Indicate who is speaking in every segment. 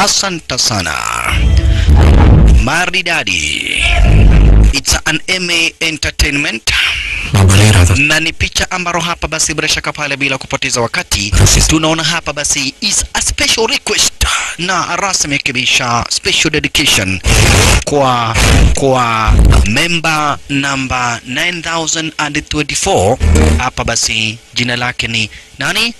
Speaker 1: Asante sana. Maridadi. It's an MA Entertainment
Speaker 2: मैं भले ही रहा था
Speaker 1: na ni picha ambaro hapa basi bila shaka pale bila kupoteza wakati tunaona hapa basi is a special request na rasmi kabisa special dedication kwa kwa member number 9024 hapa basi jina lake ni nani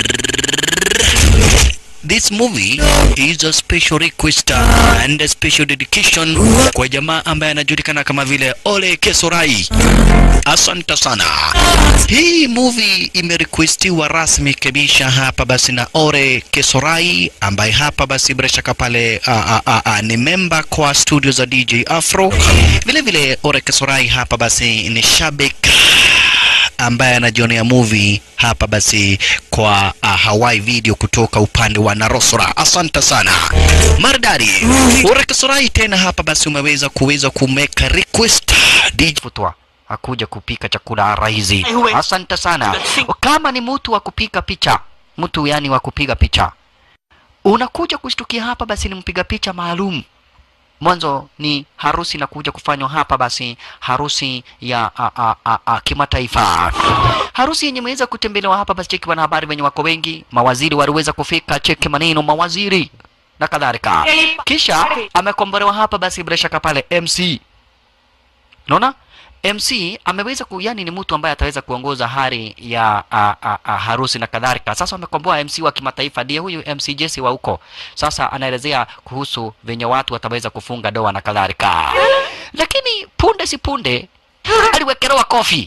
Speaker 1: This movie is a special request uh, and a special dedication kwa jamaa ambaye anajulikana kama vile Ole Kesorai. Asante sana. Hii movie imerequestiwa rasmi kabisa hapa basi na Ore Kesorai ambaye hapa basi bila shaka pale a, a, a, a, ni member kwa studio za DJ Afro. Vile vile Ore Kesorai hapa basi ni shabik ambaye anajionea movie hapa basi kwa uh, Hawaii video kutoka upande wa Narosora. Asante sana maridadi. Urekesorai tena hapa basi umeweza kuweza kumeka request DJ Futwa akuja kupika chakula rahisi. Asante sana. Kama ni mtu wa kupika picha, mtu yani wa kupiga picha, unakuja kushtukia hapa basi ni mpiga picha maalum mwanzo ni harusi na kuja kufanywa hapa basi harusi ya a, a, a, a, kimataifa harusi yenye imeweza kutembelewa hapa basi cheki wanahabari wenye wako wengi mawaziri waliweza kufika cheki maneno mawaziri na kadhalika kisha amekombolewa hapa basi bila shaka pale mc unaona MC ameweza ku, yani ni mtu ambaye ataweza kuongoza hari ya a, a, a, harusi na kadhalika. Sasa wamekomboa MC wa kimataifa, ndiye huyu MC Jesse wa huko. Sasa anaelezea kuhusu venye watu wataweza kufunga doa na kadhalika, lakini punde si punde aliwekelewa kofi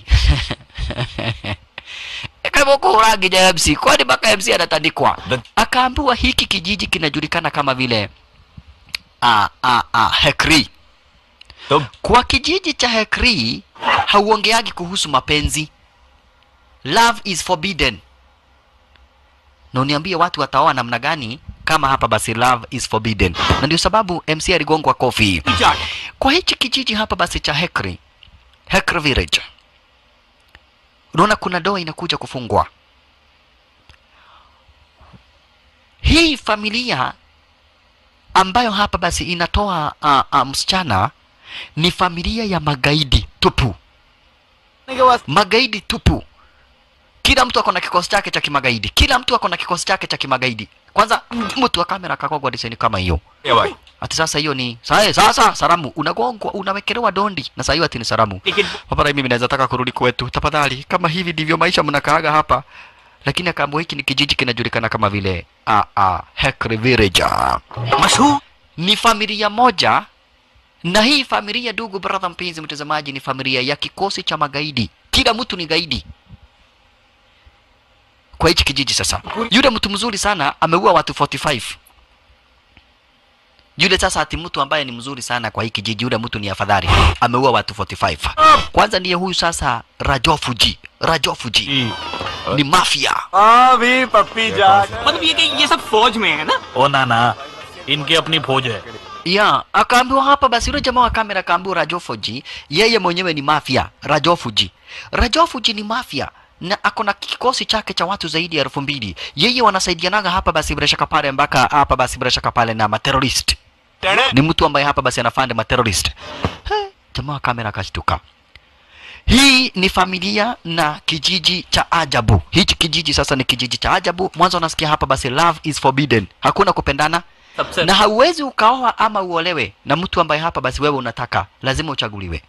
Speaker 1: kama kurangi ya MC, kwani mpaka MC anatandikwa. Akaambiwa hiki kijiji kinajulikana kama vile a, a, a, Hekri
Speaker 2: तो
Speaker 1: kwa kijiji cha Hekri hauongeagi kuhusu mapenzi. Love is forbidden. Na uniambie watu wataoa namna gani kama hapa basi love is forbidden. Na ndio sababu MC aligongwa kofi. Kwa hichi kijiji hapa basi cha Hekri, Hekri village. Unaona kuna doa inakuja kufungwa. Hii familia ambayo hapa basi inatoa uh, uh, msichana ni familia ya magaidi tupu, magaidi tupu. Kila mtu ako na kikosi chake cha kimagaidi, kila mtu ako na kikosi chake cha kimagaidi. Kwanza mtu wa kamera akakogwa design kama hiyo,
Speaker 2: ये भाई
Speaker 1: ati sasa hiyo ni sasa, sasa salamu unagongwa, unawekelewa dondi na sasa hiyo ati ni salamu.
Speaker 2: लेकिन
Speaker 1: Hapa mimi naweza taka kurudi kwetu, tafadhali. Kama hivi ndivyo maisha mnakaaga hapa. Lakini akaambiwa hiki ni kijiji kinajulikana kama vile a a Hekri Village.
Speaker 2: मशहूर
Speaker 1: Ni familia moja na hii familia, ndugu brother, mpenzi mtazamaji, ni familia ya kikosi cha magaidi. Kila mtu ni gaidi kwa hichi kijiji. Sasa yule mtu mzuri sana ameua watu 45 yule sasa ati mtu ambaye ni mzuri sana kwa hii kijiji, yule mtu ni afadhali, ameua watu 45. Kwanza ndiye huyu sasa Rajofuji. Rajofuji ni mafia.
Speaker 2: हाँ भी पप्पी जान
Speaker 3: मतलब ये कि ये सब फौज में है ना
Speaker 4: ओ ना ना इनकी अपनी फौज है
Speaker 1: ya akaambiwa hapa basi yule jamaa wa kamera akaambiwa Rajofuji yeye mwenyewe ni mafia Rajofuji Rajofuji ni mafia na ako na kikosi chake cha watu zaidi ya elfu mbili yeye wanasaidianaga hapa basi bila shaka pale mpaka hapa basi bila shaka pale na materorist ni mtu ambaye hapa basi anafanda materorist He, jamaa wa kamera akashtuka hii ni familia na kijiji cha ajabu hichi kijiji sasa ni kijiji cha ajabu mwanzo unasikia hapa basi love is forbidden hakuna kupendana
Speaker 4: सबसे
Speaker 1: na hauwezi ukaoa ama uolewe na mtu ambaye hapa basi wewe unataka lazima uchaguliwe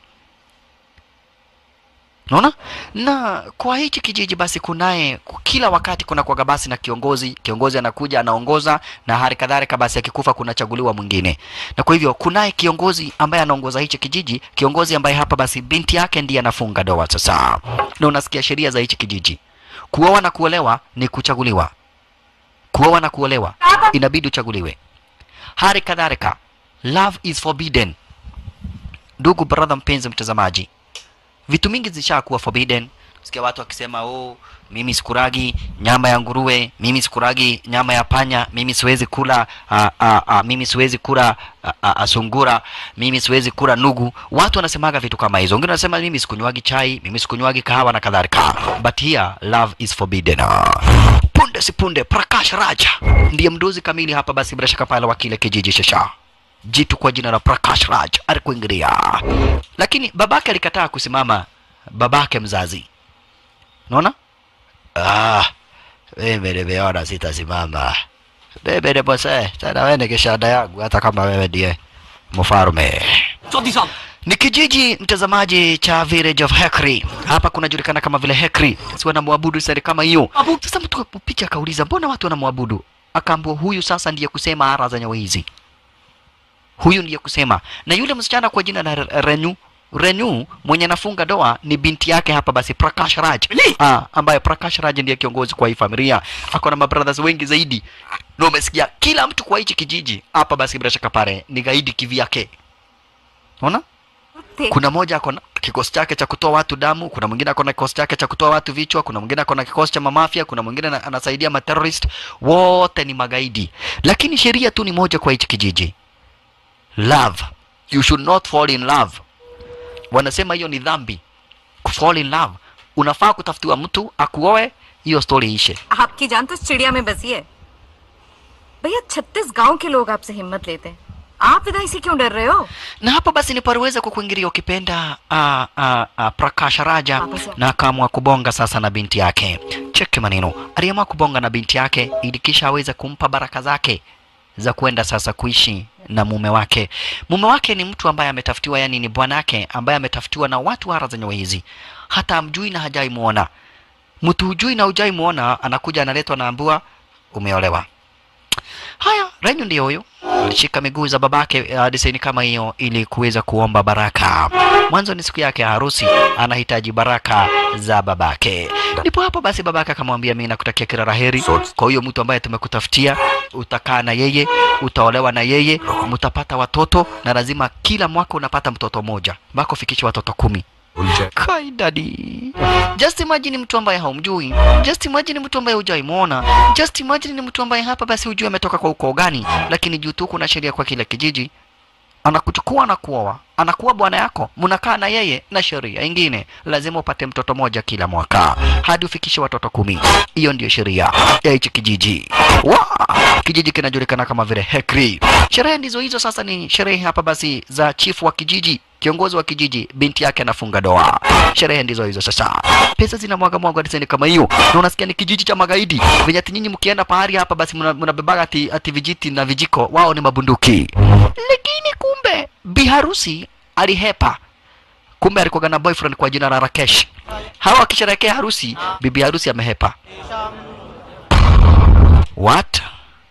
Speaker 1: unaona na kwa hichi kijiji basi kunaye kila wakati kuna kwaga basi na kiongozi kiongozi anakuja anaongoza na hali kadhalika basi akikufa kunachaguliwa mwingine na kwa hivyo kunaye kiongozi ambaye anaongoza hichi kijiji kiongozi ambaye hapa basi binti yake ndiye anafunga ndoa sasa na unasikia sheria za hichi kijiji kuoa na kuolewa ni kuchaguliwa kuoa na kuolewa inabidi uchaguliwe hali kadhalika love is forbidden ndugu brother mpenzi mtazamaji vitu mingi zishakuwa forbidden sikia watu wakisema oh mimi sikuragi nyama ya nguruwe mimi sikuragi nyama ya panya mimi siwezi kula a, a, a, mimi siwezi kula a, a, a, sungura mimi siwezi kula nugu watu wanasemaga vitu kama hizo wengine wanasema mimi sikunywagi chai mimi sikunywagi kahawa na kadhalika but here love is forbidden punde punde si punde Prakash Raja ndiye mdozi kamili hapa basi bila shaka pale wa kile kijiji shasha jitu kwa jina la Prakash Raj alikuingilia, lakini babake alikataa kusimama, babake mzazi. Unaona? Ah, mimi nimeona sitasimama. Mimi ni mzee, tena wewe ni kishada yangu, hata kama wewe ndiye mfalme.
Speaker 3: Chaudhary साहब
Speaker 1: Ni kijiji mtazamaji cha village of Hekri. Hapa kunajulikana kama vile Hekri. Si wanamwabudu sari kama hiyo. Sasa mtu picha akauliza mbona watu wanamwabudu? Akaambiwa huyu sasa ndiye kusema ara za nyawa hizi. Huyu ndiye kusema. Na yule msichana kwa jina la Re- Renu Renu mwenye anafunga doa ni binti yake hapa basi Prakash Raj. Ah, ambaye Prakash Raj ndiye kiongozi kwa hii familia. Ako na mabrothers wengi zaidi. Na umesikia kila mtu kwa hichi kijiji hapa basi bila shaka pale ni gaidi kivyake. Unaona? kuna moja ako na kikosi chake cha kutoa watu damu, kuna mwingine ako na kikosi chake cha kutoa watu vichwa, kuna mwingine ako na kikosi cha mamafia, kuna mwingine ana- anasaidia materrorist. Wote ni magaidi, lakini sheria tu ni moja kwa hichi kijiji, love. You should not fall in love. Wanasema hiyo ni dhambi, kufall in love. Unafaa kutafutiwa mtu akuoe, hiyo story ishe.
Speaker 5: आपकी जान तो इस चिड़िया में बसी है भैया छत्तीस गांव के लोग आपसे हिम्मत लेते हैं आप विदाई से क्यों डर रहे हो
Speaker 1: na hapo basi ni paliweza kukuingilia ukipenda uh, uh, uh, Prakash Raja na akaamua kubonga sasa na binti yake. Cheki maneno, aliamua kubonga na binti yake ili kisha aweze kumpa baraka zake za kwenda sasa kuishi na mume wake. Mume wake ni mtu ambaye ametafutiwa, yani ni bwanake ambaye ametafutiwa na watu hara zenye hizi, hata amjui na hajai muona. Mtu hujui na hujai muona, anakuja analetwa, naambiwa umeolewa. Haya, Renyu ndiyo huyo alishika miguu za babake uh, disaini kama hiyo ili kuweza kuomba baraka. Mwanzo ni siku yake ya harusi, anahitaji baraka za babake. Ndipo hapo basi babake akamwambia, mimi nakutakia kila laheri kwa huyo mtu ambaye tumekutafutia, utakaa na yeye, utaolewa na yeye, mtapata watoto na lazima kila mwaka unapata mtoto mmoja mpaka ufikishe watoto kumi. Kai dadi. Just imagine mtu ambaye haumjui. Just imagine mtu ambaye hujai muona. Just imagine ni mtu ambaye hapa basi hujui ametoka kwa ukoo gani, lakini juu tu kuna sheria kwa kila kijiji. Anakuchukua na kuoa, anakuwa bwana yako, mnakaa na yeye na sheria ingine, lazima upate mtoto moja kila mwaka hadi ufikishe watoto kumi. Hiyo ndiyo sheria ya hichi kijiji. Wa! Kijiji kinajulikana kama vile Hekri. Sherehe ndizo hizo. Sasa ni sherehe hapa basi za chifu wa kijiji kiongozi wa kijiji binti yake anafunga doa. Sherehe ndizo hizo sasa, pesa zinamwaga mwaga diseni kama hiyo, na unasikia ni kijiji cha magaidi venye ati nyinyi mkienda pahali hapa basi mna- mnabebaga ati, ati vijiti na vijiko, wao ni mabunduki. Lakini kumbe biharusi alihepa, kumbe alikuwa na boyfriend kwa jina la Rakesh. Hawa wakisherehekea harusi, bibi harusi amehepa. What?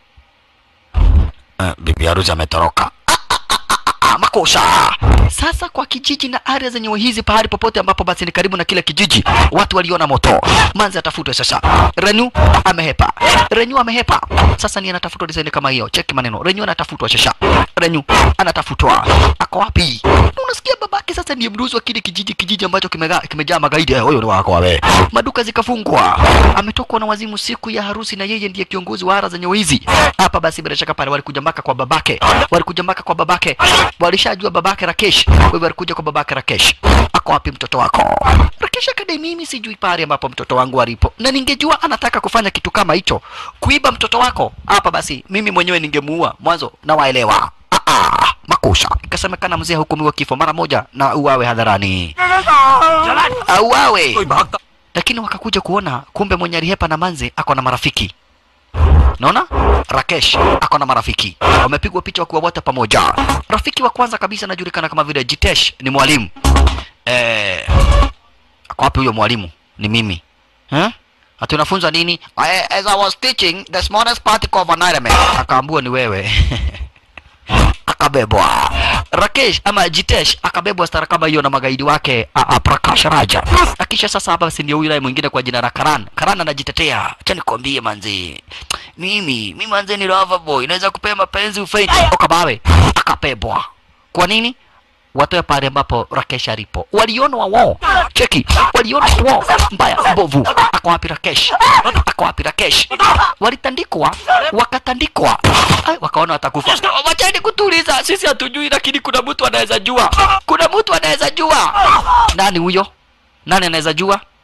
Speaker 1: Uh, bibi harusi ametoroka Ah, makosa. Sasa kwa kijiji na area zenye hizi, pahali popote ambapo basi ni karibu na kile kijiji, watu waliona moto, manzi atafutwe sasa. Renyu amehepa, Renyu amehepa. Sasa ni anatafutwa design kama hiyo. Cheki maneno, Renyu anatafutwa sasa. Renyu anatafutwa, ako wapi? Unasikia babake sasa ndiye mduzi wa kile kijiji, kijiji ambacho kimejaa kimejaa magaidi. Eh, Huyo ni wako wewe. Maduka zikafungwa, ametokwa na wazimu siku ya harusi, na yeye ndiye kiongozi wa ara zenye hizi hapa. Basi bila shaka pale walikuja mpaka kwa babake, walikuja mpaka kwa babake, walishajua babake Rakesh. Kwa hivyo walikuja kwa babake Rakesh, ako wapi mtoto wako? Rakesh akadai, mimi sijui pale ambapo mtoto wangu alipo, na ningejua anataka kufanya kitu kama hicho, kuiba mtoto wako hapa, basi mimi mwenyewe ningemuua mwanzo, na waelewa Ah, ah, makosa. Ikasemekana mzee hukumiwa kifo mara moja na uawe hadharani, auawe. Lakini wakakuja kuona kumbe mwenye alihepa na manzi ako na marafiki Naona Rakesh ako na marafiki wamepigwa picha wakiwa wote pamoja. Rafiki wa kwanza kabisa anajulikana kama vile Jitesh, ni mwalimu eh. Ako wapi huyo mwalimu? Ni mimi eh? Ati unafunza nini? I, as I was teaching the smallest particle of an element. Akaambua ni wewe akabebwa Rakesh ama Jitesh akabebwa stara kama hiyo na magaidi wake a, a, Prakash Raja. Akisha sasa hapa basi ndio yule mwingine kwa jina la Karan. Karan anajitetea. Acha nikwambie manzi. Mimi, mimi manzi ni lover boy. Naweza kupea mapenzi ufei. Okabawe akabebwa. Kwa nini? Watoe pale ambapo Rakesh alipo. Waliona wao. Cheki. Waliona wao. Mbaya mbovu. Ako wapi Rakesh? Ako wapi Rakesh? Walitandikwa, wakatandikwa. Ai, wakaona watakufa. Wacheni kutuliza. Sisi hatujui lakini kuna mtu anaweza jua. Kuna mtu anaweza jua. Nani huyo? Nani anaweza jua?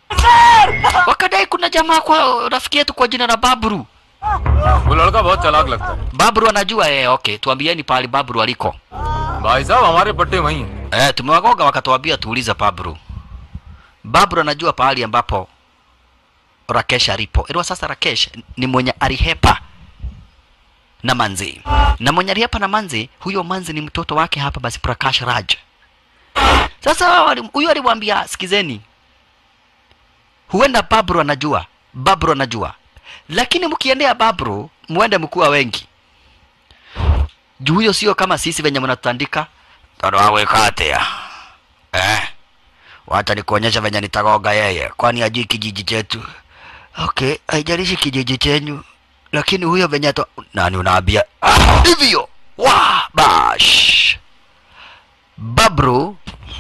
Speaker 1: wakadai kuna jamaa kwa rafiki yetu kwa jina la babru
Speaker 2: वो लड़का बहुत चालाक लगता है
Speaker 1: babru anajua eh, okay tuambieni pahali babru aliko
Speaker 2: भाई साहब हमारे पट्टे वही हैं
Speaker 1: eh, tumewagoga wakatuambia tuulize babru babru anajua pahali ambapo rakesh alipo iliwa sasa rakesh ni mwenye alihepa na manzi na mwenye alihepa na manzi huyo manzi ni mtoto wake hapa basi prakash raj sasa wali- huyo alimwambia sikizeni huenda babru anajua babru anajua lakini mkiendea babru muende mkuwa wengi juu huyo sio kama sisi venye mnatutandika tano awekatea eh wacha nikuonyesha venye nitagoga yeye kwani ajui kijiji chetu okay haijalishi kijiji chenyu lakini huyo venye to nani unaambia ah, hivyo wa bash babru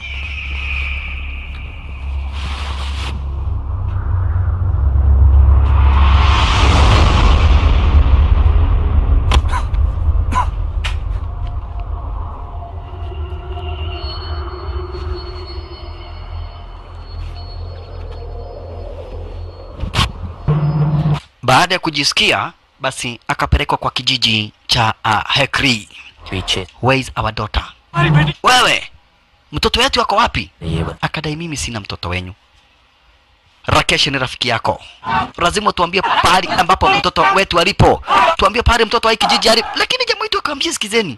Speaker 1: baada ya kujisikia basi akapelekwa kwa kijiji cha uh, hekri
Speaker 6: पीछे
Speaker 1: where is our daughter wewe mtoto wetu ako wapi akadai mimi sina mtoto wenyu rakesh ni rafiki yako lazima tuambie pahali ambapo mtoto wetu alipo tuambie pahali mtoto wa hii kijiji alipo lakini jamaa wetu akamwambia sikizeni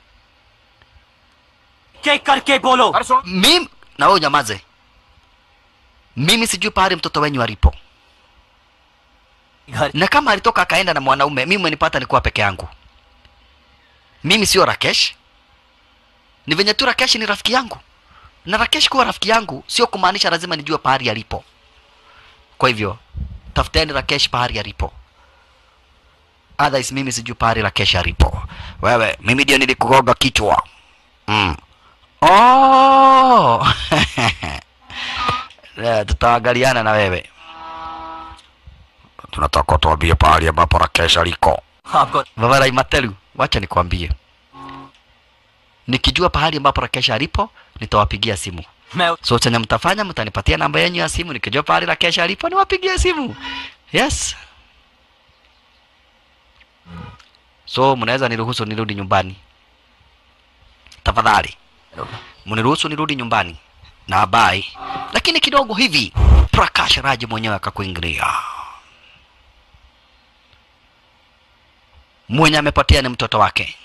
Speaker 3: के करके बोलो
Speaker 2: अरे सुन
Speaker 1: mimi na wewe nyamaze mimi sijui pahali mtoto wenyu alipo
Speaker 6: घर
Speaker 1: na kama alitoka akaenda na mwanaume mimi umenipata nikuwa peke yangu mimi sio rakesh ni venye tu rakesh ni rafiki yangu na rakesh kuwa rafiki yangu sio kumaanisha lazima nijue pahali alipo kwa hivyo tafuteni rakesh pahali alipo otherwise mimi sijui pahali rakesh alipo wewe mimi ndio nilikugoga kichwa mm. oh! Eh, tutaangaliana na wewe tunataka tuambie pahali ambapo Rakesh aliko.
Speaker 6: आपको
Speaker 1: Vavarai Matelu, wacha nikwambie, nikijua pahali ambapo Rakesh alipo nitawapigia simu.
Speaker 6: मैं
Speaker 1: So chenye mtafanya, mtanipatia namba yenu ya simu, nikijua pahali Rakesh alipo niwapigie simu. Yes. So mnaweza niruhusu nirudi nyumbani tafadhali, mniruhusu nirudi nyumbani na bye. Lakini kidogo hivi Prakash Raj mwenyewe akakuingilia. mwenye amepotea ni mtoto wake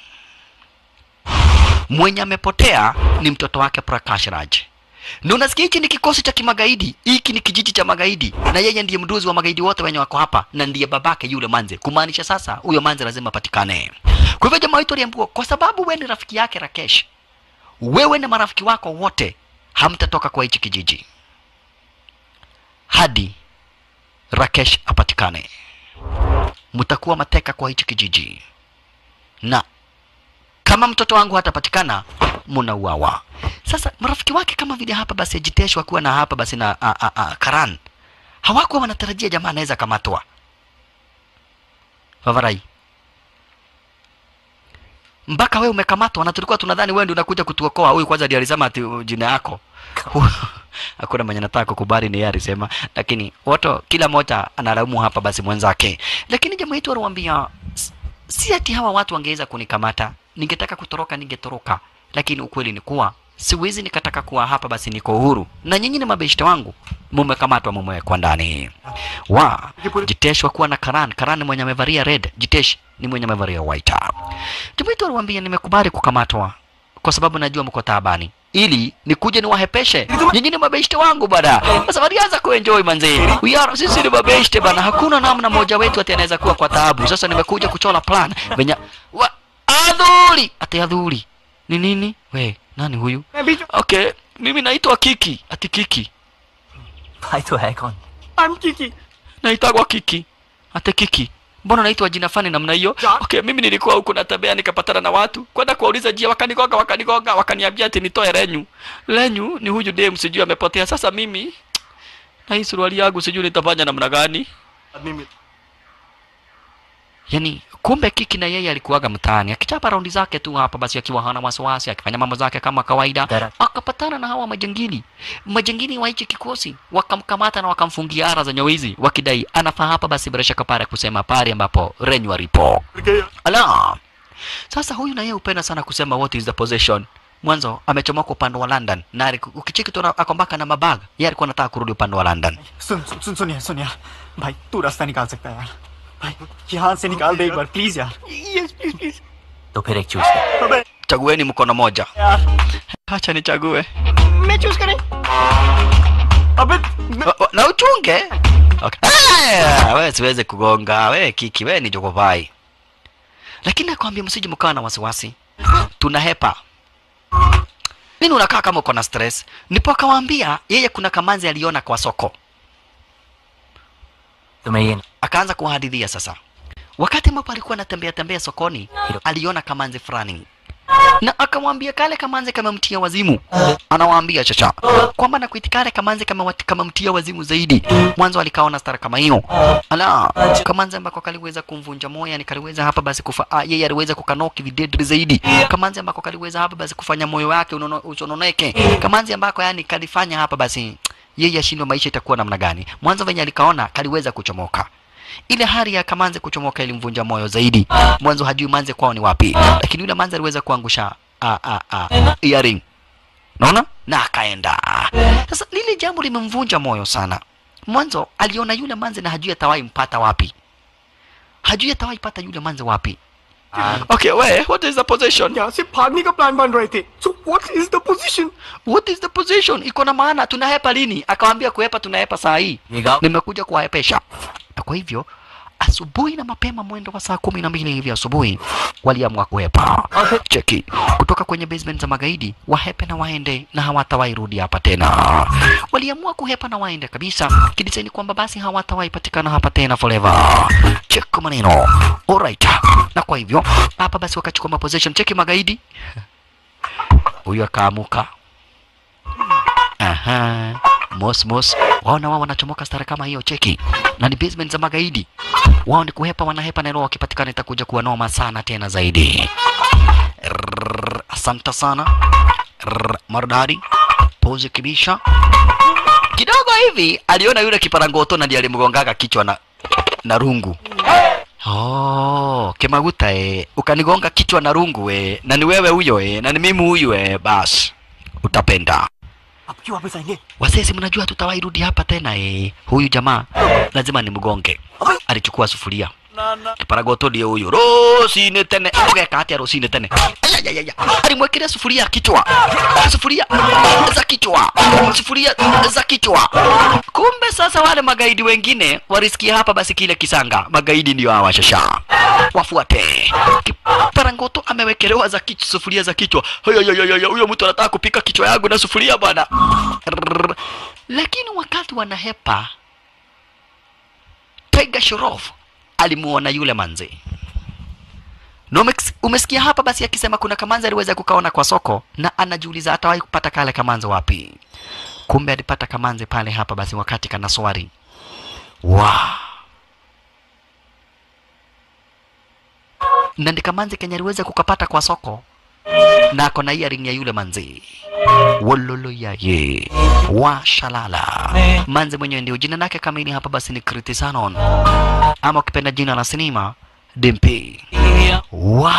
Speaker 1: mwenye amepotea ni mtoto wake Prakash Raj. Na unasikia hichi ni kikosi cha kimagaidi, hiki ni kijiji cha magaidi, na yeye ndiye mduzi wa magaidi wote wenye wako hapa, na ndiye babake yule Manze. Kumaanisha sasa huyo Manze lazima apatikane. Kwa hivyo jamaa wetu aliambiwa, kwa sababu wewe ni rafiki yake Rakesh, wewe na marafiki wako wote hamtatoka kwa hichi kijiji hadi Rakesh apatikane mtakuwa mateka kwa hichi kijiji, na kama mtoto wangu hatapatikana munauawa. Sasa marafiki wake kama vile hapa basi Ajitesh wakiwa na hapa basi na a, a, a, Karan hawakuwa wanatarajia jamaa anaweza kamatwa. Favarai, mpaka wewe umekamatwa na tulikuwa tunadhani wewe ndio unakuja kutuokoa. Huyu kwanza ndiye alisema ati uh, jina yako hakuna mwenye nataka kukubali, ni yeye alisema, lakini wote kila mmoja analaumu hapa basi mwenzake. Lakini jamaa yetu aliwaambia "S- si ati hawa watu wangeweza kunikamata, ningetaka kutoroka ningetoroka, lakini ukweli ni kuwa siwezi nikataka kuwa hapa basi niko uhuru, na nyinyi ni mabeshte wangu, mumekamatwa mumewekwa ndani. Wa Jitesh wakuwa na Karan, Karan ni mwenye amevalia red, Jitesh ni mwenye amevalia white. Jamaa yetu aliwaambia nimekubali kukamatwa kwa sababu najua mko taabani ili nikuje niwahepeshe nyinyi ni mabeshte wangu bana sasa walianza kuenjoy manze we are sisi ni mabeshte bana hakuna namna moja wetu ati anaweza kuwa kwa taabu sasa nimekuja kuchola plan venye wa adhuri ati adhuri ni nini we nani huyu okay mimi naitwa kiki ati kiki
Speaker 6: भाई तो है कौन
Speaker 3: I'm Kiki.
Speaker 1: naitagwa kiki ate kiki mbona naitwa jina fani namna hiyo okay mimi nilikuwa huku natembea nikapatana na watu kwenda kuwauliza jia wakanigoga wakanigoga wakaniambia ati nitoe renyu renyu ni huyu dem sijui amepotea sasa mimi na hii suruali yangu sijui nitafanya namna gani
Speaker 3: आदमी में
Speaker 1: yani kumbe kiki na yeye alikuwaga mtaani akichapa raundi zake tu hapa basi akiwa hana wasiwasi akifanya mambo zake kama kawaida
Speaker 6: Dara-
Speaker 1: akapatana na hawa majangili majangili wa hichi kikosi wakamkamata na wakamfungia ara za nyawizi wakidai anafaa hapa basi bila shaka pale kusema pale ambapo renywa ripo ala sasa huyu na yeye hupenda sana kusema what is the possession mwanzo amechomoka upande wa london na aliku- ukicheki tu akombaka na mabag yeye alikuwa anataka kurudi upande wa london
Speaker 3: सुन सुन सुन सुनिए सुनिए भाई तू रास्ता निकाल सकता है यार भाई यहाँ से निकाल दे एक बार प्लीज यार यस प्लीज प्लीज
Speaker 6: तो फिर एक चूज कर
Speaker 3: अबे
Speaker 1: chagueni mkono moja
Speaker 3: यार
Speaker 1: hacha nichague
Speaker 3: मैं चूज करें अबे मैं-
Speaker 1: Wa- wa- na uchunge okay. Ah, wewe siweze kugonga wewe kiki wewe ni jogovai lakini nakwambia msije mkawa na wasiwasi tunahepa nini unakaa kama uko na stress ndipo akawaambia yeye kuna kamanzi aliona kwa soko
Speaker 6: तुम्हें ये
Speaker 1: akaanza kuwahadithia sasa wakati ambapo alikuwa anatembea tembea sokoni aliona kamanzi fulani na akamwambia kale kamanzi kamemtia wazimu anawaambia chacha kwamba na kuiti kale kamanzi kama kamemtia wazimu zaidi mwanzo alikaona stara kama hiyo ala kamanzi ambako kaliweza kumvunja moyo yani kaliweza hapa basi kufa ah, yeye aliweza kukanoki videdri zaidi kamanzi ambako kaliweza hapa basi kufanya moyo wake unono- usononeke kamanzi ambako yani kalifanya hapa basi yeye ashindwe maisha itakuwa namna gani mwanzo venye alikaona kaliweza kuchomoka ile hali ya kamanze kuchomoka ilimvunja moyo zaidi mwanzo hajui manze kwao ni wapi lakini yule manze aliweza kuangusha a a a earring naona na akaenda sasa lile jambo limemvunja moyo sana mwanzo aliona yule manze na hajui atawahi mpata wapi hajui atawahi pata yule manze wapi okay we what is the position
Speaker 3: यहाँ से भागने का प्लान बन रहे थे so what is the position
Speaker 1: what is the position iko na maana tunahepa lini akawambia kuhepa tunahepa saa hii
Speaker 6: ये गाँव
Speaker 1: nimekuja kuwahepesha na kwa hivyo asubuhi na mapema mwendo wa saa kumi na mbili hivi asubuhi waliamua kuhepa cheki kutoka kwenye basement za magaidi wahepe na waende na hawatawahi rudi hapa tena waliamua kuhepa na waende kabisa kidisaini kwamba basi hawatawahi patikana hapa tena forever cheki maneno alright na kwa hivyo hapa basi wakachukua maposition cheki magaidi huyu akaamuka Aha. Mos mos. Wao na wao wanachomoka stara kama hiyo cheki. Na ni basement za magaidi. Wao ni kuhepa wanahepa na roho wakipatikana itakuja kuwa noma sana tena zaidi. Rrrr, Asante sana. Rrrr, Maridadi. Pose kibisha. Kidogo hivi aliona yule kiparangoto na ndiye alimgongaga kichwa na na rungu. Oh, Kemaguta eh, ukanigonga kichwa na rungu eh, na ni wewe huyo eh, na ni mimi huyu eh, bas utapenda.
Speaker 3: अब क्यों वापस आएंगे
Speaker 1: Wasesi, mnajua tutawahi rudi hapa tena eh. Huyu jamaa lazima nimgonge. Alichukua sufuria kiparagoto ndiye huyu rosine tene ogeka atia rosine tene Ayayayaya. alimwekelea sufuria ya kichwa sufuria za kichwa sufuria za kichwa kumbe sasa wale magaidi wengine walisikia hapa basi kile kisanga magaidi ndio hawa shasha wafuate kiparangoto amewekelewa za kichwa sufuria za kichwa Ayayayaya, huyo mtu anataka kupika kichwa yangu na sufuria bwana Rrrr. lakini wakati wanahepa Tiger Shoroff alimuona yule manzi na umex- umesikia hapa basi akisema kuna kamanzi aliweza kukaona kwa soko na anajiuliza atawahi kupata kale kamanzi wapi kumbe alipata kamanzi pale hapa basi wakati kana swari wow. na ndi kamanzi kenye aliweza kukapata kwa soko na ako na earring ya yule manzi wololo yaye wa shalala manzi mwenyewe ndio jina lake kamili hapa basi ni kritisanon ama ukipenda jina la sinema dimpi wa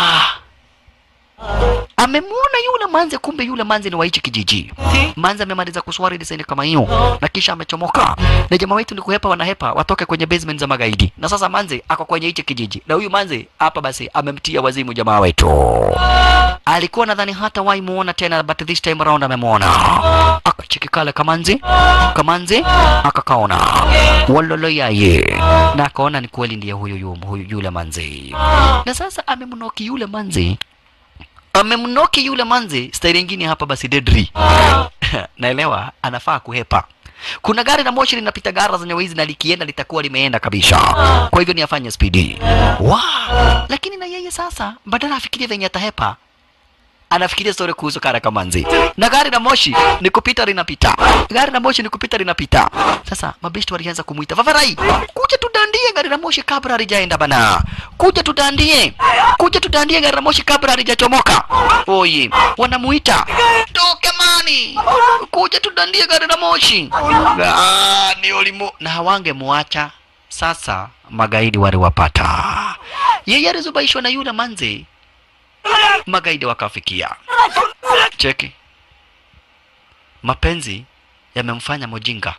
Speaker 1: amemwona yule manze kumbe yule manze ni wa hichi kijiji manze amemaliza kuswari desaini kama hiyo na kisha amechomoka na jamaa wetu ni kuhepa wanahepa watoke kwenye basement za magaidi na sasa manze ako kwenye hichi kijiji na huyu manze hapa basi amemtia wazimu jamaa wetu alikuwa nadhani hata wai muona tena but this time around amemwona akacheki kale kamanzi kamanzi akakaona walolo yaye na akaona ni kweli ndiye huyu, yu- huyu yule manzi na sasa amemnoki yule manzi amemnoki yule manzi staili ingine hapa basi dedri naelewa anafaa kuhepa kuna gari la moshi linapita gara zenye wizi na likienda litakuwa limeenda kabisa kwa hivyo ni afanye spidi wa lakini na yeye sasa badala afikirie venye atahepa anafikiria story kuhusu kara kamanzi na gari la moshi ni kupita linapita gari la moshi ni kupita linapita sasa mabeshti walianza kumuita vavarai kuja tudandie gari la moshi kabla halijaenda bana kuja tudandie kuja tudandie gari la moshi kabla halijachomoka oye wanamuita tokemani kuja tudandie gari la moshi Ah, ni ulimu na hawangemuacha sasa magaidi waliwapata yeye alizubaishwa na yule manze magaidi wakafikia cheki mapenzi yamemfanya mujinga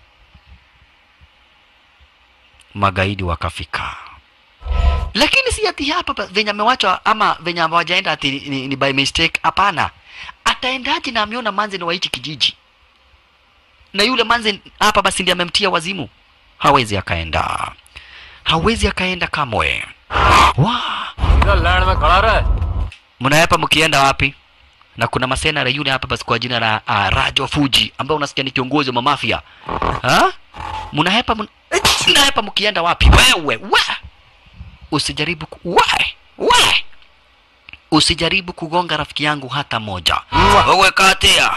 Speaker 1: magaidi wakafika lakini si ati hapa pa- venye amewachwa ama venye hawajaenda ati ni, ni, ni by mistake hapana ataendaje na ameona manze ni wa hichi kijiji na yule manze hapa basi ndiye amemtia wazimu hawezi akaenda hawezi akaenda kamwe wa
Speaker 2: इधर land में खड़ा रहे
Speaker 1: mnaepa mkienda wapi na kuna masenara yule hapa basi kwa jina la uh, Rajo Fuji ambaye unasikia ni kiongozi wa mafia ha mnahepa mun... mnahepa mkienda wapi wewe we usijaribu ku... we we usijaribu kugonga rafiki yangu hata moja wewe katia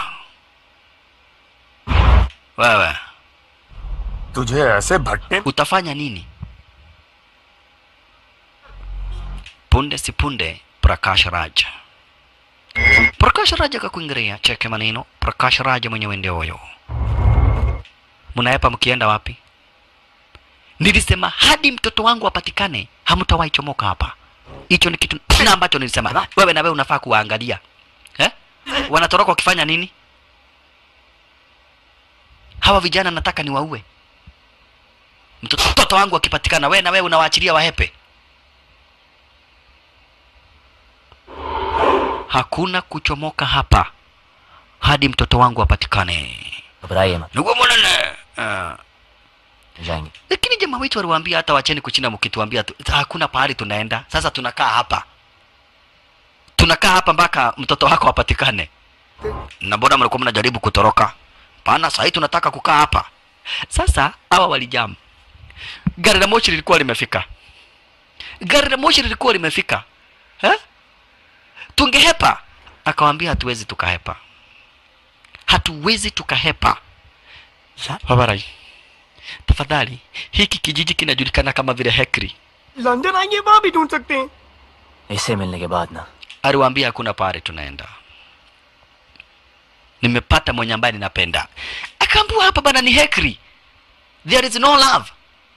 Speaker 1: wewe
Speaker 7: तुझे ऐसे भट्टे
Speaker 1: utafanya nini punde si punde prakash raj prakash raj akakuingiria cheke maneno prakash raj mwenyewe ndio huyo mnaepa mkienda wapi nilisema hadi mtoto wangu apatikane hamtawahi chomoka hapa hicho ni kitu na ambacho nilisema wewe na wewe unafaa kuwaangalia eh? wanatoroka wakifanya nini hawa vijana nataka niwaue mtoto mtoto wangu akipatikana wewe na wewe unawaachilia wahepe hakuna kuchomoka hapa hadi mtoto wangu apatikane
Speaker 6: घबराइए मत
Speaker 1: niguo munene uh,
Speaker 6: जाएंगे
Speaker 1: lakini jamaa wetu waliwaambia hata wacheni kuchina mkituambia tu, hakuna pahali tunaenda sasa tunakaa hapa tunakaa hapa mpaka mtoto wako apatikane na mbona mlikuwa mnajaribu kutoroka pana sahii tunataka kukaa hapa sasa hawa walijam gari la moshi lilikuwa limefika gari la moshi lilikuwa limefika eh? tungehepa akawambia hatuwezi tukahepa hatuwezi tukahepa babarai tafadhali hiki kijiji kinajulikana kama vile hekri
Speaker 7: London आएंगे वहां भी ढूंढ सकते हैं
Speaker 6: इससे मिलने के बाद ना
Speaker 1: aliwaambia hakuna pahali tunaenda nimepata mwenye ambaye ninapenda akaambiwa hapa bana ni hekri there is no love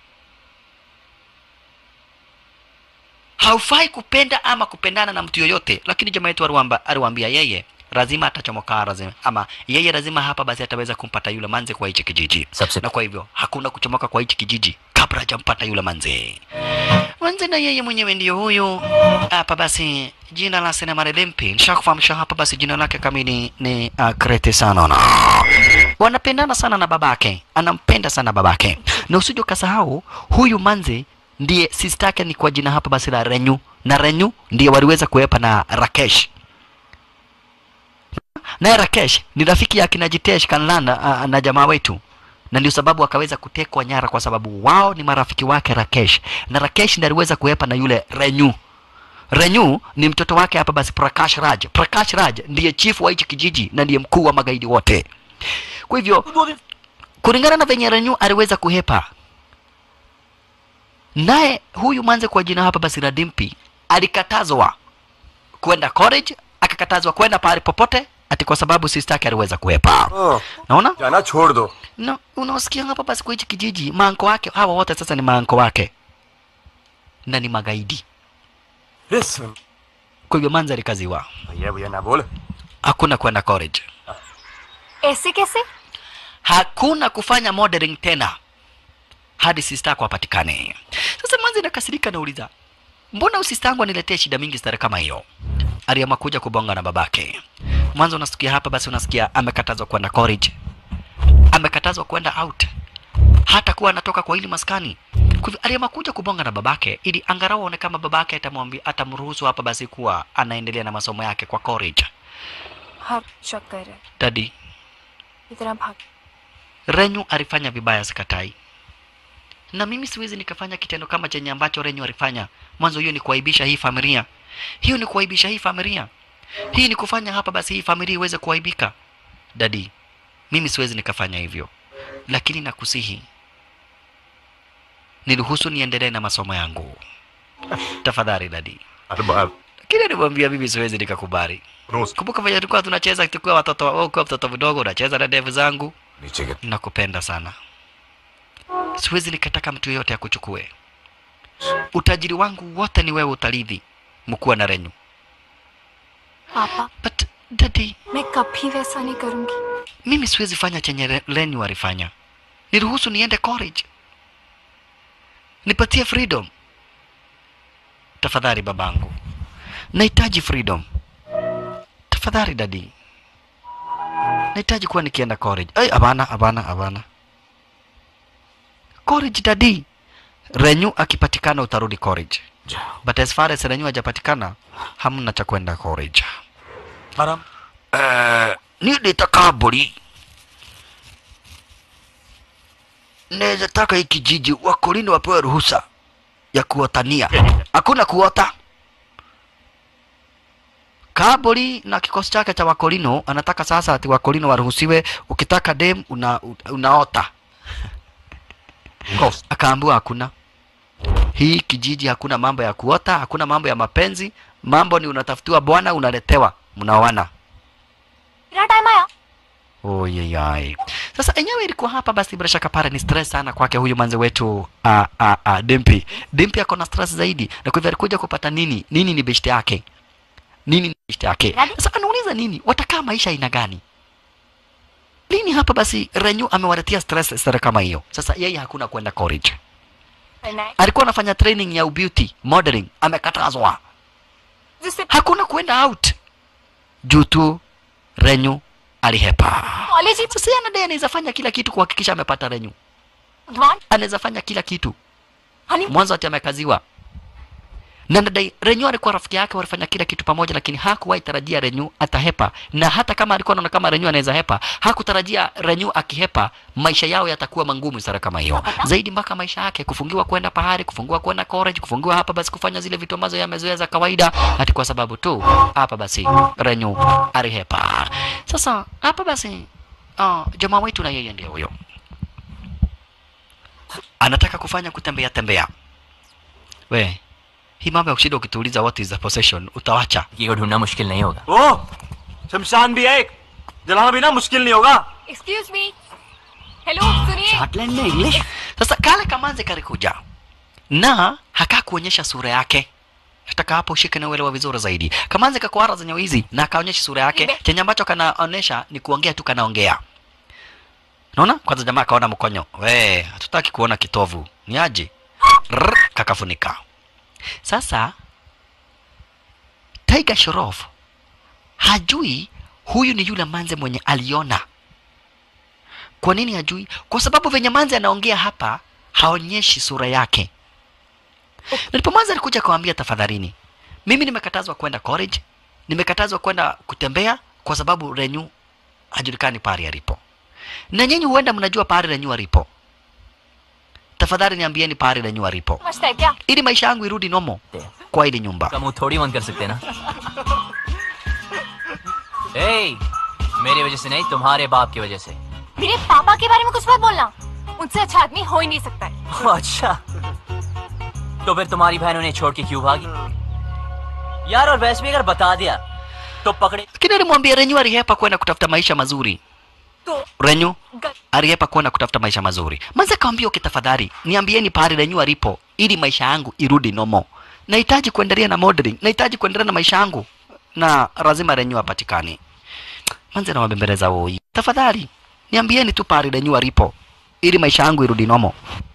Speaker 1: haufai kupenda ama kupendana na mtu yoyote lakini jamaa yetu aliwamba- aliwaambia yeye lazima atachomoka lazima ama yeye lazima hapa basi ataweza kumpata yule manze kwa hichi kijiji
Speaker 6: सबसे
Speaker 1: na kwa hivyo hakuna kuchomoka kwa hichi kijiji kabla hajampata yule manze manze na yeye mwenyewe ndiyo huyu hapa basi jina la sinema limpi nishakufahamisha hapa basi jina lake kamili ni uh, krete sanona wanapendana sana na babake anampenda sana babake na usije ukasahau huyu manze ndiye sistake ni kwa jina hapa basi la renyu na renyu ndiye waliweza kuwepa na rakesh naye rakesh ni rafiki ya kina jitesh kanlana uh, na jamaa wetu na ndio sababu akaweza kutekwa nyara kwa sababu wao ni marafiki wake Rakesh na Rakesh ndiye aliweza kuwepa na yule Renyu. Renyu ni mtoto wake hapa basi Prakash Raj. Prakash Raj ndiye chifu wa hichi kijiji na ndiye mkuu wa magaidi wote. Kwa hivyo kulingana na venye Renyu aliweza kuhepa, naye huyu manze kwa jina hapa basi la Dimpi alikatazwa kwenda college, akakatazwa kwenda pahali popote ati kwa sababu sister yake aliweza kuhepa.
Speaker 7: हाँ,
Speaker 1: Naona?
Speaker 7: जाना छोड़ दो
Speaker 1: no, unasikia hapa basi kwa hichi kijiji maanko wake hawa wote sasa ni maanko wake na ni magaidi
Speaker 7: अरे सुन
Speaker 1: kwa hivyo manza alikaziwa
Speaker 7: भैया भैया ना बोल
Speaker 1: hakuna kwenda college
Speaker 5: ऐसे कैसे
Speaker 1: hakuna kufanya modeling tena hadi sister yako apatikane sasa manzi nakasirika nauliza mbona usista wangu aniletee shida mingi stare kama hiyo aliamua kuja kubonga na babake mwanzo unasikia hapa basi unasikia amekatazwa kwenda college amekatazwa kwenda out hata kuwa anatoka kwa hili maskani kwa hivyo aliamua kuja kubonga na babake ili angalau aone kama babake atamwambia atamruhusu hapa basi kuwa anaendelea na masomo yake kwa college
Speaker 8: हाँ शक कर रहे हैं
Speaker 1: dadi
Speaker 8: इतना भाग
Speaker 1: Renyu alifanya vibaya, sikatai, na mimi siwezi nikafanya kitendo kama chenye ambacho Renyu alifanya mwanzo. Hiyo ni kuaibisha hii familia, hiyo ni kuaibisha hii familia. hii ni kufanya hapa basi hii familia iweze kuaibika dadi mimi siwezi nikafanya hivyo lakini nakusihi niruhusu niendelee na masomo yangu tafadhali dadi
Speaker 7: Arbab
Speaker 1: lakini nimwambia mimi siwezi nikakubali
Speaker 7: रोज
Speaker 1: kumbuka venye tulikuwa tunacheza tukiwa watoto wewe ukiwa mtoto mdogo unacheza na ndevu zangu
Speaker 7: नीचे गिर
Speaker 1: nakupenda sana siwezi nikataka mtu yeyote akuchukue utajiri wangu wote ni wewe utarithi mkuwa na renyu
Speaker 8: पापा
Speaker 1: but daddy
Speaker 8: मैं कभी वैसा नहीं करूंगी
Speaker 1: mimi siwezi fanya chenye Re- renyu alifanya niruhusu niende college nipatie freedom tafadhali babangu nahitaji freedom tafadhali dadi nahitaji kuwa nikienda college ai hapana hapana hapana college dadi renyu akipatikana utarudi college but as far as renyu hajapatikana hamna cha kwenda college
Speaker 3: Madam,
Speaker 1: Eh, ni nitaka mburi naweza taka hii kijiji wakolini wapewe ruhusa ya kuotania hakuna kuota kaburi na kikosi chake cha wakolino anataka sasa ati wakolino waruhusiwe ukitaka dem una, unaota akaambiwa hakuna hii kijiji hakuna mambo ya kuota hakuna mambo ya mapenzi mambo ni unatafutiwa bwana unaletewa mnaoana
Speaker 8: मेरा time आया
Speaker 1: Oyeyai. Sasa enyewe ilikuwa hapa basi bila shaka pale ni stress sana kwake huyu manze wetu a a a Dimpi. Dimpi ako na stress zaidi na kwa hivyo alikuja kupata nini? Nini ni beshte yake? Nini ni beshte yake?
Speaker 8: Yaani?
Speaker 1: Sasa anauliza nini? Watakaa maisha aina gani? Lini hapa basi Renyu amewaletea stress sare kama hiyo. Sasa yeye hakuna kwenda college.
Speaker 8: करना है
Speaker 1: Alikuwa anafanya training ya beauty, modeling, amekatazwa.
Speaker 8: जिससे
Speaker 1: Hakuna kwenda out. Juu tu Renyu alihepa.
Speaker 8: College ही
Speaker 1: Sasa yeye anadai anaweza fanya kila kitu kuhakikisha amepata Renyu.
Speaker 8: Advance
Speaker 1: Anaweza fanya kila kitu.
Speaker 8: Honey
Speaker 1: Mwanzo ati amekaziwa. Na nadai Renyu alikuwa rafiki yake, walifanya kila kitu pamoja, lakini hakuwahi tarajia Renyu atahepa, na hata kama alikuwa anaona kama Renyu anaweza hepa, hakutarajia Renyu akihepa maisha yao yatakuwa mangumu sana kama hiyo zaidi, mpaka maisha yake kufungiwa kwenda pahari, kufungiwa kwenda college, kufungiwa hapa basi kufanya zile vitu ambazo yamezoea za kawaida, hati kwa sababu tu hapa basi Renyu alihepa. Sasa hapa basi uh, jamaa wetu na yeye ndio huyo anataka kufanya kutembea tembea. We, hii mambo ya kushinda ukituuliza what is the possession utawacha.
Speaker 6: ये को ढूंढना मुश्किल नहीं होगा
Speaker 3: ओ शमशान भी है एक जलाना भी ना मुश्किल नहीं होगा
Speaker 8: एक्सक्यूज मी हेलो सुनिए
Speaker 3: स्कॉटलैंड में English
Speaker 1: Sasa kale kamanze kalikuja na haka kuonyesha sura yake. Nataka hapo ushike na uelewa vizuri zaidi. Kamanze kakwara zenye wizi na akaonyesha sura yake.
Speaker 8: Ibe.
Speaker 1: Chenye ambacho kanaonyesha ni kuongea tu kanaongea. Unaona? Kwanza jamaa akaona mkonyo. We, hatutaki kuona kitovu. Ni aje? Rrr, kakafunika. Sasa Tiger Shoroff hajui huyu ni yule manze mwenye aliona. Kwa nini hajui? Kwa sababu venye manze anaongea hapa haonyeshi sura yake. Ndipo manze alikuja kawambia, tafadhalini, mimi nimekatazwa kwenda college, nimekatazwa kwenda kutembea kwa sababu Renyu hajulikani pahali alipo, na nyinyi huenda mnajua pahali Renyu alipo. Tafadhali niambieni pahali Renyu alipo,
Speaker 8: समझता है क्या
Speaker 1: ili maisha yangu irudi nomo kwa ili nyumba.
Speaker 6: का मुंह थोड़ी बंद कर सकते ना ए, मेरी वजह से नहीं तुम्हारे बाप की वजह से
Speaker 8: मेरे पापा के बारे में कुछ मत बोलना उनसे अच्छा आदमी हो ही नहीं सकता है
Speaker 6: ओह, अच्छा तो फिर तुम्हारी बहन उन्हें छोड़ के क्यों भागी यार और वैसे भी अगर बता दिया तो पकड़े
Speaker 1: Lakini alimwambia Renyu alihepa kwenda kutafuta maisha mazuri.
Speaker 8: तो
Speaker 1: Renyu
Speaker 8: गल-
Speaker 1: aliyepa kwenda kutafuta maisha mazuri. Manze kaambia okay, tafadhali niambieni pahali Renyu alipo ili maisha yangu irudi nomo. Nahitaji kuendelea na modeling, nahitaji kuendelea na maisha yangu na lazima Renyu apatikane. Manze nawabembeleza woi, tafadhali niambieni tu pahali Renyu alipo ili maisha yangu irudi nomo.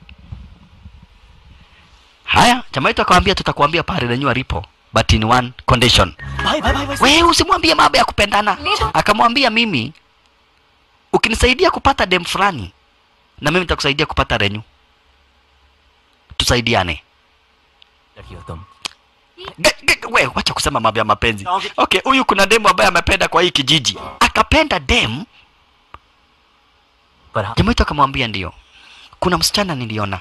Speaker 1: Haya, jamaa wetu akamwambia tutakuambia pahali Renyu alipo but in one condition.
Speaker 3: भाई भाई भाई भाई
Speaker 1: Wewe usimwambie mambo ya kupendana.
Speaker 8: Lido.
Speaker 1: Akamwambia mimi ukinisaidia kupata dem fulani na mimi nitakusaidia kupata Renyu. Tusaidiane.
Speaker 6: लड़की हो तुम
Speaker 1: Ge- ge- We, wacha kusema mambo ya mapenzi.
Speaker 3: Okay.
Speaker 1: Okay, huyu kuna demu ambaye amependa kwa hii kijiji. Akapenda dem,
Speaker 6: पर हाँ
Speaker 1: jamaa wetu akamwambia ndio. Kuna msichana niliona.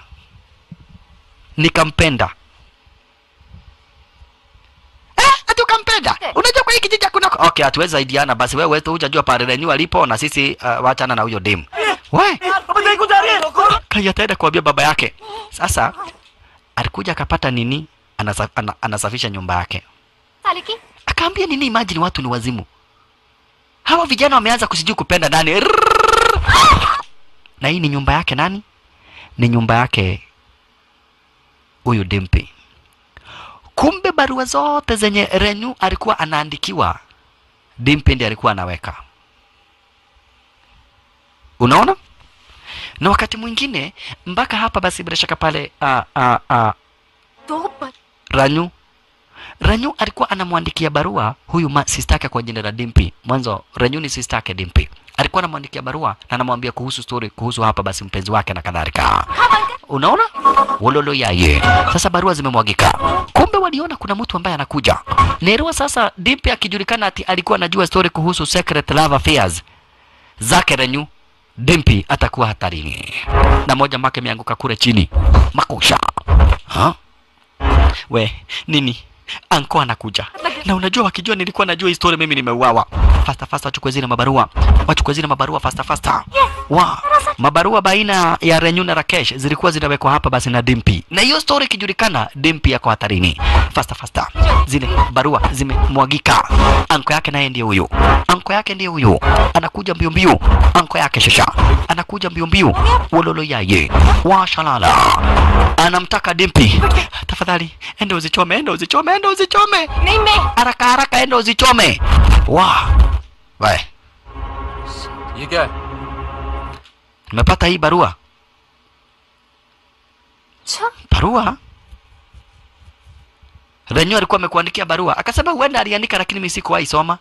Speaker 1: Nikampenda. Eh, ati ukampenda? Unajua kwa hii kijiji hakuna okay hatuwezi saidiana basi wewe tu hujajua pale renyu alipo na sisi uh, wachana na huyo dem we kai ataenda kuambia baba yake sasa alikuja akapata nini Anasa, ana, anasafisha nyumba yake
Speaker 8: साले की
Speaker 1: akaambia nini imagine watu ni wazimu hawa vijana wameanza kusijui kupenda nani Rrrr. na hii ni nyumba yake nani ni nyumba yake huyu dimpi kumbe barua zote zenye renyu alikuwa anaandikiwa dimpi ndiye alikuwa anaweka unaona na wakati mwingine mpaka hapa basi bila shaka pale uh, uh, uh,
Speaker 8: दो पर
Speaker 1: Ranyu Ranyu alikuwa anamwandikia barua huyu ma, sistake kwa jina la Dimpi. Mwanzo Ranyu ni sistake Dimpi. Alikuwa anamwandikia barua na anamwambia kuhusu story kuhusu hapa basi mpenzi wake na kadhalika. Unaona? Wololo yaye. Sasa barua zimemwagika. Kumbe waliona kuna mtu ambaye anakuja. Nerwa sasa Dimpi akijulikana ati alikuwa anajua story kuhusu secret love affairs zake Ranyu. Dimpi atakuwa hatarini. Na moja make imeanguka kule chini. Makusha. Ha? we nini anko anakuja na unajua wakijua nilikuwa najua historia mimi nimeuawa fasta fasta wachukue zile mabarua wachukue zile mabarua fasta fasta wa mabarua baina ya Renyu na Rakesh zilikuwa zinawekwa hapa basi na Dimpi na hiyo story ikijulikana Dimpi yako hatarini fasta fasta zile barua zimemwagika anko yake naye ndiye huyo anko yake ndiye huyo anakuja mbio mbio anko yake shasha anakuja mbio mbio wololo yaye washalala anamtaka Dimpi tafadhali enda uzichome enda uzichome enda uzichome
Speaker 8: नहीं मैं
Speaker 1: haraka haraka enda uzichome wa we
Speaker 2: ये क्या है
Speaker 1: nimepata hii barua
Speaker 8: अच्छा
Speaker 1: barua Renyo alikuwa amekuandikia barua akasema huenda aliandika lakini mimi sikuwahi soma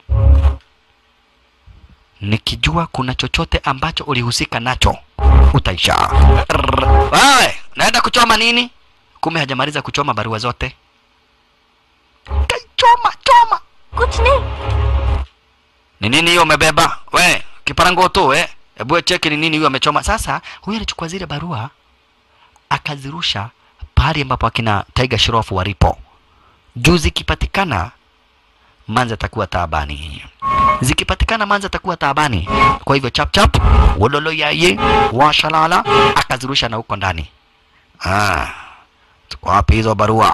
Speaker 1: nikijua kuna chochote ambacho ulihusika nacho utaisha Rrrr. wewe naenda kuchoma nini kumbe hajamaliza kuchoma barua zote kaichoma choma
Speaker 8: कुछ नहीं
Speaker 1: ni nini hiyo umebeba we kiparango tu eh hebu cheki ni nini hiyo amechoma sasa huyu alichukua zile barua akazirusha pahali ambapo akina Tiger Shroff walipo juu zikipatikana manza atakuwa taabani zikipatikana manza atakuwa taabani kwa hivyo chap chap wololo yaye washalala akazirusha na huko ndani ah ziko wapi hizo barua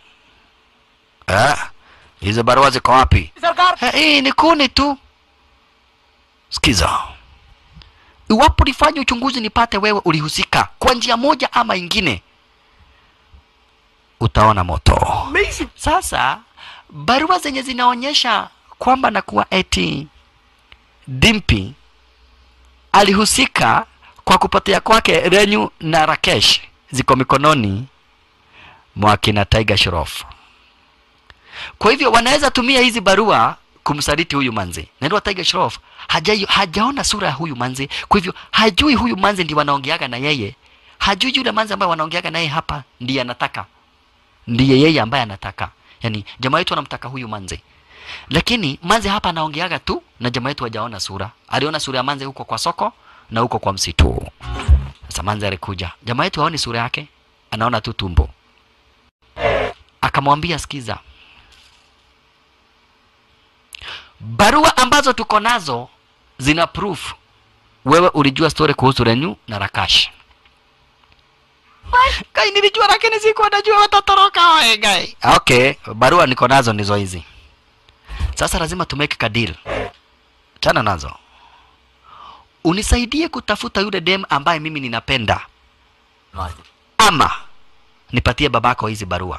Speaker 1: eh hizo barua ziko wapi Eh, hii ni kuni tu sikiza iwapo nifanye uchunguzi nipate wewe ulihusika kwa njia moja ama ingine utaona moto sasa barua zenye zinaonyesha kwamba nakuwa eti dimpi alihusika kwa kupotea kwake renyu na rakesh ziko mikononi mwa kina tiger shroff kwa hivyo wanaweza tumia hizi barua kumsaliti huyu manzi naendwa tiger shroff haja, hajaona sura ya huyu manzi kwa hivyo hajui huyu manzi ndi wanaongeaga na yeye hajui yule manzi ambaye wanaongeaga naye hapa ndiye anataka ndiye yeye ambaye anataka yani jamaa yetu anamtaka huyu manzi lakini manzi hapa anaongeaga tu na jamaa yetu hajaona sura aliona sura ya manzi huko kwa soko na huko kwa msitu sasa manzi alikuja jamaa yetu haoni sura yake anaona tu tumbo akamwambia sikiza barua ambazo tuko nazo zina proof wewe ulijua story kuhusu Renyu na Rakash. Kai nilijua lakini sikuwa najua watatoroka wae gai. Okay, barua niko nazo ndizo hizi. Sasa lazima tumeke ka deal. Chana nazo. Unisaidie kutafuta yule dem ambaye mimi ninapenda
Speaker 6: मार दे
Speaker 1: ama nipatie babako hizi barua.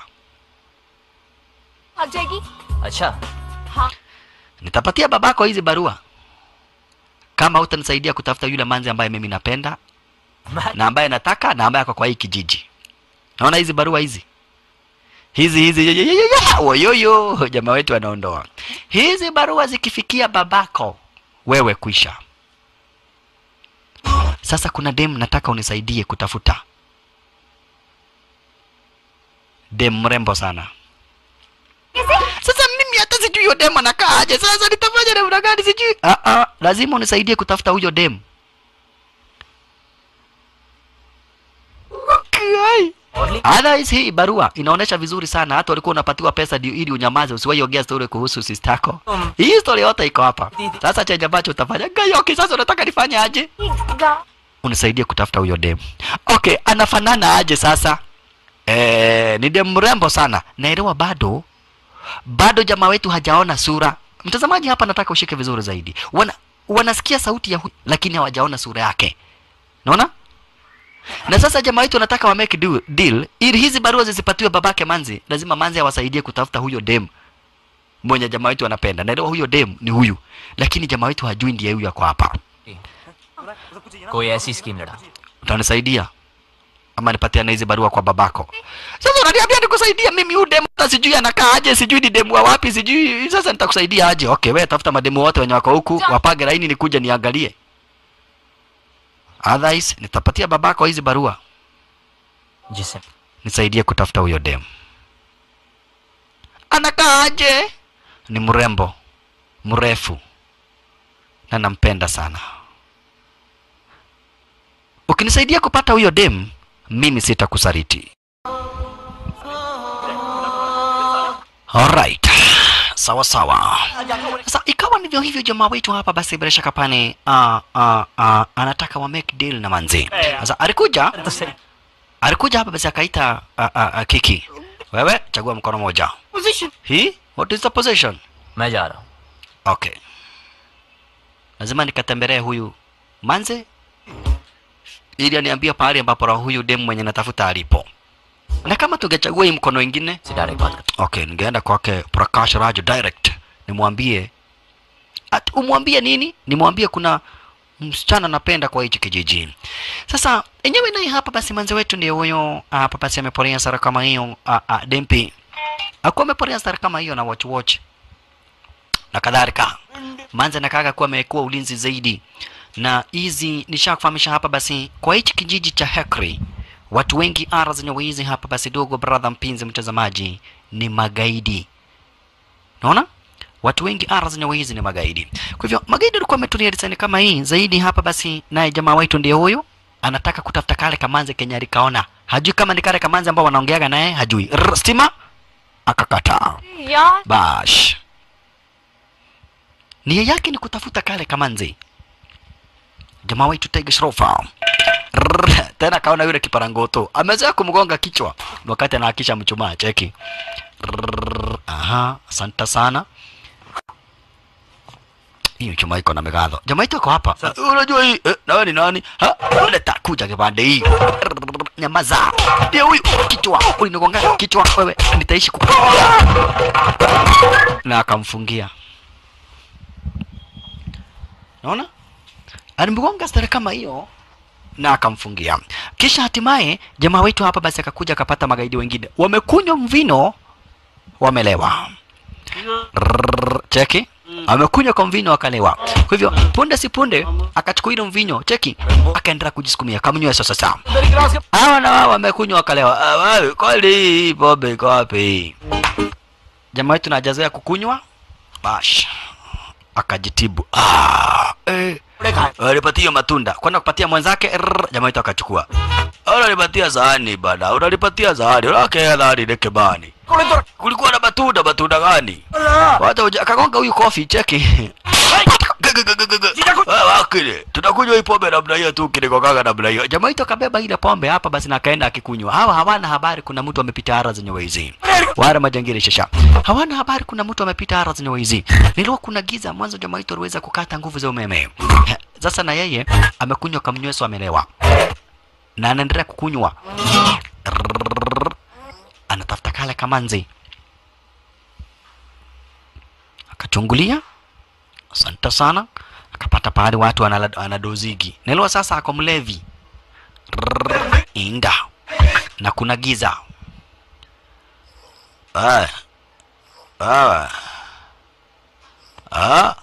Speaker 8: भाग जाएगी
Speaker 6: अच्छा
Speaker 1: Nitapatia babako hizi barua kama hutanisaidia kutafuta yule manzi ambaye mimi napenda
Speaker 6: मैं
Speaker 1: na ambaye nataka na ambaye ako kwa hii kijiji. Naona hizi barua hizi hizi hizi ye- ye- ye- ye- ye- woyoyo, jamaa wetu anaondoa hizi barua zikifikia babako, wewe kwisha. Sasa kuna dem nataka unisaidie kutafuta, dem mrembo sana. Sasa mimi hata sijui huyo dem anakaa aje. Sasa nitafanya namna gani? Sijui. Ah ah, lazima unisaidie kutafuta huyo dem. Kai. Otherwise hii barua inaonyesha vizuri sana, hata walikuwa unapatiwa pesa ndio ili unyamaze, usiwahi ongea story kuhusu sistako. Hii story yote iko hapa. Sasa chenye ambacho utafanya Gayoki, sasa unataka nifanye aje? Unisaidie kutafuta huyo dem. Okay, anafanana aje sasa? Eh, ni dem mrembo sana. Naelewa bado bado jamaa wetu hajaona sura. Mtazamaji hapa nataka ushike vizuri zaidi. Wana, wanasikia sauti ya hu, lakini hawajaona sura yake. Naona? Na sasa jamaa wetu wanataka wa make deal, deal ili hizi barua zisipatiwe babake Manzi. Lazima Manzi awasaidie kutafuta huyo dem mwenye jamaa wetu anapenda. Naelewa huyo dem ni huyu, lakini jamaa wetu hajui ndiye huyu ako hapa.
Speaker 6: कोई ऐसी स्कीम लड़ा
Speaker 1: Utanisaidia ama nipatiane hizi barua kwa babako? Sasa unaniambia nikusaidia mimi huyu demu hata sijui anakaa aje, sijui ni demu wa wapi, sijui sasa nitakusaidia aje? Okay, wewe tafuta mademu wote wenye wako huku, wapage laini nikuje niangalie. Otherwise nitapatia babako hizi barua.
Speaker 6: जिसे
Speaker 1: Nisaidie kutafuta huyo demu. Anakaa aje? Ni mrembo, mrefu na nampenda sana. Ukinisaidia kupata huyo dem, mimi sitakusaliti. Alright. Sawa sawa. Sasa ikawa ndivyo hivyo, jamaa wetu hapa basi bila shaka pane uh, uh, uh, anataka wa make deal na manzi. Sasa alikuja alikuja hapa basi akaita uh, uh, uh, Kiki. Wewe chagua mkono moja. Hii? What is the position?
Speaker 6: मैं जा रहा हूँ
Speaker 1: Okay. Lazima nikatembelee huyu manze ili aniambie pahali ambapo roho huyu demu mwenye natafuta alipo. Na kama tungechagua hii mkono ingine,
Speaker 6: से direct बात कर
Speaker 1: okay, ningeenda kwake Prakash Raj direct nimwambie at, umwambie nini? Nimwambie kuna msichana napenda kwa hichi kijiji. Sasa enyewe naye hapa basi manze wetu ndiye huyo hapa basi ameporea sara kama hiyo a, a, Dempi. Akuwa ameporea sara kama hiyo na watch watch na kadhalika. Manze nakaga kuwa amekuwa ulinzi zaidi, na hizi nishakufahamisha hapa basi, kwa hichi kijiji cha Hekri watu wengi ara zenye wizi hapa basi, dogo brother, mpinzi mtazamaji, ni magaidi. Naona watu wengi ara zenye wizi ni magaidi. Kwa hivyo magaidi walikuwa wametulia design kama hii zaidi hapa basi, naye jamaa wetu ndiye huyo anataka kutafuta kale kamanze kenye alikaona, hajui kama ni kale kamanze ambao wanaongeaga naye, hajui Rrr, stima akakataa.
Speaker 8: यार
Speaker 1: Bash. Nia yake ni kutafuta kale kamanzi. Jamaa wetu Tiger Shrofa. Rrrr, Tena kaona yule kiparangoto. Amezoea kumgonga kichwa wakati anaakisha mchumaa cheki. Rrrr, Aha, asante sana. Hii mchumaa iko na megadho. Jamaa wetu ako hapa. Unajua hii eh, na wewe ni nani? Ha? Leta kuja kipande hii. Rrrr, Nyamaza. Ndio huyu kichwa. Ulinigonga kichwa wewe. Nitaishi kukupiga na akamfungia. Naona alimgonga stare kama hiyo na akamfungia. Kisha hatimaye jamaa wetu hapa basi akakuja akapata magaidi wengine wamekunywa mvino, wamelewa. Rrrr, Cheki, amekunywa kwa mvinyo akalewa. Kwa hivyo punde si punde akachukua ile mvinyo, cheki, akaendelea kujisukumia kamnywe sasa sasa. Hawa na wao wamekunywa wakalewa. Ah, wewe kweli hii pombe iko wapi? Jamaa wetu najazoea kukunywa, bash akajitibu. Ah, eh. Alipatia matunda kwenda kupatia mwenzake, rrr, jamaa wetu akachukua. Unalipatia sahani bana, unalipatia sahani, unakea sahani neke bani. Kulikuwa na matunda, matunda gani? Wacha uja akagonga huyu kofi cheki. Ah, Wakili, tunakunywa hii pombe namna hiyo tu kinikokaga namna hiyo. Jamaa wetu akabeba ile pombe hapa basi na akaenda akikunywa. Hawa hawana habari kuna mtu amepita ara zenye wezi. Wale majangili shasha. Hawana habari kuna mtu amepita ara zenye wezi. Nilikuwa kuna giza mwanzo jamaa wetu aliweza kukata nguvu za umeme. Sasa na yeye amekunywa kamnyweso amelewa. Na anaendelea kukunywa. Rrrr. Anatafuta kale kamanzi. Akachungulia. Asante sana. Akapata pahali watu wanala- wanadozigi. Nelewa sasa ako mlevi. Rrrr. Inda. Na kuna giza. Ah. Ah. Ah.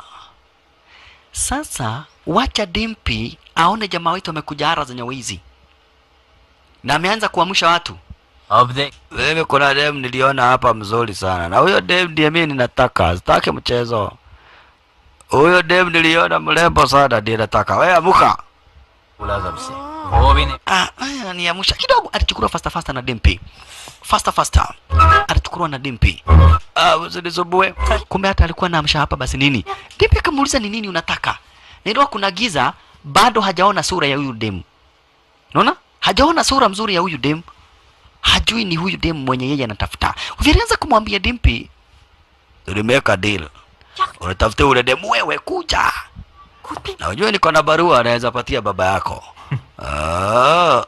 Speaker 1: Sasa wacha Dimpi aone jamaa wetu amekuja ara zenye wizi na ameanza kuamsha watu.
Speaker 6: अब देख
Speaker 1: Mimi kuna dem niliona hapa mzuri sana, na huyo dem ndiye mimi ninataka, sitaki mchezo. Huyo dem niliona mrembo sana, ndiye nataka. Wewe amuka.
Speaker 6: बोला जब से वो भी नहीं
Speaker 1: Ah, ah, haya niamsha kidogo alichukuliwa fasta fasta na dimpi fasta fasta alichukuliwa na dimpi ah usinisumbue kumbe hata alikuwa naamsha hapa basi nini dimpi akamuuliza ni nini unataka nilikuwa kuna giza bado hajaona sura ya huyu demu unaona hajaona sura mzuri ya huyu demu hajui ni huyu demu mwenye yeye anatafuta vilianza kumwambia dimpi nimeweka deal unatafuta ule demu wewe kuja na ujue niko na barua anaweza patia baba yako ah.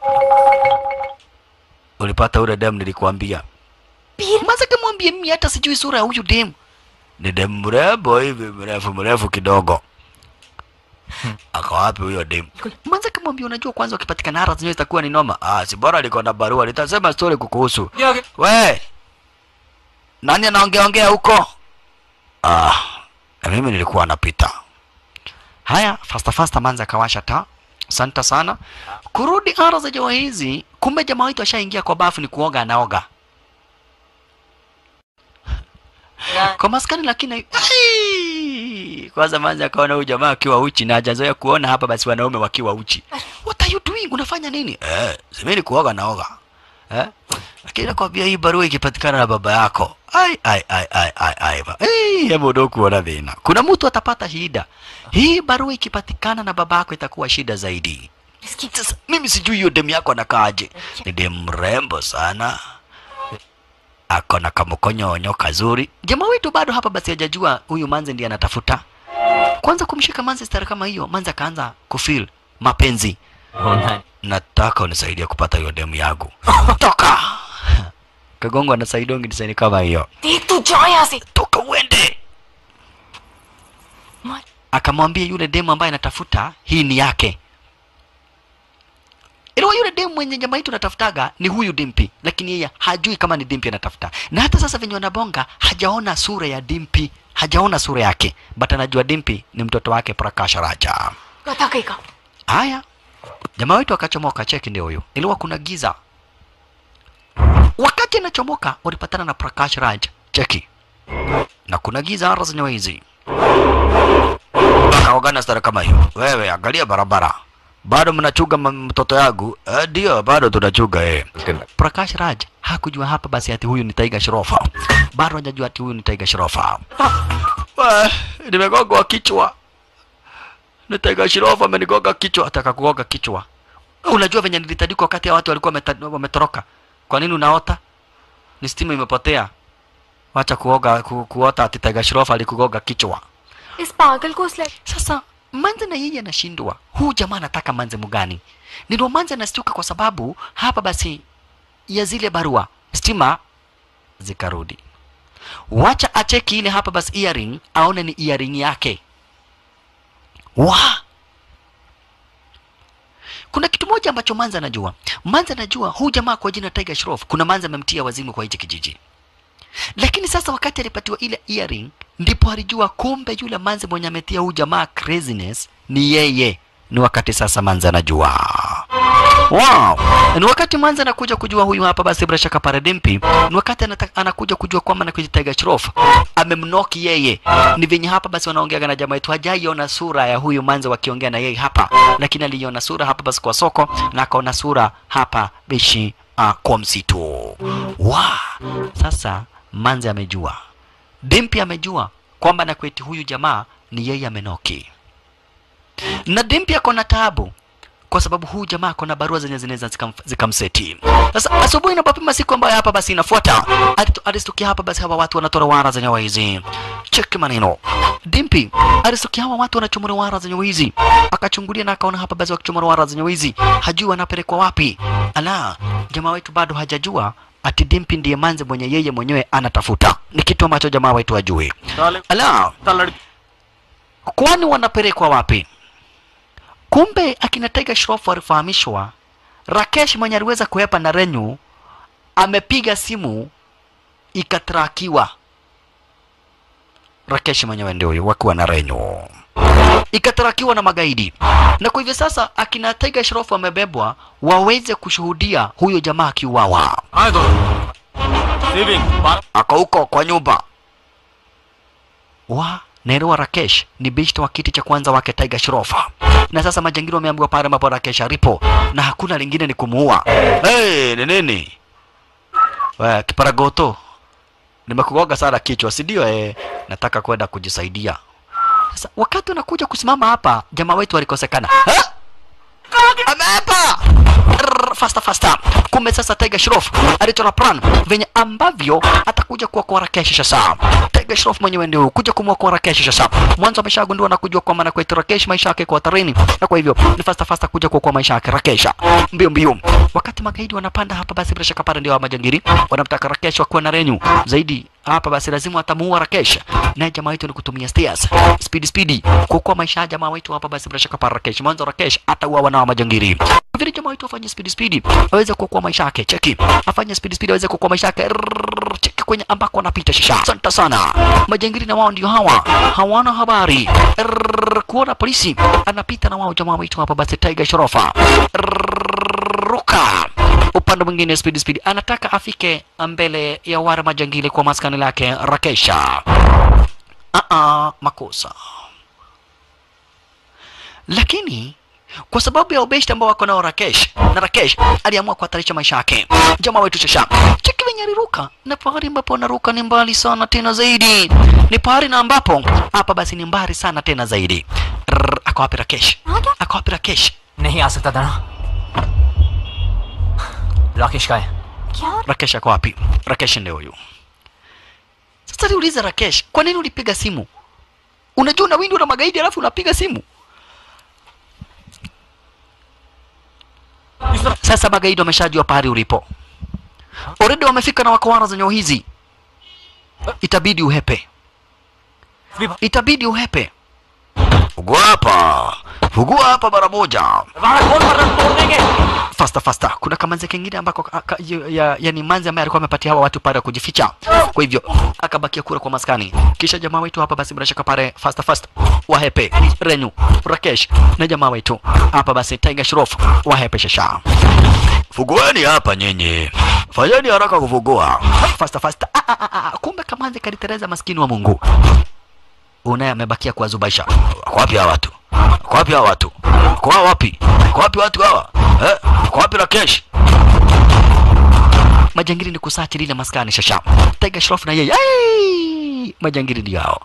Speaker 1: ulipata ule demu nilikuambia maza kamwambie mimi hata sijui sura ya huyu demu ni demu mrembo hivi mrefu mrefu kidogo ako wapi huyo demu manza kamwambia unajua kwanza ukipatikana hara zenyewe itakuwa ni noma ah si bora liko na barua litasema story kukuhusu we nani anaongea ongea huko ah na mimi nilikuwa napita haya fasta fasta manza akawasha taa asante sana kurudi ara za jamaa hizi kumbe jamaa wetu ashaingia kwa bafu ni kuoga anaoga kwa maskani lakini Ai! kwanza manza akaona huyu jamaa akiwa uchi na hajazoea kuona hapa basi wanaume wakiwa uchi what are you doing unafanya nini eh semeni kuoga naoga eh lakini nakwambia hii barua ikipatikana na baba yako ai ai ai ai ai ai ba- eh hebu ndo kuona dhina kuna mtu atapata shida hii barua ikipatikana na baba yako itakuwa shida zaidi sasa mimi sijui hiyo demu yako anakaaje ni demu mrembo sana ako na kamkonyonyo kazuri jamaa wetu bado hapa basi hajajua huyu manze ndiye anatafuta kwanza kumshika manze stara kama hiyo manze akaanza kufeel mapenzi nataka unisaidie kupata hiyo demu yangu toka kagongo anasaidia ungidisaini kama hiyo
Speaker 8: देख तू जा यहाँ से
Speaker 1: toka uende akamwambia yule demu ambaye anatafuta hii ni yake Iliwa yule demu mwenye jamaa yetu anatafutaga ni huyu Dimpi, lakini yeye hajui kama ni Dimpi anatafuta. Na hata sasa venye wanabonga hajaona sura ya Dimpi, hajaona sura yake, but anajua Dimpi ni mtoto wake Prakash Raja.
Speaker 8: कथा कही का
Speaker 1: Haya, jamaa wetu akachomoka, cheki ndio huyo. Iliwa kuna giza. Wakati anachomoka walipatana na Prakash Raj, cheki, na kuna giza hara zenyewe hizi. Akaogana stara kama hiyo. Wewe angalia barabara, bado mnachuga m- mtoto yangu? Eh, Ndio, bado tunachuga eh. Prakash Raj hakujua hapa basi ati huyu ni Tiger Shrofa, bado hajajua ati huyu ni Tiger Shrofa. Wah, Nimegongwa kichwa ni Tiger Shroff amenigonga kichwa, ataka kugonga kichwa. Unajua venye nilitandikwa wakati ya watu walikuwa wameta- wametoroka. Kwa nini unaota? Ni stima imepotea. Wacha kuoga ku, kuota ati Tiger Shroff alikugonga kichwa.
Speaker 8: इस पागल को उस लड़-
Speaker 1: Sasa Manze na yeye anashindwa, huu jamaa anataka Manze mgani? Ndio Manze anastuka kwa sababu hapa basi ya zile barua stima zikarudi. Wacha acheki ile hapa basi earring, aone ni earring yake. Wa! Kuna kitu moja ambacho Manze anajua. Manze anajua huu jamaa kwa jina Tiger Shroff, kuna Manze amemtia wazimu kwa hichi kijiji. Lakini sasa wakati alipatiwa ile earring, ndipo alijua kumbe yule Manze mwenye ametia huu jamaa craziness ni yeye. Ni wakati sasa Manze anajua. Wow. Ni wakati Manze anakuja kujua huyu hapa basi bila shaka Paradimpi. Ni wakati anata, anakuja kujua kwamba na Tiger Shroff amemnoki yeye. Ni venye hapa basi wanaongea na jamaa yetu hajaiona sura ya huyu Manze wakiongea na yeye hapa, lakini aliona sura hapa basi kwa soko na akaona sura hapa bishi uh, kwa msitu. Wa. Sasa Manze amejua. Dimpi amejua kwamba na kweti huyu jamaa ni yeye amenoki. Na Dimpi ako na taabu kwa sababu huyu jamaa ako na barua zenye zinaweza zikam- zikamseti. Sasa asubuhi inapopima siku ambayo hapa basi inafuata, alitu- alistukia hapa basi hawa watu wanatora wara zenye wizi. Cheki maneno. Dimpi alistukia hawa watu wanachomora wara zenye wizi, akachungulia na akaona hapa basi wakichomora wara zenye wizi, hajui wanapelekwa wapi. Ala, jamaa wetu bado hajajua ati Dimpi ndiye manze mwenye yeye mwenyewe anatafuta. Ni kitu ambacho jamaa wetu hajui. Ala, kwani wanapelekwa wapi? Kumbe akina Tiger Shroff walifahamishwa Rakesh mwenye aliweza kuhepa na Renyu amepiga simu ikatrakiwa. Rakesh mwenyewe ndio huyo wakiwa na Renyu ikatrakiwa na magaidi, na kwa hivyo sasa akina Tiger Shroff wamebebwa waweze kushuhudia huyo jamaa akiuawa.
Speaker 2: आए दो living
Speaker 1: Ako huko kwa nyumba wa Nero Rakesh ni bishti wa kiti cha kwanza wake Tiger Shroff. Na sasa majangili wameambiwa pale ambapo Rakesh alipo na hakuna lingine ni kumuua. Hey, ni nini? Wewe kiparagoto. Nimekugoga sana kichwa, si ndio? Eh, nataka kwenda kujisaidia. Sasa wakati unakuja kusimama hapa, jamaa wetu alikosekana. Ha? Ameapa! Rrrr, Fasta fasta. Kumbe sasa Tiger Shroff alichora plan venye ambavyo atakuja kuokoa Rakesh sasa. Tiger Shroff mwenyewe ndio kuja kumwokoa Rakesh sasa. Mwanzo ameshagundua na kujua kwamba na kwetu Rakesh maisha yake kwa hatarini, na kwa hivyo ni fasta fasta kuja kuokoa maisha yake Rakesh. Mbio mbio. Wakati magaidi wanapanda hapa, basi bila shaka pale ndio wa majangili wanamtaka Rakesh wakuwe na renyu zaidi hapa basi lazima atamuua Rakesh. Naye jamaa wetu ni kutumia stairs. Speed speed. Kuokoa maisha ya jamaa wetu hapa basi bila shaka pa Rakesh. Mwanzo Rakesh atauawa na wa majangili. Vile jamaa wetu afanye speed speed. Aweze kuokoa maisha yake. Cheki. Afanye speed speed aweze kuokoa maisha yake. Rrrr, Cheki kwenye ambako anapita shisha. Asante sana. Majangili na wao ndio hawa. Hawana habari. Rrrr, Kuona polisi anapita na wao jamaa wetu hapa basi Tiger Shorofa. Ruka upande mwingine speed speed anataka afike mbele ya wale majangili kwa maskani lake Rakesha. Aa, makosa. Lakini kwa sababu ya ubeshti ambao wako nao Rakesh na Rakesh aliamua kuhatarisha maisha yake. Jamaa wetu Shasha cheki venye aliruka, na pahali ambapo anaruka ni mbali sana tena zaidi, ni pahali na ambapo hapa basi ni mbali sana tena zaidi. Rrr, Ako wapi Rakesh? Ako wapi Rakesh?
Speaker 6: नहीं आ सकता था ना राकेश का है
Speaker 1: Rakesh ako wapi? Rakesh ndio huyu. Sasa niulize Rakesh, kwa nini ulipiga simu? Unajua unawindwa na magaidi alafu unapiga simu? Sasa magaidi wameshajua pahali ulipo. Already wamefika na wakawara zenye hizi. Itabidi uhepe. Itabidi uhepe. Fugua hapa. Fugua hapa mara moja. Fasta fasta. Kuna kamanzi kingine ambako ka- ka- ya, ya, yani manzi ambaye alikuwa amepatia hawa watu pale kujificha. Kwa hivyo akabakia kura kwa maskani. Kisha jamaa wetu hapa basi bila shaka pale fasta fasta wahepe Renyu Rakesh na jamaa wetu hapa basi Tiger Shroff wahepe shasha. Fugueni hapa nyinyi. Fanyeni haraka kufugua. Fasta fasta. Ah, ah, ah, ah. Kumbe kamanzi kalitereza maskini wa Mungu. Unaye amebakia kuwazubaisha. Wako wapi hawa watu? Wako wapi hawa watu? Wako hawa wapi? Wako wapi watu hawa? Eh? Wako wapi Rakesh? Majangili ni kusachi lile maskani shasha. Tiger Shroff na yeye. Ai! Majangili ndio hao.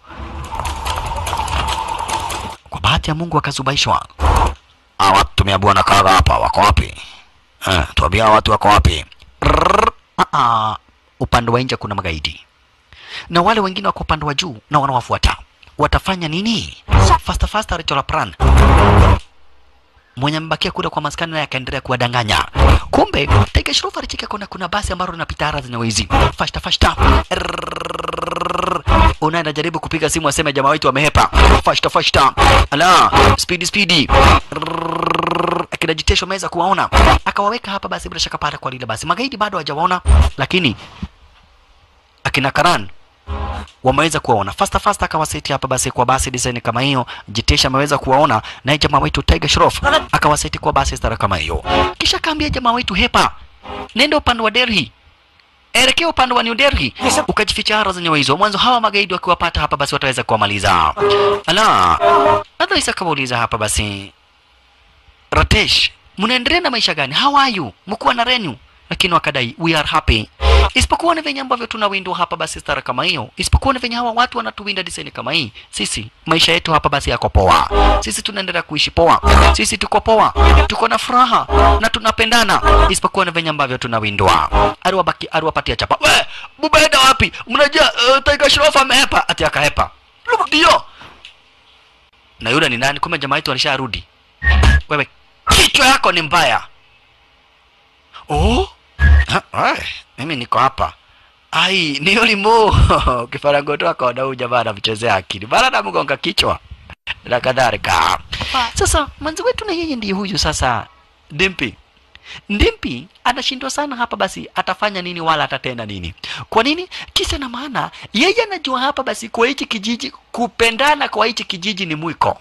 Speaker 1: Kwa bahati ya Mungu wakazubaishwa. Hawa watu tumeambiwa na kaga hapa wako wapi? Eh, tuambia hawa watu wako wapi? Rrrr. Ah, ah. Upande wa nje kuna magaidi na wale wengine wako upande wa juu na wanawafuata. Watafanya nini? Fasta fasta alichora plan mwenye amebakia kule kwa maskani naye akaendelea kuwadanganya. Kumbe Tiger Shroff alicheka kuna kuna basi ambalo linapita hara zenye wizi. Fasta fasta. Rrrr. Unaenda jaribu kupiga simu aseme jamaa wetu wamehepa. Fasta fasta. Ala, speedy speedy. Rrrr. Akina Jitesho ameweza kuwaona. Akawaweka hapa basi bila shaka pale kwa lile basi. Magaidi bado hawajawaona lakini akina Karan wameweza kuwaona fasta fasta, akawaseti hapa basi kwa basi design kama hiyo. Jitesha ameweza kuwaona, naye jamaa wetu Tiger Shroff akawaseti kwa basi stara kama hiyo, kisha kaambia jamaa wetu hepa, nenda upande wa Delhi, elekea upande wa New Delhi, ukajificha hara zenye hizo. Mwanzo hawa magaidi wakiwapata hapa basi wataweza kuwamaliza. Ala, Adhaisa akawauliza hapa basi, Ratesh, mnaendelea na maisha gani? How are you? Mkuwa na renyu? Lakini wakadai we are happy isipokuwa ni venye ambavyo tunawindwa hapa basi stara kama hiyo, isipokuwa ni venye hawa watu wanatuwinda design kama hii. Sisi maisha yetu hapa basi yako poa, sisi tunaendelea kuishi poa, sisi tuko poa, tuko na furaha na tunapendana, isipokuwa ni venye ambavyo tunawindwa. Aliwabaki aliwapatia chapa, we bubaenda wapi? Mnajua uh, Tiger Shroff amehepa, ati akahepa, ndio na yule ni nani? Kumbe jamaa yetu alisharudi. Wewe kichwa yako ni mbaya. Oh, Ha, ai, mimi niko hapa. Ai, ni ulimo kifarango tu akaona huyu jamaa anamchezea akili, bana namgonga kichwa na kadhalika. Sasa mwanzi wetu na yeye ndiye huyu sasa, Dimpi. Ndimpi anashindwa sana hapa, basi atafanya nini wala atatenda nini? Kwa nini? Kisa na maana yeye anajua hapa basi kwa hichi kijiji, kupendana kwa hichi kijiji ni mwiko.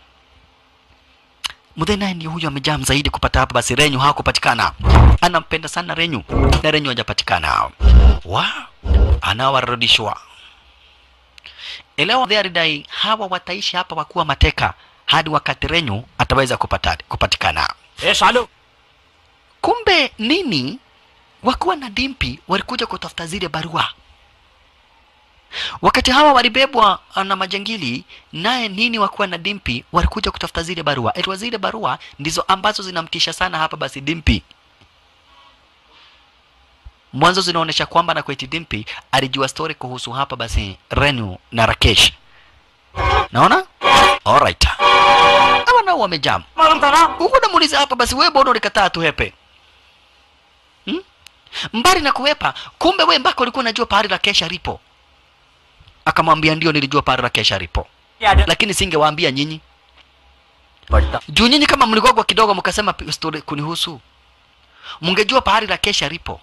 Speaker 1: Mudhe naye ndio huyu amejaa zaidi kupata hapa basi Renyu hakupatikana. Anampenda sana Renyu na Renyu hajapatikana. Wa anawarudishwa. elewa they alidai hawa wataishi hapa wakuwa mateka hadi wakati renyu ataweza kupata, kupatikana
Speaker 4: ए सालो
Speaker 1: kumbe nini wakuwa na dimpi walikuja kutafuta zile barua wakati hawa walibebwa na majangili naye nini wakuwa na dimpi walikuja kutafuta zile barua etwa zile barua ndizo ambazo zinamtisha sana hapa basi dimpi mwanzo zinaonyesha kwamba na kweti dimpi alijua story kuhusu hapa basi renu na rakesh naona alright ama nao wamejam huku namuuliza hapa basi wewe mbona ulikataa tuhepe hmm? mbali na kuwepa kumbe we mpaka ulikuwa unajua pahali la kesha lipo akamwambia ndio nilijua pahali la kesha lipo lakini singewaambia nyinyi juu nyinyi kama mligogwa kidogo mkasema pi- story kunihusu mngejua pahali la kesha lipo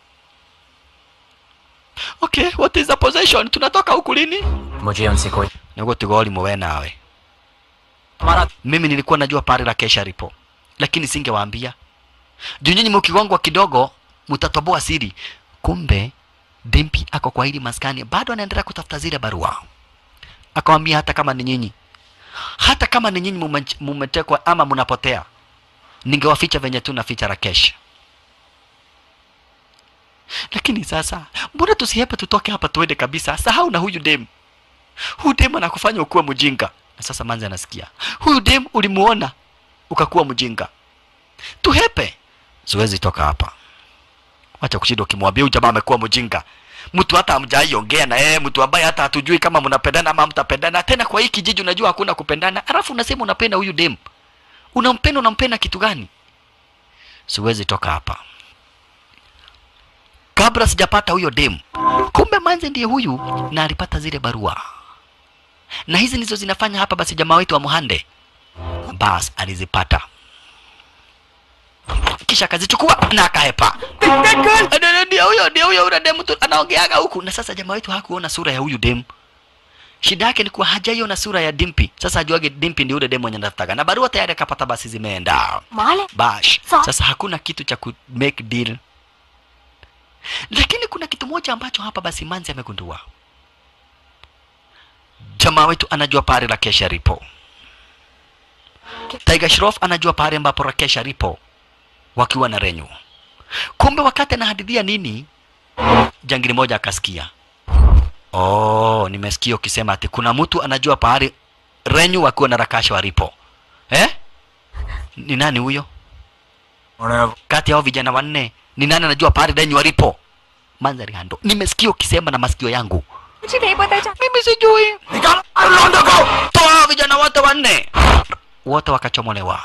Speaker 1: okay what is the possession tunatoka huku lini
Speaker 6: मुझे उनसे कोई
Speaker 1: niguo tigoli muwe nawe
Speaker 6: हमारा
Speaker 1: mimi nilikuwa najua pahali la kesha lipo lakini singewaambia juu nyinyi mkigongwa kidogo mtatoboa siri kumbe dimpi ako kwa hili maskani bado anaendelea kutafuta zile barua akawambia hata kama ni nyinyi hata kama ni nyinyi mume- mumetekwa ama mnapotea ningewaficha venye tu naficha rakesh lakini sasa mbona tusihepe tutoke hapa tuende kabisa sahau na huyu dem huyu dem anakufanya ukuwe mjinga na sasa manzi anasikia huyu dem ulimuona ukakuwa mjinga tuhepe siwezi toka hapa wacha kushinda ukimwambia huyu jamaa amekuwa mjinga mtu hata hamjaiongea na yeye mtu ambaye hata hatujui kama mnapendana ama mtapendana tena kwa hii kijiji unajua hakuna kupendana alafu unasema unapenda huyu dem unampenda unampenda kitu gani siwezi toka hapa kabla sijapata huyo dem kumbe manze ndiye huyu na alipata zile barua na hizi ndizo zinafanya hapa basi jamaa wetu wa muhande bas alizipata kisha akazichukua na akahepa Ndio- ndio huyo ndio huyo yule demu tu anaongeaga huku na sasa jamaa wetu hakuona sura ya huyu demu shida yake ni kuwa hajaiona sura ya dimpi sasa ajuage dimpi ndi yule demu mwenye anataka na barua tayari akapata basi zimeenda
Speaker 8: माल
Speaker 1: bash
Speaker 8: Sa-
Speaker 1: sasa hakuna kitu cha ku make deal lakini kuna kitu moja ambacho hapa basi manzi amegundua jamaa wetu anajua pahali rakesha ripo tiger shroff anajua pahali ambapo rakesha ripo wakiwa na renyu kumbe wakati anahadithia nini jangili moja akasikia oh nimesikia ukisema ati kuna mtu anajua pahali renyu wakiwa na rakasha walipo eh ni nani huyo kati yao vijana wanne ni nani anajua pahali renyu walipo manzari hando nimesikia ukisema na masikio yangu
Speaker 8: मुझे नहीं पता था
Speaker 1: mimi sijui toa vijana wote wanne wote wakachomolewa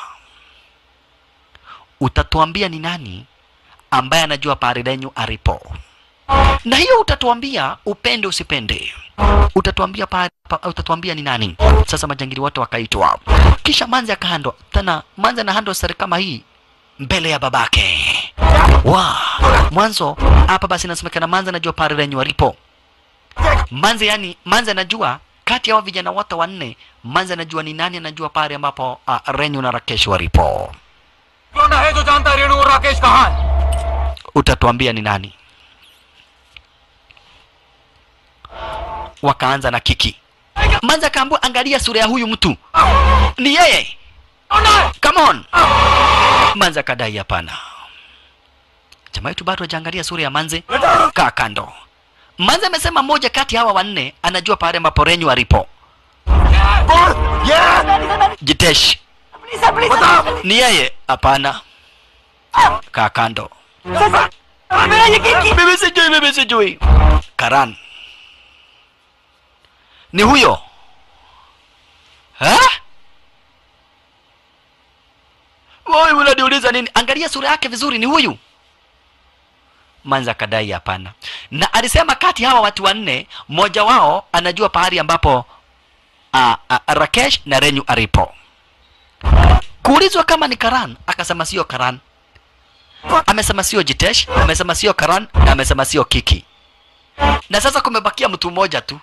Speaker 1: utatuambia ni nani ambaye anajua pahali lenyu alipo na hiyo utatuambia upende usipende utatuambia pa, pa, utatuambia ni nani sasa majangili wote wakaitwa kisha manzi akahando tena manzi anahando sari kama hii mbele ya babake wa mwanzo hapa basi inasemekana manzi anajua pahali lenyu alipo manze yani manze anajua kati ya hao vijana wote wanne manze anajua ni nani anajua pale ambapo uh, renyu na rakesh walipo
Speaker 2: कौन है जो जानता है रेणु और राकेश कहाँ है
Speaker 1: utatuambia ni nani wakaanza na kiki manze akaambua angalia sura ya huyu mtu ni yeye come on manze akadai hapana jamaa yetu bado hajaangalia sura ya manze kaa kando manze amesema mmoja kati ya hawa wanne anajua pale ambapo renyu alipo jitesh ni yeye hapana kaa kando mimi sijui mimi sijui karan ni huyo ha? Wewe unaniuliza nini? Angalia sura yake vizuri, ni huyu. Manza akadai hapana, na alisema kati hawa watu wanne mmoja wao anajua pahali ambapo a, a, Rakesh na Renyu alipo. Kuulizwa kama ni Karan, akasema sio Karan. Amesema sio Jitesh, amesema sio Karan na amesema sio Kiki. Na sasa kumebakia mtu mmoja tu,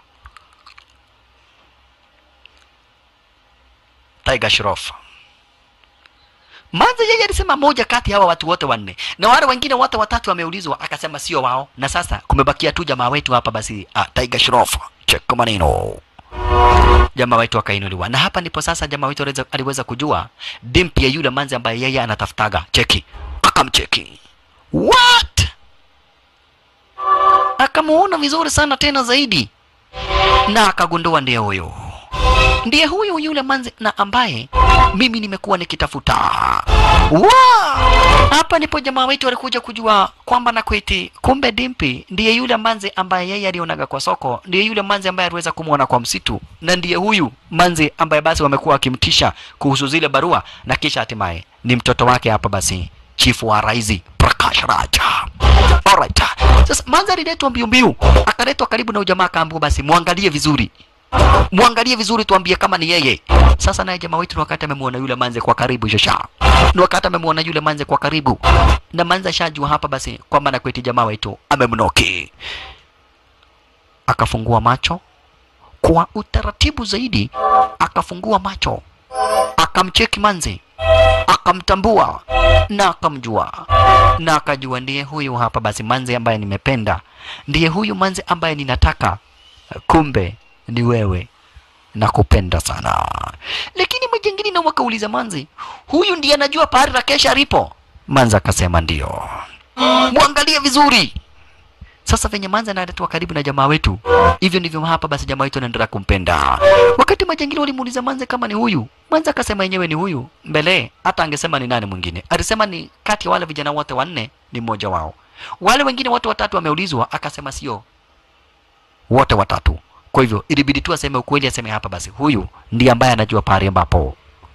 Speaker 1: Tiger Shroff. Manza yeye alisema moja kati ya hawa watu wote wanne, na wale wengine wote watatu wameulizwa, akasema sio wao. Na sasa kumebakia tu jamaa wetu hapa basi, ah, Tiger Shroff. Check maneno. jamaa wetu akainuliwa na hapa ndipo sasa jamaa wetu aliweza, aliweza kujua dimpi ya yule manzi ambaye yeye anatafutaga cheki akamcheki what akamuona vizuri sana tena zaidi na akagundua ndiye huyo ndiye huyu yule manzi na ambaye mimi nimekuwa nikitafuta wa hapa ndipo jamaa wetu alikuja kujua kwamba na kweti kumbe dimpi ndiye yule manzi ambaye yeye alionaga kwa soko ndiye yule manzi ambaye aliweza kumwona kwa msitu na ndiye huyu manzi ambaye basi wamekuwa wakimtisha kuhusu zile barua na kisha hatimaye ni mtoto wake hapa basi chifu wa raizi prakash raja Alright. Sasa manzi aliletwa mbio mbio, akaletwa karibu na ujamaa, akaambiwa basi muangalie vizuri, muangalie vizuri, tuambie kama ni yeye. Sasa naye jamaa wetu wakati amemwona yule manze kwa karibu shasha, ni wakati amemwona yule manze kwa karibu, na manze ashajua hapa basi kwamba na kweti jamaa wetu amemnoki. Akafungua macho kwa utaratibu zaidi, akafungua macho, akamcheki manze, akamtambua na akamjua na akajua ndiye huyu hapa basi manze ambaye nimependa, ndiye huyu manze ambaye ninataka, kumbe ni wewe nakupenda sana. Lakini majengini na wakauliza manze, huyu ndiye anajua pahali Rakesh alipo? Manze akasema ndio. Mwangalie vizuri. Sasa venye manze analetwa karibu na jamaa wetu, hivyo ndivyo hapa basi jamaa wetu anaendelea kumpenda. Wakati majangili walimuuliza manze kama ni huyu, manze akasema yenyewe ni huyu. Mbele hata angesema ni nani mwingine, alisema ni kati ya wale vijana wote wanne ni mmoja wao. Wale wengine wote watatu wameulizwa, akasema sio wote watatu. Kwa hivyo ilibidi tu aseme ukweli, aseme hapa basi huyu ndiye ambaye anajua pahali ambapo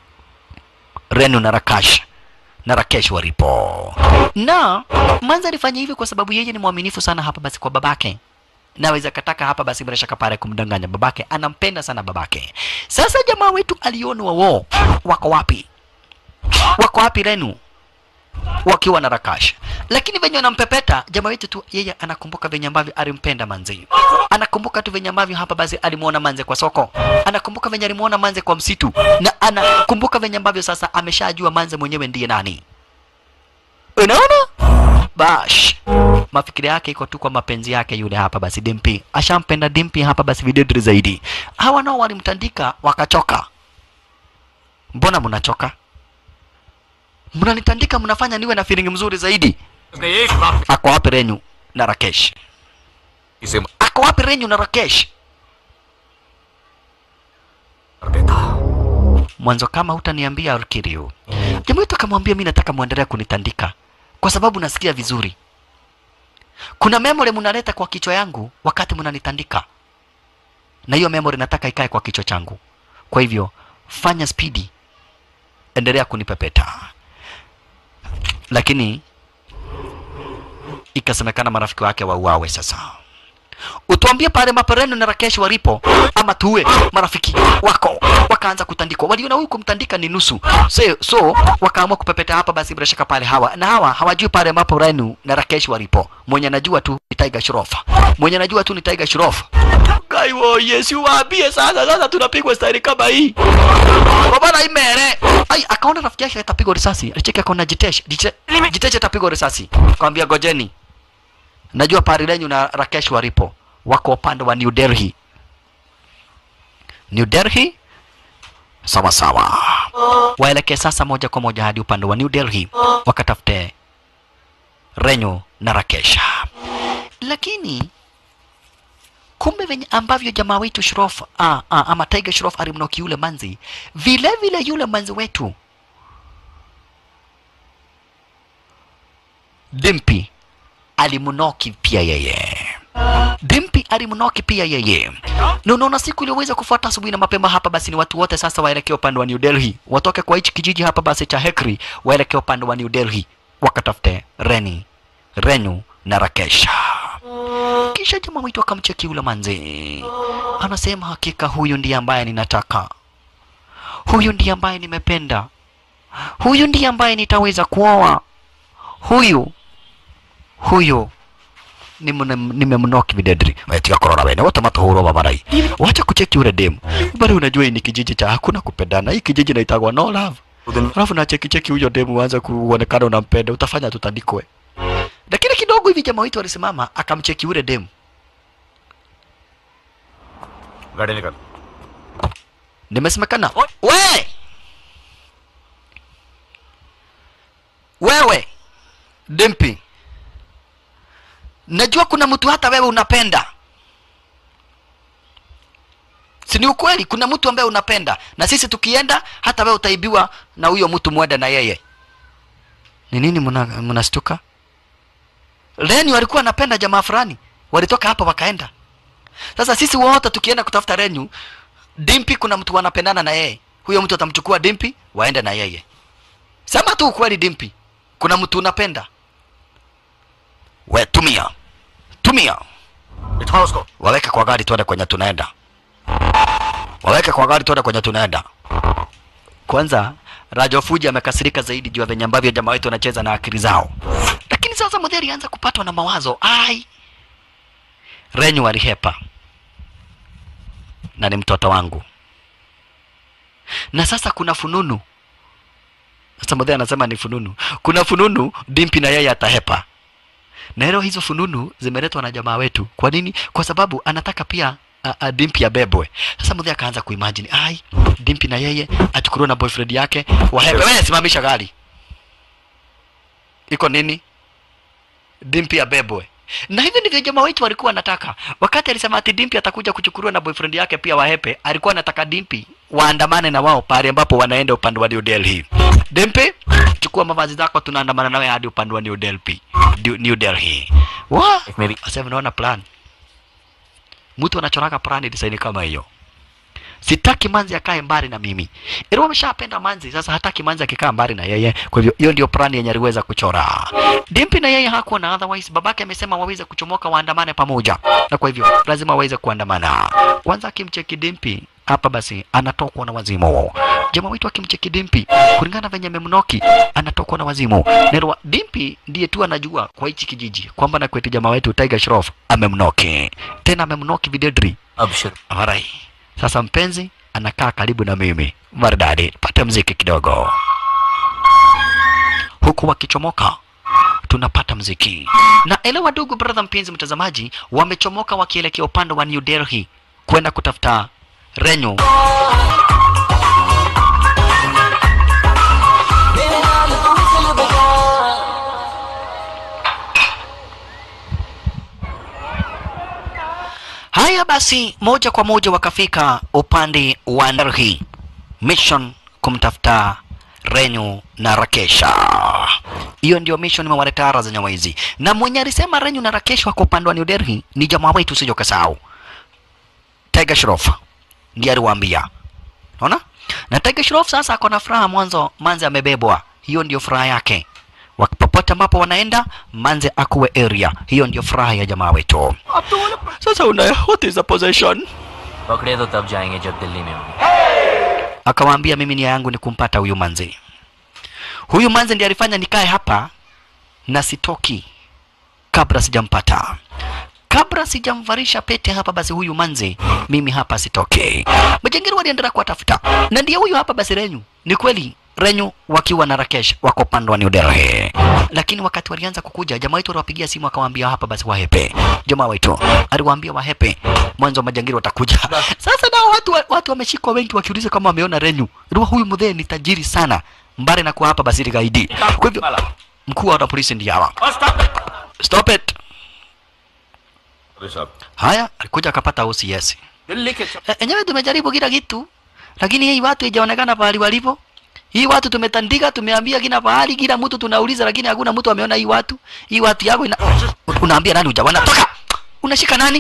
Speaker 1: Renu na Rakash na Rakesh walipo. Na Manza alifanya hivi kwa sababu yeye ni mwaminifu sana hapa basi kwa babake. Naweza kataka hapa basi bila shaka pale kumdanganya babake, anampenda sana babake. Sasa jamaa wetu aliona wao wako wapi? Wako wapi Renu? Wakiwa na Rakash. Lakini venye anampepeta jamaa wetu tu, yeye anakumbuka venye ambavyo alimpenda Manzi. Anakumbuka tu venye ambavyo hapa basi alimuona Manze kwa soko. Anakumbuka venye alimuona Manze kwa msitu, na anakumbuka venye ambavyo sasa ameshajua Manze mwenyewe ndiye nani. Unaona? Bash. Mafikiri yake iko tu kwa mapenzi yake yule hapa basi Dimpi. Ashampenda Dimpi hapa basi videdri zaidi. Hawa nao walimtandika wakachoka. Mbona mnachoka? Mnanitandika mnafanya niwe na feeling mzuri zaidi.
Speaker 2: एक बात
Speaker 1: Ako wapi Renyu na Rakesh?
Speaker 7: इसे
Speaker 1: Ako wapi Renyu na Rakesh?
Speaker 7: मार देता
Speaker 1: Mwanzo kama hutaniambia Arkiriu. Jamaa wetu akamwambia mimi nataka muendelee kunitandika kwa sababu nasikia vizuri. Kuna memory mnaleta kwa kichwa yangu wakati mnanitandika. Na hiyo memory nataka ikae kwa kichwa changu. Kwa hivyo fanya spidi. Endelea kunipepeta. Lakini ikasemekana marafiki wake wauawe sasa. Utuambie pale mapereno na Rakesh walipo ama tuwe marafiki wako. Wakaanza kutandikwa, waliona huyu kumtandika ni nusu, so, so wakaamua kupepeta hapa. Basi bila shaka pale hawa na hawa hawajui pale mapereno na Rakesh walipo. Mwenye anajua tu ni Tiger Shroff, mwenye anajua tu ni Tiger Shroff. Kaiwo Yesu waambie sasa, sasa tunapigwa staili kama hii baba imere. Ai, akaona rafiki yake atapigwa risasi, alicheki akaona Jitesh, Jite- Jitesh atapigwa risasi, akamwambia gojeni najua pari lenyu na Rakesh walipo wako upande wa New Delhi. New Delhi, sawa sawa, waelekee sasa moja kwa moja hadi upande wa New Delhi wakatafute Renyu na Rakesh. Lakini kumbe venye ambavyo jamaa wetu Shroff ah, ah, ama Tiger Shroff alimnoki yule manzi, vile vile yule manzi wetu Dimpi alimnoki pia yeye. Dimpi alimnoki pia yeye. Na unaona siku iliyoweza kufuata asubuhi na mapema hapa basi ni watu wote sasa waelekee upande wa New Delhi. Watoke kwa hichi kijiji hapa basi cha Hekri waelekee upande wa New Delhi wakatafute Reni, Renu na Rakesha. Kisha jamaa wetu akamcheki yule manzi. Anasema hakika huyu ndiye ambaye ninataka. Huyu ndiye ambaye nimependa. Huyu ndiye ambaye nitaweza kuoa. Huyu huyo nimemnoki videdri tiga korora wene wote matuhurwo babarai wacha kucheki ule demu bado unajua hii ni kijiji cha hakuna kupendana hii kijiji naitagwa no love alafu na cheki cheki huyo demu uanze kuonekana unampenda utafanya tutandikwe lakini kidogo hivi jamaa wetu alisimama akamcheki ule demu
Speaker 7: गाड़ी निकल
Speaker 1: nimesemekana we wewe dimpi najua kuna mtu hata wewe unapenda si ni ukweli kuna mtu ambaye unapenda na sisi tukienda hata wewe utaibiwa na huyo mtu mwenda na yeye ni nini mna- mnastuka reni walikuwa wanapenda jamaa fulani walitoka hapa wakaenda sasa sisi wote tukienda kutafuta renyu dimpi kuna mtu wanapendana na yeye huyo mtu atamchukua dimpi waende na yeye sema tu ukweli dimpi kuna mtu unapenda we tumia tumia
Speaker 7: बिठाओ उसको
Speaker 1: waweke kwa gari tuende kwenye tunaenda waweke kwa gari tuende kwenye tunaenda kwanza Rajo Fuji amekasirika zaidi juu ya venye ambavyo jamaa wetu wanacheza na akili zao lakini sasa Mudheri alianza kupatwa na mawazo ai Renyu alihepa na ni mtoto wangu na sasa kuna fununu sasa Mudheri anasema ni fununu kuna fununu Dimpi na yeye atahepa na leo hizo fununu zimeletwa na jamaa wetu. Kwa nini? Kwa sababu anataka pia a, a, Dimpi abebwe. Sasa Mudhi akaanza kuimagine, ai, Dimpi na yeye achukuliwe na boyfriend yake wahepe. Wewe simamisha gari, iko nini? Dimpi abebwe. Na hivyo ndivyo jamaa wetu walikuwa wanataka. Wakati alisema ati Dimpi atakuja kuchukuliwa na boyfriend yake pia wahepe, alikuwa anataka Dimpi waandamane na wao pale ambapo wanaenda upande wa New Delhi. Dimpi, chukua mavazi zako, tunaandamana nawe hadi upande wa New Delhi. New- New Delhi. Wa?
Speaker 6: Maybe.
Speaker 1: Sasa naona plan. Mtu anachoraka plan design kama hiyo. Sitaki manzi akae mbali na mimi. Ilo ameshapenda manzi, sasa hataki manzi akikaa mbali na yeye. Kwa hivyo hiyo ndio plan yenye aliweza kuchora. Dimpi na yeye hakuwa na otherwise, babake amesema waweze kuchomoka waandamane pamoja, na kwa hivyo lazima waweze kuandamana. Kwanza akimcheki Dimpi hapa basi anatokwa na wazimu. Jamaa wetu akimcheki Dimpi kulingana venye memnoki anatokwa na wazimu. Nerwa Dimpi ndiye tu anajua kwa hichi kijiji kwamba na kwetu jamaa wetu Tiger Shroff amemnoki. Tena amemnoki videdri.
Speaker 6: अब शुरू
Speaker 1: Alright. Sasa mpenzi anakaa karibu na mimi. Maridadi, pata mziki kidogo. Huku wakichomoka tunapata mziki. Na elewa ndugu brother mpenzi mtazamaji, wamechomoka wakielekea upande wa New Delhi kwenda kutafuta Renyu. Haya basi, moja kwa moja wakafika upande wa Delhi mission kumtafuta Renyu na Rakesha. Hiyo ndio mission imewaletea raha za nyama hizi, na mwenye alisema Renyu na Rakesha wako upande wa New Delhi ni jamaa wetu, usije ukasahau Tiger Shroff ndiye aliwaambia. Unaona? Na Tiger Shroff sasa ako na furaha mwanzo, Manze amebebwa. Hiyo ndio furaha yake. Wak- Popote ambapo wanaenda, Manze akuwe area. Hiyo ndio furaha ya jamaa wetu. Sasa una what is the possession?
Speaker 6: पकड़े तो तब जाएंगे जब दिल्ली में होंगे
Speaker 1: Akawaambia mimi nia yangu ni kumpata huyu Manze. Huyu Manze ndiye alifanya nikae hapa na sitoki kabla sijampata. Kabla sijamvarisha pete hapa basi huyu Manze mimi hapa sitoke. Majangiri waliendelea kuwatafuta. Na ndiye huyu hapa basi Renyu. Ni kweli Renyu wakiwa na Rakesh wako upande wa New Delhi. Lakini wakati walianza kukuja jamaa wetu aliwapigia simu akawaambia hapa basi wahepe. Jamaa wetu aliwaambia wahepe. Mwanzo majangiri watakuja. Sasa nao watu wa- watu wameshikwa wengi wakiuliza kama wameona Renyu. Ndio huyu mzee ni tajiri sana. Mbali na kuwa hapa basi gaidi. Kwa hivyo mkuu wa polisi ndiye hawa. Stop it.
Speaker 7: अरे साहब
Speaker 1: Haya, alikuja akapata OCS.
Speaker 2: Delhi के
Speaker 1: E, enyewe tumejaribu kila kitu, lakini hii watu haijaonekana pahali walipo. Hii watu tumetandika, tumeambia kila pahali, kila mtu tunauliza, lakini hakuna mtu ameona hii watu. Hii watu yako ina... unaambia nani hujaona? Toka! Unashika nani?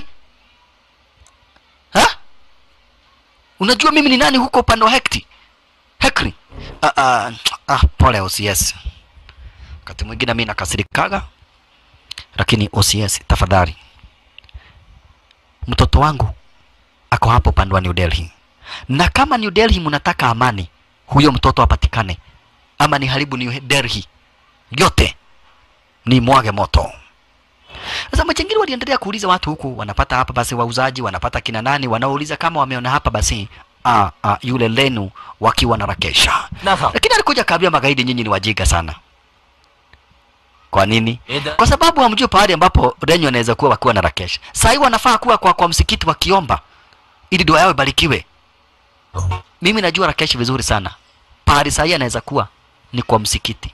Speaker 1: Ha? Unajua mimi ni nani huko upande wa Hekti? Hekri. Ah, ah, ah, pole OCS. Wakati mwingine mimi nakasirikaga, lakini OCS tafadhali, mtoto wangu ako hapo upande wa New Delhi, na kama New Delhi mnataka amani, huyo mtoto apatikane, ama ni haribu New Delhi yote, ni mwage moto. Sasa majangili waliendelea kuuliza watu huku, wanapata hapa basi wauzaji, wanapata kina nani, wanaouliza kama wameona hapa basi ah, ah, yule Lenu wakiwa na Rakesha,
Speaker 6: ना था
Speaker 1: lakini alikuja kaambia magaidi, nyinyi ni wajiga sana. Kwa nini?
Speaker 6: इधर
Speaker 1: kwa sababu hamjui pahali ambapo Renyo anaweza kuwa wakiwa na Rakesh. Saa hii wanafaa kuwa kwa, kwa msikiti wakiomba ili dua yao ibarikiwe. mimi najua Rakesh vizuri sana. Pahali sahi anaweza kuwa ni kwa msikiti,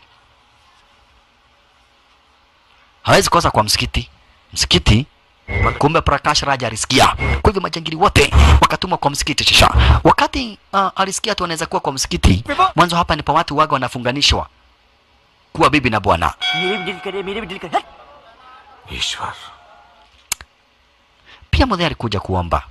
Speaker 1: hawezi kosa kwa msikiti. Msikiti kumbe Prakash Raj alisikia. Kwa hivyo majangili wote wakatumwa kwa msikiti. Shisha wakati uh, alisikia tu anaweza kuwa kwa msikiti, mwanzo hapa ni pa watu waga wanafunganishwa kuwa bibi na bwana.
Speaker 6: मेरे भी दिल करे मेरे भी दिल करे
Speaker 7: ईश्वर
Speaker 1: Pia mzee alikuja kuomba,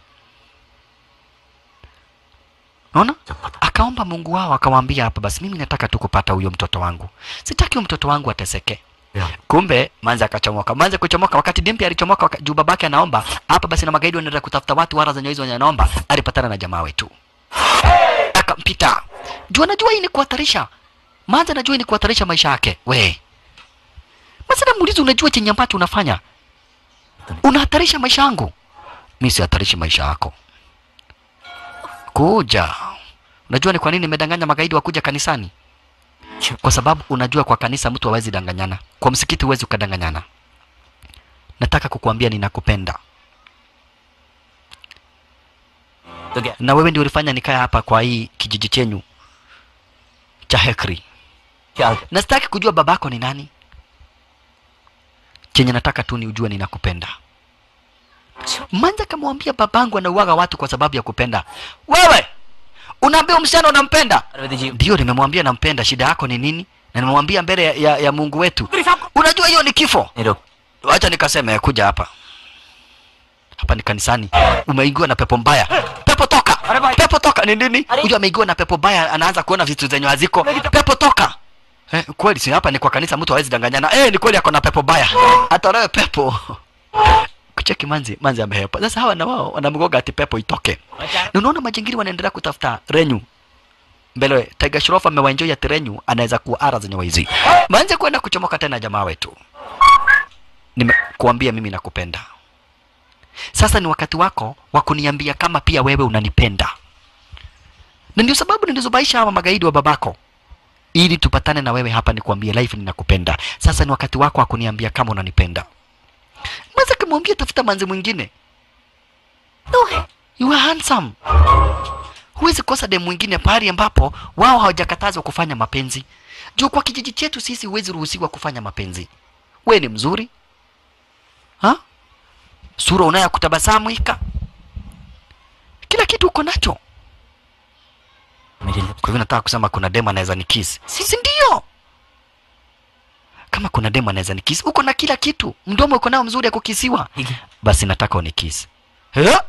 Speaker 1: naona akaomba Mungu wao, akawaambia hapa, basi mimi nataka tu kupata huyo mtoto wangu, sitaki huyo mtoto wangu ateseke. Kumbe manze akachomoka. Manze kuchomoka, wakati Dimpi alichomoka waka, juu babake anaomba hapa, basi na magaidi wanaenda kutafuta watu wara zenye hizo wenye anaomba, alipatana na jamaa wetu akampita juu anajua hii ni kuhatarisha. Manze anajua hii ni kuhatarisha maisha yake. We Manze namuuliza, unajua chenye ambacho unafanya unahatarisha maisha yangu? Mimi sihatarishi maisha yako. Kuja. Unajua ni kwa nini nimedanganya magaidi wa kuja kanisani? Kwa sababu unajua kwa kanisa mtu hawezi danganyana, kwa msikiti huwezi ukadanganyana. Nataka kukuambia ninakupenda,
Speaker 6: तो क्या
Speaker 1: na wewe ndio ulifanya nikae hapa kwa hii kijiji chenyu cha Hekri,
Speaker 6: क्या
Speaker 1: na sitaki kujua babako ni nani. Chenye nataka tu ni ujue ninakupenda. Manja kamwambia babangu anauaga watu kwa sababu ya kupenda. Wewe unaambia msichana unampenda?
Speaker 6: Arvind जी
Speaker 1: Ndio, nimemwambia nampenda. Shida yako ni nini? Na nimemwambia mbele ya, ya, ya Mungu wetu. Unajua hiyo ni kifo.
Speaker 6: नहीं रुक
Speaker 1: Acha nikaseme, kuja hapa. Hapa ni kanisani. Umeingiwa na pepo mbaya. Pepo toka. Pepo toka ni nini? Huyu ameingiwa na pepo mbaya, anaanza kuona vitu zenye haziko. Pepo toka. Eh, kweli si hapa ni kwa kanisa, mtu hawezi danganyana. Eh, ni kweli ako na pepo mbaya. Atolewe pepo. Kucheki manzi, manzi amehepa. Sasa hawa na wao wanamgoga ati pepo itoke. Na unaona majingiri wanaendelea kutafuta renyu mbele Tiger Shroff amewaenjoy ati renyu anaweza kuwa ara zenye waizi. Manze kwenda kuchomoka tena jamaa wetu. Nimekuambia mimi nakupenda. Sasa ni wakati wako wa kuniambia kama pia wewe unanipenda. Na ndio sababu nilizobaisha hawa magaidi wa babako ili tupatane na wewe hapa nikuambie live ninakupenda. Sasa ni wakati wako wa kuniambia kama unanipenda. Mwanza kumwambia tafuta manzi mwingine. No, you are handsome. Huwezi kosa demu mwingine pahali ambapo wao hawajakatazwa kufanya mapenzi. Juu kwa kijiji chetu sisi huwezi ruhusiwa kufanya mapenzi. We ni mzuri ha? Sura unayo kutabasamu ika, kila kitu uko nacho.
Speaker 6: मेरे लिए
Speaker 1: Kwa hivyo nataka kusema kuna demu anaweza nikisi, si ndio? Kama kuna demu anaweza nikisi, uko na kila kitu, mdomo uko nao mzuri ya kukisiwa,
Speaker 6: ठीक है
Speaker 1: basi nataka unikisi. Eh?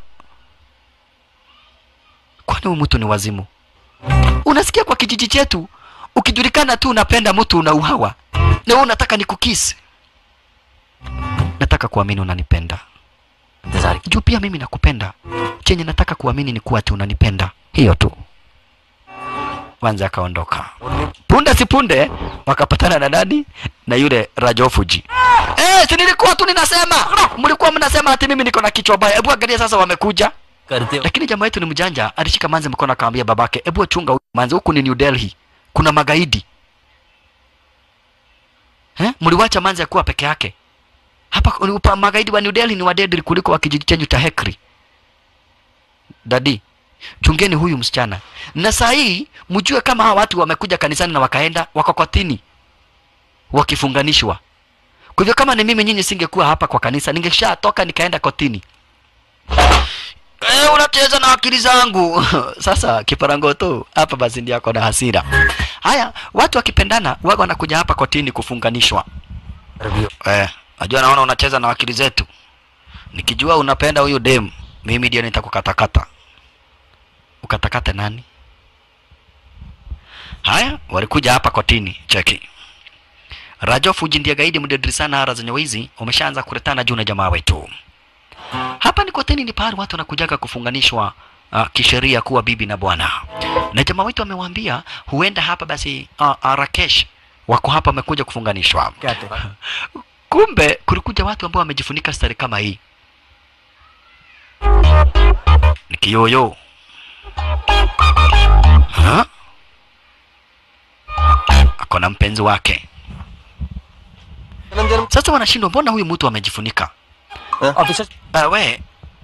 Speaker 1: Kwani huyu mtu ni wazimu? Unasikia kwa kijiji chetu ukijulikana tu unapenda mtu unauawa, na wewe unataka nikukisi? Nataka kuamini unanipenda
Speaker 6: इंतजार की
Speaker 1: juu pia mimi nakupenda. Chenye nataka kuamini ni kuwa ati unanipenda, hiyo tu. Wanza akaondoka. Punde si punde wakapatana na nani? Na yule Rajofuji. Eh, si nilikuwa tu ninasema, mlikuwa mnasema ati mimi niko na kichwa baya. Hebu angalia sasa wamekuja.
Speaker 6: करते हो
Speaker 1: Lakini jamaa yetu ni mjanja, alishika manzi mkono akamwambia babake, hebu chunga huyu manzi, huku ni New Delhi, kuna magaidi. Eh, mliwacha manzi akuwa peke yake hapa. Upa, magaidi wa New Delhi ni wadedri kuliko wa kijiji chenyu cha Hekri. Dadi, chungeni huyu msichana, na saa hii mjue kama hawa watu wamekuja kanisani na wakaenda wakokotini wakifunganishwa. Kwa hivyo kama ni mimi, nyinyi singekuwa hapa kwa kanisa, ningeshatoka nikaenda kotini. Eh, unacheza na akili zangu. Sasa kiparangoto hapa basi ndio ako na hasira. Haya, watu wakipendana waga wanakuja hapa kotini kufunganishwa. Eh, najua naona unacheza na akili zetu. Nikijua unapenda huyu dem, mimi ndio nitakukatakata. Ukatakate nani? Haya, walikuja hapa kotini, cheki. Rajo Fuji ndiye gaidi mdedri sana hara zenye wizi, umeshaanza kuretana juu na jamaa wetu. Hapa ni kotini, ni pahali watu wanakujaga kufunganishwa uh, kisheria kuwa bibi na bwana. Na jamaa wetu amewaambia huenda hapa basi uh, uh, Rakesh wako hapa wamekuja kufunganishwa. Kumbe kulikuja watu ambao wamejifunika stari kama hii. Ni kiyoyo. Ha? Ako na mpenzi wake. Sasa wanashindwa, mbona huyu mtu amejifunika?
Speaker 6: Officer
Speaker 1: Uh, we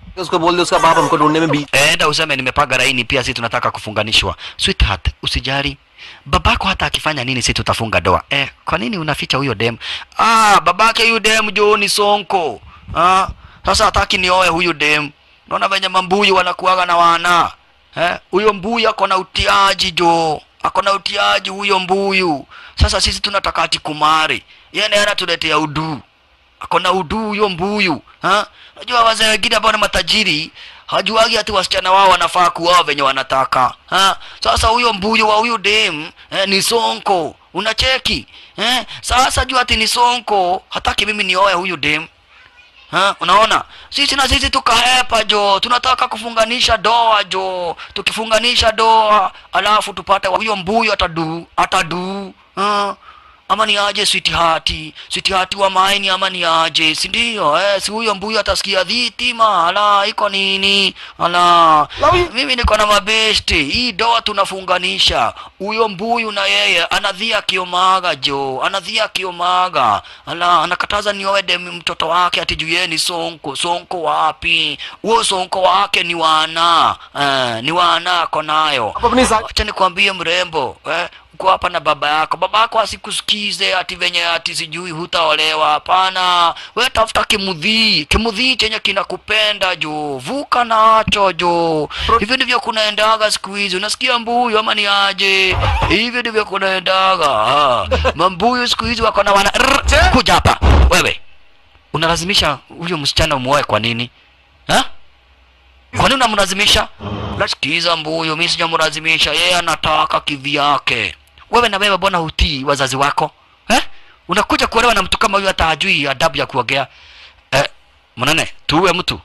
Speaker 7: उसको बोल दे उसका बाप हमको ढूंढने में बीच
Speaker 1: enda useme nimepaga laini pia si tunataka kufunganishwa sweetheart usijali babako hata akifanya nini si tutafunga doa eh, kwa nini unaficha huyo dem ah, babake huyu dem jo ni sonko ah, sasa hataki nioe huyu dem naona venye mambuyu wanakuaga na wana eh, huyo mbuyu ako na utiaji jo ako na utiaji huyo mbuyu sasa sisi tunataka ati kumari yeye ndiye anatuletea uduu ako na uduu huyo mbuyu ha? Unajua wazee wengine ambao ni matajiri hajuagi ati wasichana wao wanafaa kuoa venye wanataka ha? Sasa huyo mbuyu wa huyu dem eh, ni sonko, unacheki eh? Sasa jua ati ni sonko, hataki mimi nioe huyu dem Ha, unaona sisi na sisi tukahepa jo tunataka kufunganisha doa jo tukifunganisha doa alafu tupate huyo mbuyu atadu atadu ha? ama ni aje switihati switihati wa maini ama ni aje si ndio eh, si huyo mbuyu atasikia dhitima ala iko nini ala mimi niko na mabesti hii doa tunafunganisha huyo mbuyu na yeye anadhia kiomaga jo anadhia kiomaga ala anakataza nioe dem mtoto wake ati juu yeye ni sonko sonko wapi huo sonko wake ni wana eh, ni wana ako nayo
Speaker 7: अपनी सा-
Speaker 1: acha nikwambie mrembo eh, uko hapa na baba yako baba yako asikusikize ati venye ati sijui hutaolewa hapana we tafuta kimudhii kimudhii chenye kinakupenda jo vuka nacho jo hivyo ndivyo kunaendaga siku hizi unasikia mbuyu ama ni aje hivyo ndivyo kunaendaga ah. mambuyu siku hizi wako na wana Rrr, kuja hapa wewe unalazimisha huyo msichana umuoe kwa nini ha? kwa nini unamlazimisha sikiza mbuyu mi sijamlazimisha yeye anataka kivyake wewe na wewe mbona hutii wazazi wako eh? unakuja kuolewa na mtu kama huyu hata hajui adabu ya kuogea eh, mwanane tuue mtu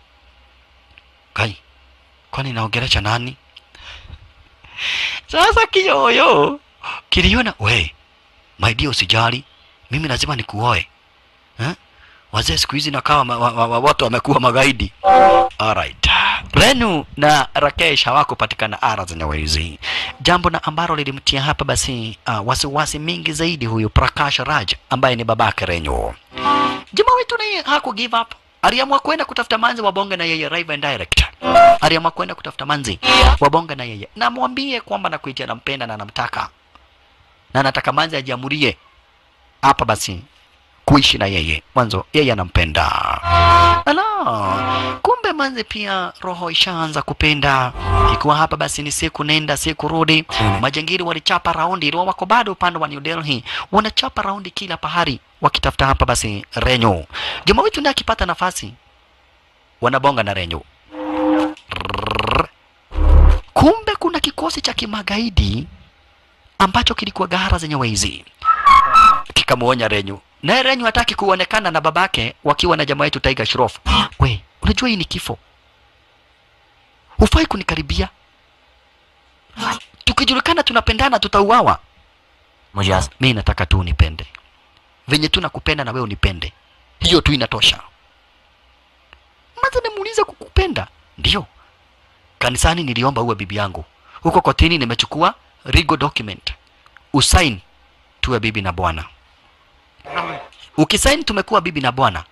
Speaker 1: kai kwani naongelesha nani sasa kiyoyo kiliona we my dear usijali mimi lazima nikuoe eh? wazee siku hizi nakawa ma, wa, wa, wa, watu wamekuwa magaidi Alright. Renu na Rakesh hawakupatikana ara zenyewe hizi, jambo na ambalo lilimtia hapa basi uh, wasiwasi mingi zaidi huyu Prakash Raj ambaye ni babake Renu. Jamaa wetu naye haku give up, aliamua kwenda kutafuta manzi wabonge na yeye live and direct. Aliamua kwenda kutafuta manzi wabonge na yeye, na mwambie kwamba nakuitia nampenda na namtaka na nataka manzi ajiamurie hapa basi kuishi na yeye mwanzo yeye anampenda ala kumbe manze pia roho ishaanza kupenda ikiwa hapa basi ni siku nenda siku rudi majangili walichapa raundi iliwa wako bado upande wa new delhi wanachapa raundi kila pahari wakitafuta hapa basi renyo jamaa wetu naye akipata nafasi wanabonga na renyo Rrrr. kumbe kuna kikosi cha kimagaidi ambacho kilikuwa gahara zenye wezi kikamuonya Renyu. Naye Renyu hataki kuonekana na babake wakiwa na jamaa yetu Tiger Shroff. We, unajua hii ni kifo. Hufai kunikaribia. Tukijulikana tunapendana tutauawa.
Speaker 6: मुझे आज
Speaker 1: Mi nataka tu unipende. Venye tu nakupenda na wewe unipende. Hiyo tu inatosha. Maza nimuuliza kukupenda. Ndio. Kanisani niliomba uwe bibi yangu. Huko kotini nimechukua legal document. Usain tuwe bibi na bwana. Ukisaini tumekuwa bibi na bwana.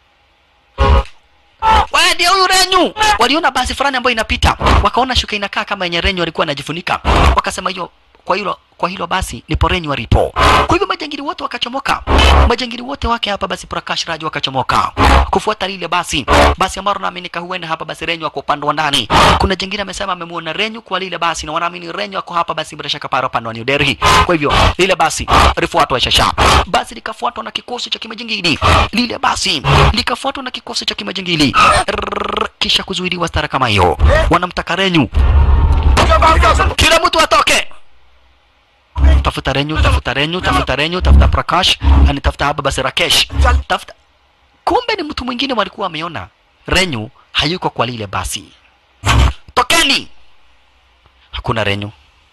Speaker 1: Wewe ndio huyu Renyu. Waliona basi fulani ambayo inapita, wakaona shuka inakaa kama yenye Renyu alikuwa anajifunika, wakasema hiyo kwa hilo kwa hilo basi nipo Renyu alipo. Kwa hivyo majangili wote wakachomoka, majangili wote wake hapa basi Prakash Raj wakachomoka kufuata lile basi basi ambalo naaminika huenda hapa basi Renyu ako upande wa ndani. Kuna jingine amesema amemuona Renyu kwa lile basi na wanaamini Renyu ako hapa basi bila shaka para upande wa New Delhi. Kwa hivyo lile basi lifuatwa shasha, basi likafuatwa na kikosi cha kimajingili, lile basi likafuatwa na kikosi cha kimajingili Rrrr, kisha kuzuiliwa stara kama hiyo, wanamtaka Renyu, kila mtu atoke tafuta Renyu, tafuta Renyu, tafuta Renyu, tafuta Prakash, ani tafuta hapa basi Rakesh, tafuta. Kumbe ni mtu mwingine walikuwa wameona Renyu hayuko kwa lile basi. Tokeni! Hakuna Renyu.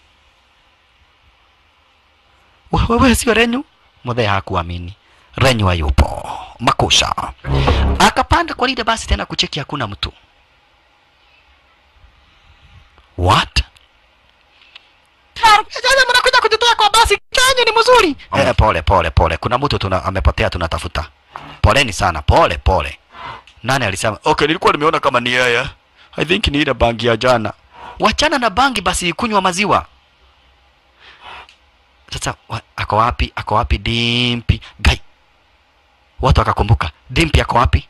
Speaker 1: Wewe sio Renyu? Mudhee hakuamini. Renyu hayupo. Makusha. Akapanda kwa lile basi tena kucheki hakuna mtu. What? Sasa mnakuja kujitoa kwa basi kenyu ni mzuri. Eh, pole pole pole. Kuna mtu tuna amepotea tunatafuta. Poleni sana, pole pole. nani alisema okay nilikuwa nimeona kama ni yeye i think ni ile bangi ya jana wachana na bangi basi kunywa maziwa sasa wa, ako wapi ako wapi dimpi gai watu wakakumbuka dimpi ako wapi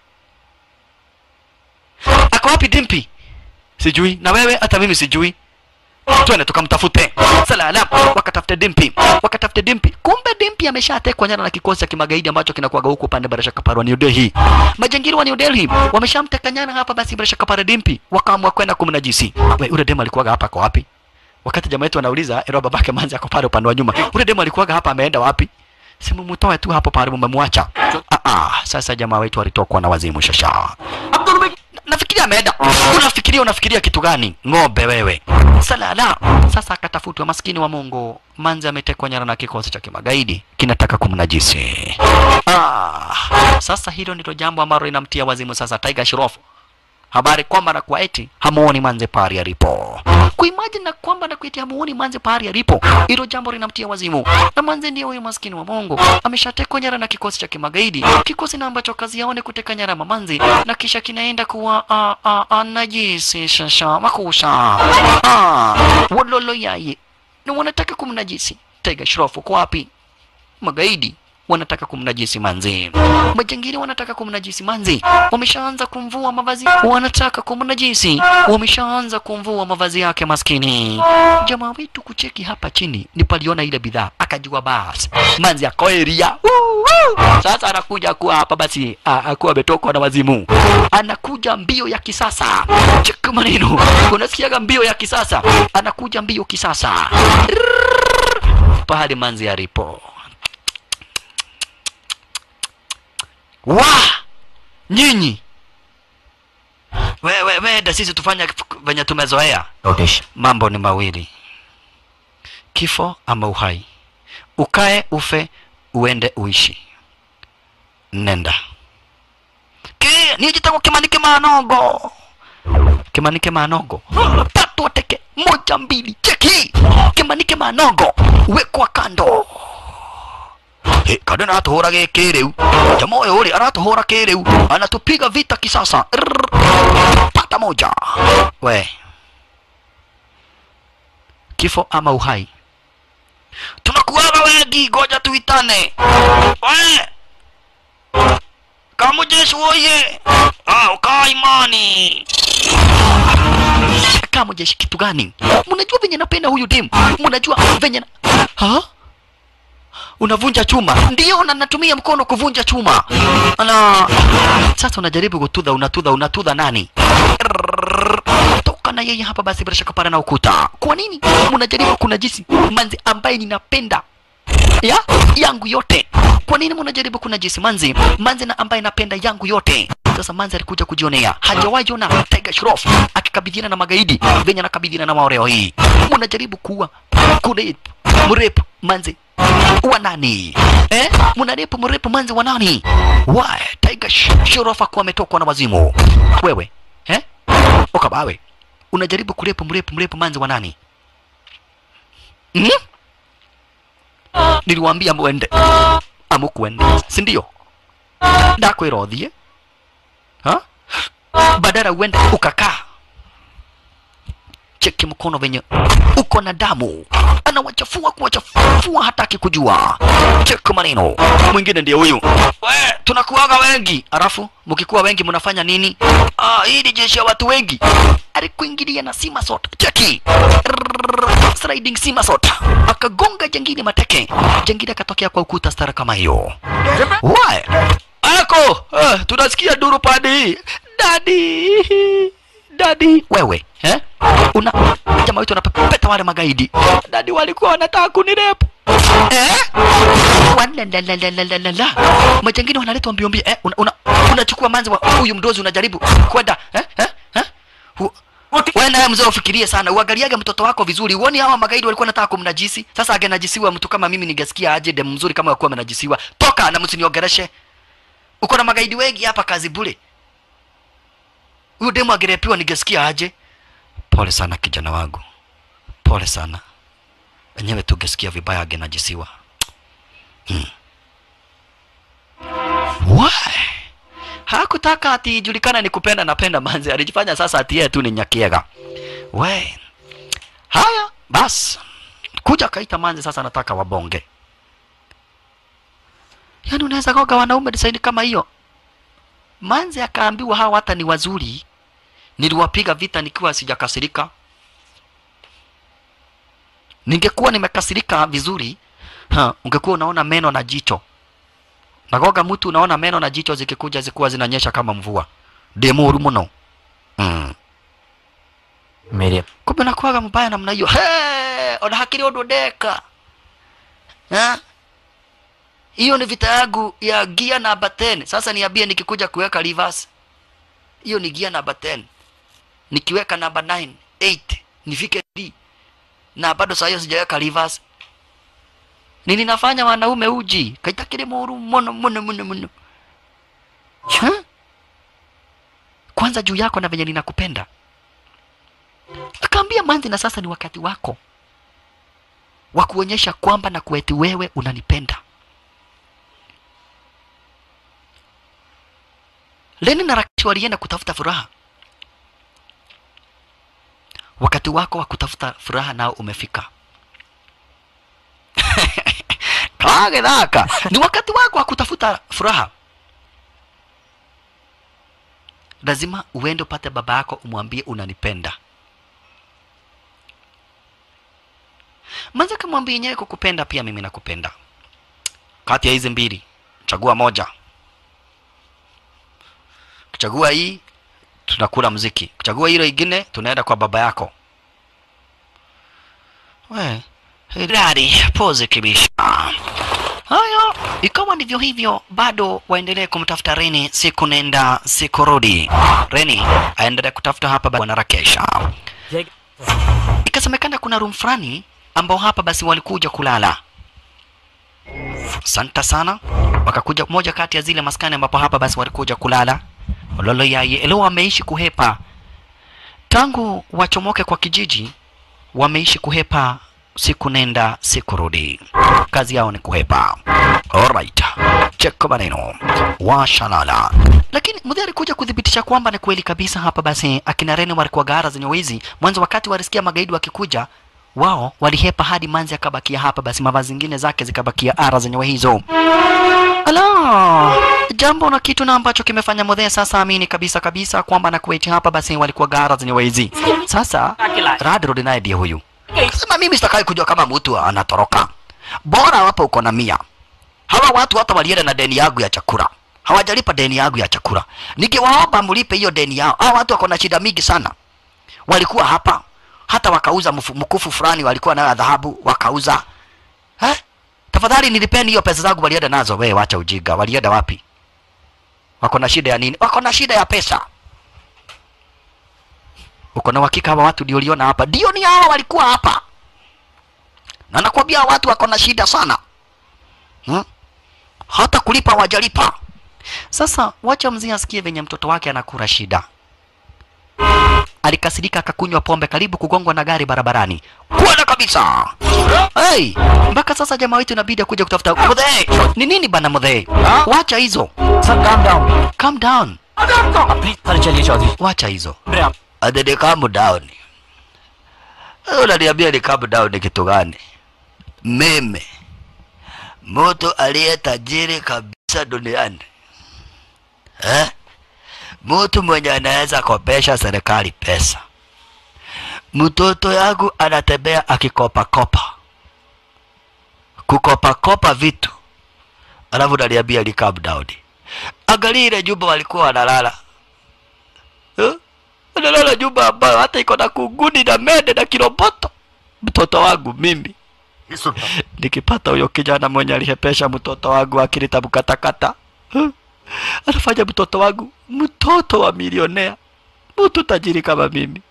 Speaker 1: ako wapi dimpi sijui na wewe hata mimi sijui twende tukamtafute salala wakatafute dimpi wakatafute dimpi kumbe dimpi ameshatekwa nyara na kikosi cha kimagaidi ambacho kinakuwaga huku upande bila shaka pale wa New Delhi majangili wa New Delhi wameshamteka nyara hapa basi bila shaka pale dimpi wakaamua kwenda kumnajisi we ule demo alikuwaga hapa kwa wapi wakati jamaa yetu anauliza ero babake manzi ako pale upande wa nyuma ule demo alikuwaga hapa ameenda wapi simu mtoe tu hapo pale mmemwacha ah ah sasa jamaa wetu alitokwa na wazimu shasha nafikiria ameenda unafikiria unafikiria kitu gani ng'ombe wewe salala sasa akatafutwa maskini wa mungu manzi ametekwa nyara na kikosi cha kimagaidi kinataka kumnajisi ah, sasa hilo ndilo jambo ambalo linamtia wazimu sasa tiger shirofu habari kwamba na kwa eti hamuoni manze pahali alipo kuimagine na kwamba na kueti hamuoni manze pahali alipo hilo jambo linamtia wazimu na manze ndiye huyo maskini wa Mungu ameshatekwa nyara na kikosi cha kimagaidi kikosi na ambacho kazi yao ni kuteka nyara mamanzi na kisha kinaenda kuwa a a a najisi shasha makusha ah wololo yaye na wanataka kumnajisi tega shrofu kwa wapi magaidi wanataka kumnajisi manzi majangili wanataka kumnajisi manzi wameshaanza kumvua mavazi wanataka kumnajisi wameshaanza kumvua mavazi yake maskini jamaa wetu kucheki hapa chini ni paliona ile bidhaa akajua basi manzi akoeria sasa anakuja kuwa hapa basi a- akuwa ametokwa na wazimu anakuja mbio ya kisasa cheki maneno unasikiaga mbio ya kisasa anakuja mbio kisasa pahali manzi alipo wa nyinyi wewe we, da sisi tufanya venye tumezoea
Speaker 6: notice
Speaker 1: mambo ni mawili kifo ama uhai ukae ufe uende uishi nenda ki nijitako kimanike manogo kimanike manogo tatu ateke moja mbili cheki kimanike manogo wekwa kando Hey, kando na atuhura gä riu jamaa ũyũ ũrĩ aratuhũra kĩrĩu anatupiga vita kisasa Rrrr. pata moja we kifo ama uhai tunakuaga wengi ngoja tuitane we kamujeshi woye ah, ukaa imani kamujeshi kitu gani mnajua venye napenda huyu dem mnajua venye na... ha? unavunja chuma ndio na natumia mkono kuvunja chuma na sasa unajaribu kutudha unatudha unatudha nani Rrrr. toka na yeye hapa basi bila shaka pale na ukuta kwa nini mnajaribu kunajisi manzi ambaye ninapenda ya yangu yote kwa nini mnajaribu kunajisi manzi manzi na ambaye napenda yangu yote sasa manzi alikuja kujionea hajawahi ona Tiger Shroff akikabidhiana na magaidi venye anakabidhiana na maoreo hii mnajaribu kuwa kurep mrep manzi wa nani eh mnarepu mrepu manzi wa nani why Tiger Sh- Shroff akuwa ametokwa na wazimu wewe eh ukabawe unajaribu kurepu mrepu mrepu manzi wa nani mm? niliwaambia mwende amukwende si ndio ndakwira uthie ha badala uende ukakaa cheki mkono venye uko na damu anawachafua kuwachafua hataki kujua cheki maneno mwingine ndiye huyu we tunakuaga wengi alafu mkikuwa wengi mnafanya nini ah, hii ni jeshi ya watu wengi alikuingilia na simasot cheki Rrrr, sliding simasot akagonga jangili mateke jangili akatokea kwa ukuta stara kama hiyo Why? ako eh, tunasikia duru pande hii dadi dadi wewe eh? una jamaa wetu wanapepeta wale magaidi dadi walikuwa wanataka kunirepu eh? Walalalalalalalala. majangini wanaletwa mbio mbio eh? una, una, unachukua manzi wa huyu mdozi unajaribu kwenda eh? eh? eh? Hu- wewe naye mzee ufikirie sana uangaliage mtoto wako vizuri uoni hawa magaidi walikuwa nataka kumnajisi sasa angenajisiwa mtu kama mimi ningesikia aje dem mzuri kama wakuwa amenajisiwa toka na msiniongereshe uko na magaidi wengi hapa kazi bure huyu demu angerepiwa ningesikia aje pole sana kijana wangu pole sana wenyewe tungesikia vibaya angenajisiwa hmm. Why? haku hakutaka ati ijulikane ni kupenda napenda manzi alijifanya sasa ati yeye tu ni nyakiega we haya bas kuja kaita manzi sasa nataka wabonge yaani unaweza goga wanaume design kama hiyo manzi akaambiwa hawa hata ni wazuri niliwapiga vita nikiwa sijakasirika ningekuwa nimekasirika vizuri ha, ungekuwa unaona meno na jicho nagoga mtu unaona meno na jicho zikikuja zikuwa zinanyesha kama mvua demuru muno mm.
Speaker 6: मेरे
Speaker 1: kumbe nakuaga mbaya namna hiyo Hey, ona hakiri undu ndeka Ha? hiyo ni vita yangu ya gia namba 10 sasa niambie nikikuja kuweka reverse hiyo ni gia namba 10 nikiweka namba 9 8 nifike D na bado saa hiyo sijaweka reverse nini nafanya wanaume uji kaitakire muru mono mono mono mono Ha? kwanza juu yako na venye ninakupenda akaambia manzi na sasa ni wakati wako wa kuonyesha kwamba na kueti wewe unanipenda leni na rakishi walienda kutafuta furaha wakati wako wa kutafuta furaha nao umefika kage dhaka ni wakati wako wa kutafuta furaha lazima uende upate baba yako umwambie unanipenda manza kamwambia yenyewe kukupenda pia mimi nakupenda kati ya hizi mbili chagua moja kuchagua hii tunakula mziki kuchagua hilo ingine tunaenda kwa baba yako we Hilari, pose kibisha. Haya, ikawa ndivyo hivyo, bado waendelee kumtafuta Reni, siku nenda siku rudi. Reni aendelee kutafuta hapa bwana Rakesha. Ikasemekana kuna room fulani ambao hapa basi walikuja kulala. Santa sana, wakakuja moja kati ya zile maskani ambapo hapa basi walikuja kulala. Lolo yaye leo wameishi kuhepa tangu wachomoke kwa kijiji, wameishi kuhepa siku nenda siku rudi, kazi yao ni kuhepa. Alright, cheko maneno washalala, lakini mudhi alikuja kuthibitisha kwamba ni kweli kabisa. Hapa basi akina Reni walikuwa gara zenye wizi mwanzo, wakati walisikia magaidi wakikuja wao walihepa hadi manzi akabakia hapa, basi mavazi zingine zake zikabakia ara zenyewe hizo. Ala, jambo na kitu na ambacho kimefanya Modhe sasa amini kabisa kabisa kwamba na kuweti hapa basi walikuwa gara zenyewe hizi. Sasa Radrod naye ndiye huyu sema, mimi sitakai kujua kama mtu anatoroka, bora hapa uko na mia. Hawa watu hata walienda na deni yangu ya chakula, hawajalipa deni yangu ya chakula. Nikiwaomba mlipe hiyo deni yao, hawa watu wako na shida mingi sana. Walikuwa hapa hata wakauza mfu- mkufu fulani walikuwa nayo ya dhahabu wakauza eh? Tafadhali nilipeni hiyo pesa zangu walienda nazo. Wewe wacha ujinga, walienda wapi? Wako na shida ya nini? Wako na shida ya pesa. Uko na uhakika hawa watu ndio uliona hapa? Ndio, ni hawa walikuwa hapa, na nakwambia hawa watu wako na shida sana hmm? Hata kulipa wajalipa. Sasa wacha mzee asikie venye mtoto wake anakura shida alikasirika akakunywa pombe karibu kugongwa na gari barabarani kuona kabisa hey, mpaka sasa jamaa wetu inabidi akuja kutafuta mudhee ni nini bana mudhee wacha hizo
Speaker 6: sir calm down
Speaker 1: calm down
Speaker 6: please sir चलिए Chaudhary
Speaker 1: wacha hizo ati ni calm down Wewe unaniambia ni calm down ni kitu gani mimi mtu aliye tajiri kabisa duniani eh? mtu mwenye anaweza kopesha serikali pesa. Mtoto yangu anatembea akikopakopa, kukopakopa vitu, alafu naliambia ni calm down. Angalia ile nyumba walikuwa wanalala eh? Wanalala nyumba ambayo hata iko na kunguni na mende na kiroboto. Mtoto wangu mimi nikipata huyo kijana mwenye alihepesha mtoto wangu akilita mkatakata eh? anafanya mtoto wangu mtoto wa milionea, mtu tajiri kama mimi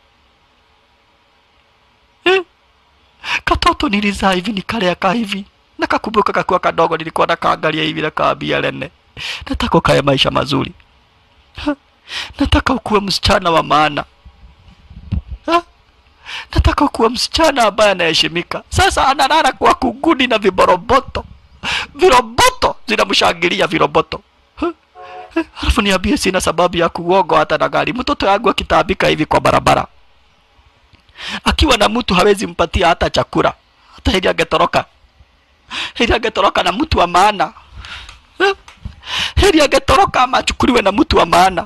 Speaker 1: eh? Katoto nilizaa hivi nikalea ka hivi, nakakumbuka kakuwa kadogo, nilikuwa nakaangalia hivi nakaambia Lene, nataka ukae maisha mazuri ha? nataka ukuwe msichana wa maana ha? nataka ukuwe msichana ambaye anaheshimika. Sasa analala kwa kunguni na viboroboto, viroboto zinamshangilia viroboto Alafu niambie sina sababu ya kuogo hata na gari. Mtoto yangu akitaabika hivi kwa barabara, akiwa na mtu hawezi mpatia hata chakula, hata hili angetoroka, hili angetoroka na mtu wa maana Eh? heri angetoroka ama achukuliwe na mtu wa maana.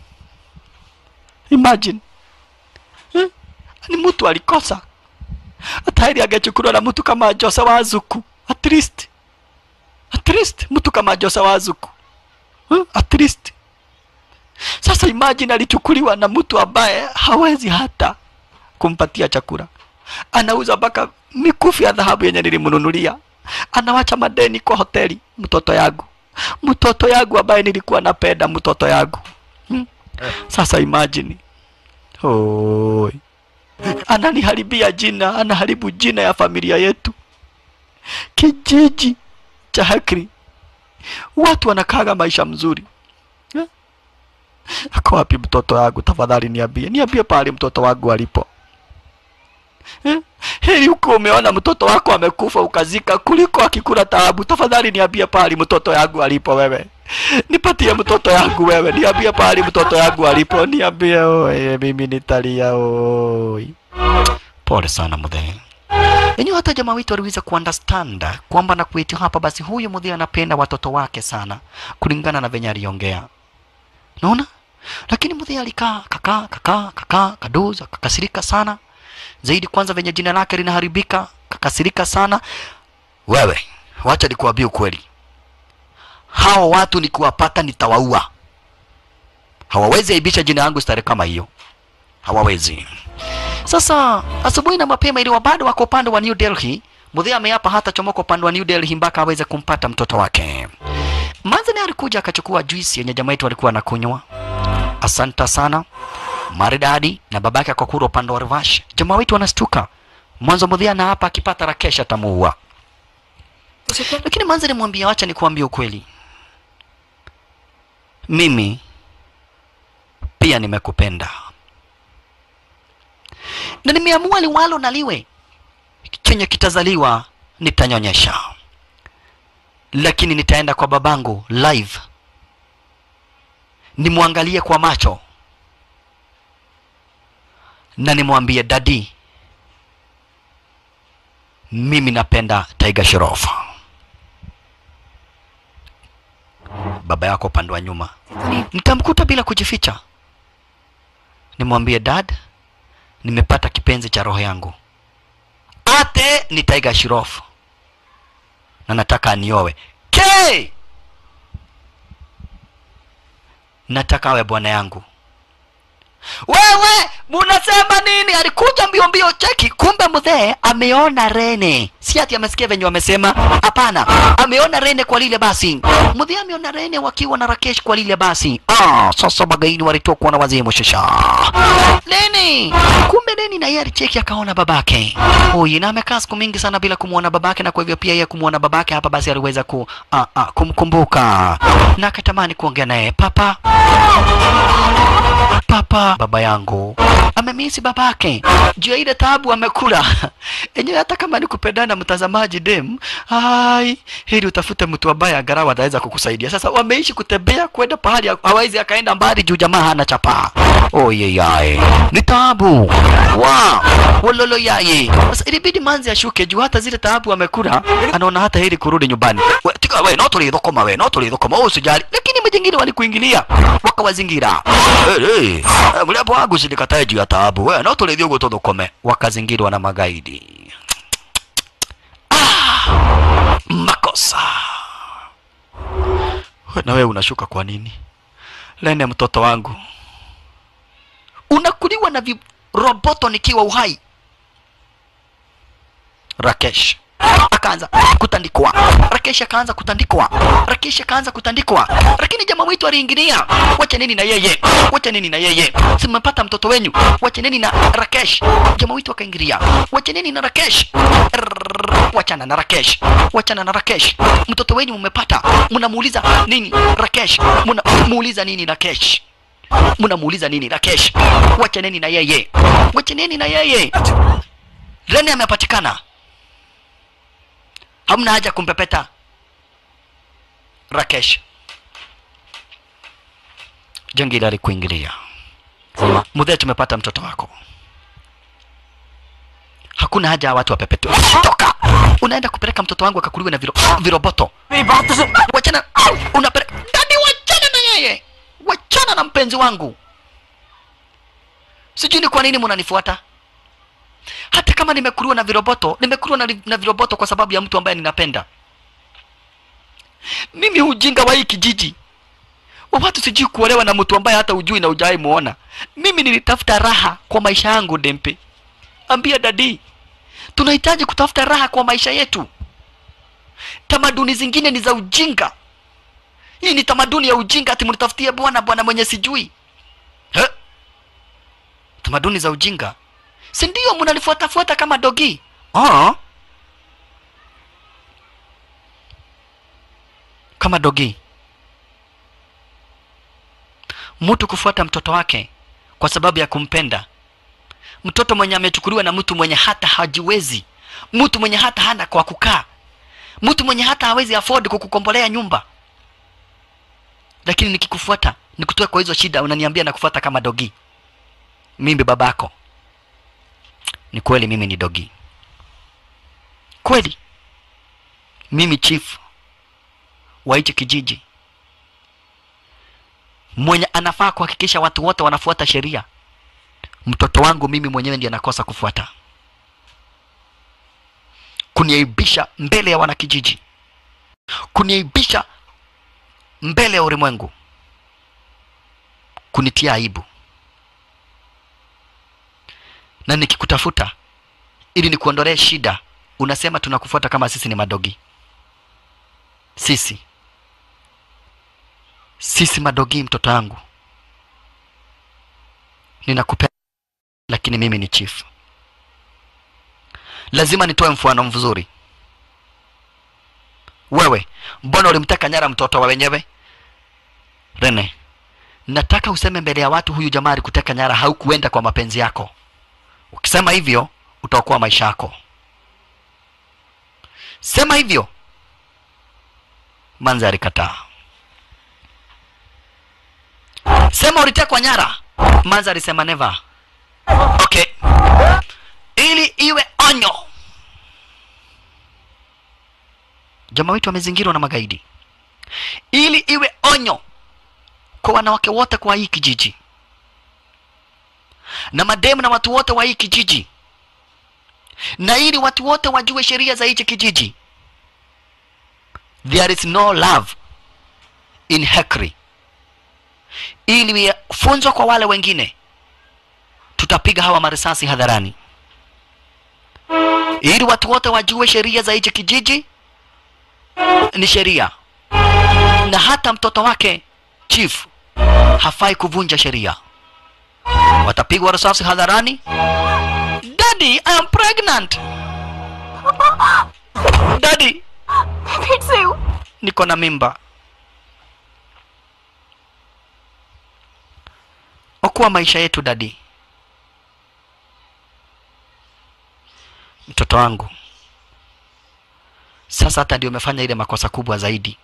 Speaker 1: Imagine eh? ni mtu alikosa, hata heri angechukuliwa na mtu kama Jose Wazuku, at least at least mtu kama Jose Wazuku eh? at least. Sasa imagine alichukuliwa na mtu ambaye hawezi hata kumpatia chakula, anauza mpaka mikufu ya dhahabu yenye nilimnunulia, anawacha madeni kwa hoteli. Mtoto yangu mtoto yangu ambaye nilikuwa napenda mtoto yangu hmm? Sasa imagine Oi. Ananiharibia jina, anaharibu jina ya familia yetu, kijiji cha Hakri. Watu wanakaga maisha mzuri eh? Ako wapi mtoto wangu? Tafadhali niambie, niambie pale mtoto wangu alipo eh? Heri huko umeona mtoto wako amekufa ukazika kuliko akikula taabu. Tafadhali niambie pahali mtoto yangu alipo wewe. Nipatie mtoto yangu wewe, niambie pahali mtoto yangu alipo, niambie oye, mimi nitalia oi. Pole sana mudhee. Yenyewe hata jamaa wetu aliweza kuunderstand kwamba na kwetu hapa basi huyu mudhee anapenda watoto wake sana kulingana na venye aliongea. Naona? Lakini mudhee alikaa kakaa kakaa kakaa kadoza kakasirika sana zaidi kwanza venye jina lake linaharibika, kakasirika sana. Wewe wacha nikuambie ukweli, hao watu nikiwapata nitawaua. Hawawezi aibisha jina yangu stare kama hiyo, hawawezi. Sasa asubuhi na mapema, iliwa bado wako upande wa New Delhi, Mudhia ameapa hata chomoka upande wa New Delhi mpaka aweze kumpata mtoto wake. Manzani alikuja akachukua juisi yenye jamaa yetu alikuwa anakunywa. Asanta sana maridadi na babake akakura upande wa Rivash. Jamaa wetu wanastuka. Mwanzo Mudhia na hapa akipata Rakesh atamuua. Lakini Manzi alimwambia wacha nikuambie ukweli. Mimi pia nimekupenda. Na nimeamua liwalo na liwe. Chenye kitazaliwa nitanyonyesha. Lakini nitaenda kwa babangu live. Nimwangalie kwa macho na nimwambie dadi, mimi napenda Tiger Shroff. Baba yako upande wa nyuma, nitamkuta bila kujificha, nimwambie dad, nimepata kipenzi cha roho yangu, ate ni Tiger Shroff na nataka aniowe. K, nataka awe bwana yangu wewe munasema nini? Alikuja mbio mbio, cheki, kumbe mzee ameona Rene, si ati amesikia venye wamesema. Hapana, ameona Rene kwa lile basi. Mzee ameona Rene wakiwa na Rakesh kwa lile basi. Ah, sasa magaini walitokwa na wazee mshasha. Leni, kumbe Leni na yeye alicheki akaona babake huyu, na amekaa siku mingi sana bila kumwona babake, na kwa hivyo pia yeye kumwona babake hapa basi aliweza ku, ah, ah, kumkumbuka na akatamani kuongea naye papa papa baba yangu amemisi babake juu ya ile tabu amekula enyewe hata kama ni kupendana mtazamaji dem ai hili utafute mtu ambaye angalau ataweza kukusaidia sasa wameishi kutembea kwenda pahali hawezi akaenda mbali juu jamaa hana chapa oyeyaye ni tabu wa wololo yaye sasa ilibidi manzi ashuke juu hata zile taabu amekula anaona hata hili kurudi nyumbani we, tika we no tulithokoma we no tulithokoma usijali lakini majengine walikuingilia wakawazingira hey, hey. mliapo wangu sinikatae juu ya taabu we no tulithio guo tuthukome wakazingirwa na magaidi ah, makosa we, na wewe unashuka kwa nini lene mtoto wangu unakuliwa na viroboto nikiwa uhai Rakesh akaanza kutandikwa. Rakesh akaanza kutandikwa. Rakesh akaanza kutandikwa, lakini jamaa wetu aliingilia. Wacha nini na yeye, wacha nini na yeye, simepata mtoto wenyu, wacha nini na Rakesh. Jamaa wetu akaingilia, wacha nini na Rakesh. Rrrr, Wachana na Rakesh, wachana na Rakesh. Mtoto wenyu mmepata, mnamuuliza nini Rakesh, mnamuuliza nini Rakesh mnamuuliza nini Rakesh? Wachaneni na yeye, wachaneni na yeye. Rene amepatikana, hamna haja kumpepeta Rakesh. jangili alikuingilia mudhee tumepata mtoto wako hakuna haja ya watu wapepetu toka unaenda kupeleka mtoto wangu akakuliwe na viro, viroboto
Speaker 6: मेरी बात तो सुन
Speaker 1: wachana unapeleka dadi wachana na yeye wachana na mpenzi wangu sijui ni kwa nini munanifuata hata kama nimekuliwa na viroboto nimekuliwa na, na viroboto kwa sababu ya mtu ambaye ninapenda mimi ujinga wa hii kijiji wa watu sijui kuolewa na mtu ambaye hata ujui na ujawai muona mimi nilitafuta raha kwa maisha yangu dempe ambia dadi tunahitaji kutafuta raha kwa maisha yetu tamaduni zingine ni za ujinga hii ni tamaduni ya ujinga ati mnitafutie bwana bwana mwenye sijui He? tamaduni za ujinga si ndio mnanifuatafuata kama dogi oh. kama dogi mtu kufuata mtoto wake kwa sababu ya kumpenda mtoto mwenye amechukuliwa na mtu mwenye hata hajiwezi mtu mwenye hata hana kwa kukaa mtu mwenye hata hawezi afford kukukombolea nyumba lakini nikikufuata nikutoe kwa hizo shida unaniambia nakufuata kama dogi mimi babako ni kweli mimi ni dogi kweli mimi chief wa hichi kijiji mwenye anafaa kuhakikisha watu wote wanafuata sheria mtoto wangu mimi mwenyewe ndiye anakosa kufuata kuniaibisha mbele ya wanakijiji kuniaibisha mbele ya ulimwengu kunitia aibu na nikikutafuta ili nikuondolee shida unasema tunakufuata kama sisi ni madogi sisi sisi madogi mtoto wangu ninakupenda lakini mimi ni chief lazima nitoe mfano mzuri wewe mbona ulimteka nyara mtoto wa wenyewe rene nataka useme mbele ya watu huyu jamaa alikuteka nyara haukuenda kwa mapenzi yako ukisema hivyo utaokoa maisha yako sema hivyo manzi alikataa sema ulitekwa nyara manzi alisema never okay ili iwe onyo jamaa wetu wamezingirwa na magaidi ili iwe onyo kwa wanawake wote kwa hii kijiji na mademu na watu wote wa hii kijiji na ili watu wote wajue sheria za hichi kijiji there is no love in hekri ili funzwa kwa wale wengine tutapiga hawa marisasi hadharani ili watu wote wajue sheria za hichi kijiji ni sheria na hata mtoto wake chief hafai kuvunja sheria watapigwa risasi hadharani daddy i am pregnant daddy
Speaker 8: फिर से हूँ
Speaker 1: niko na mimba okoa maisha yetu dadi mtoto wangu sasa hata ndio umefanya ile makosa kubwa zaidi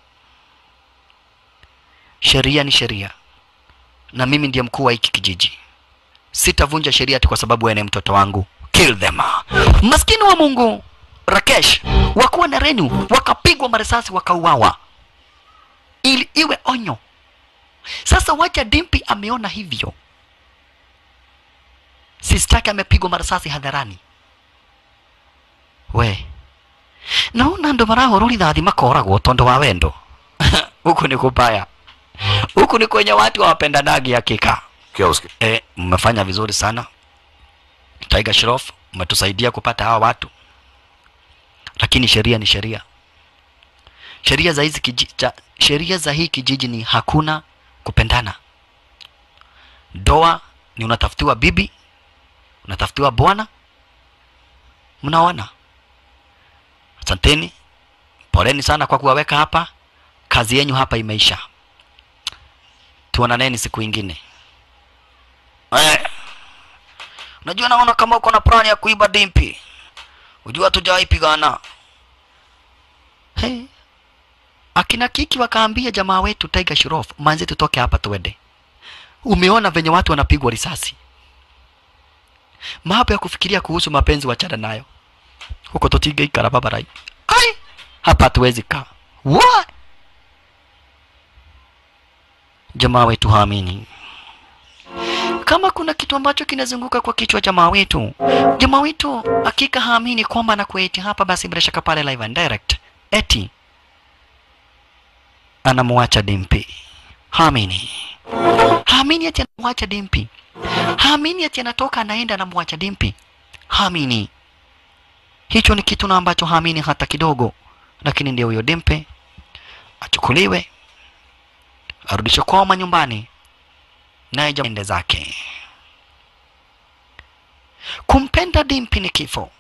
Speaker 1: sheria ni sheria na mimi ndiye mkuu wa hiki kijiji sitavunja sheria ati kwa sababu wewe ni mtoto wangu kill them maskini wa mungu rakesh wakuwa na renu wakapigwa marisasi wakauawa ili iwe onyo sasa wacha dimpi ameona hivyo sistake amepigwa marisasi hadharani we naona ndo marahoro rithathi makoragwo tondu wa wendo huku ni kubaya huku ni kwenye watu hawapendanagi hakika
Speaker 7: क्या उसके
Speaker 1: e, mmefanya vizuri sana Tiger Shroff mmetusaidia kupata hawa watu lakini sheria ni sheria sheria za hizi kiji, cha, sheria za hii kijiji ni hakuna kupendana doa ni unatafutiwa bibi unatafutiwa bwana mnaona asanteni poleni sana kwa kuwaweka hapa kazi yenyu hapa imeisha tuonaneni siku ingine Eh. Unajua naona kama uko na plani ya kuiba dimpi. Unajua tujawahi pigana. Hey. Akina Kiki wakaambia jamaa wetu Tiger Shroff, manze tutoke hapa tuende. umeona venye watu wanapigwa risasi mambo ya kufikiria kuhusu mapenzi wachana nayo huko totigeikara babarai ai hapa hatuwezi kaa What? jamaa wetu haamini kama kuna kitu ambacho kinazunguka kwa kichwa jamaa wetu jamaa wetu hakika haamini kwamba anakueti hapa basi bila shaka pale live and direct eti anamwacha dimpi haamini haamini ati anamwacha dimpi haamini ati anatoka anaenda anamwacha dimpi haamini hicho ni kitu na ambacho haamini hata kidogo lakini ndio huyo dimpe achukuliwe arudishwe kwao manyumbani naye jamaa ende zake kumpenda dimpi ni kifo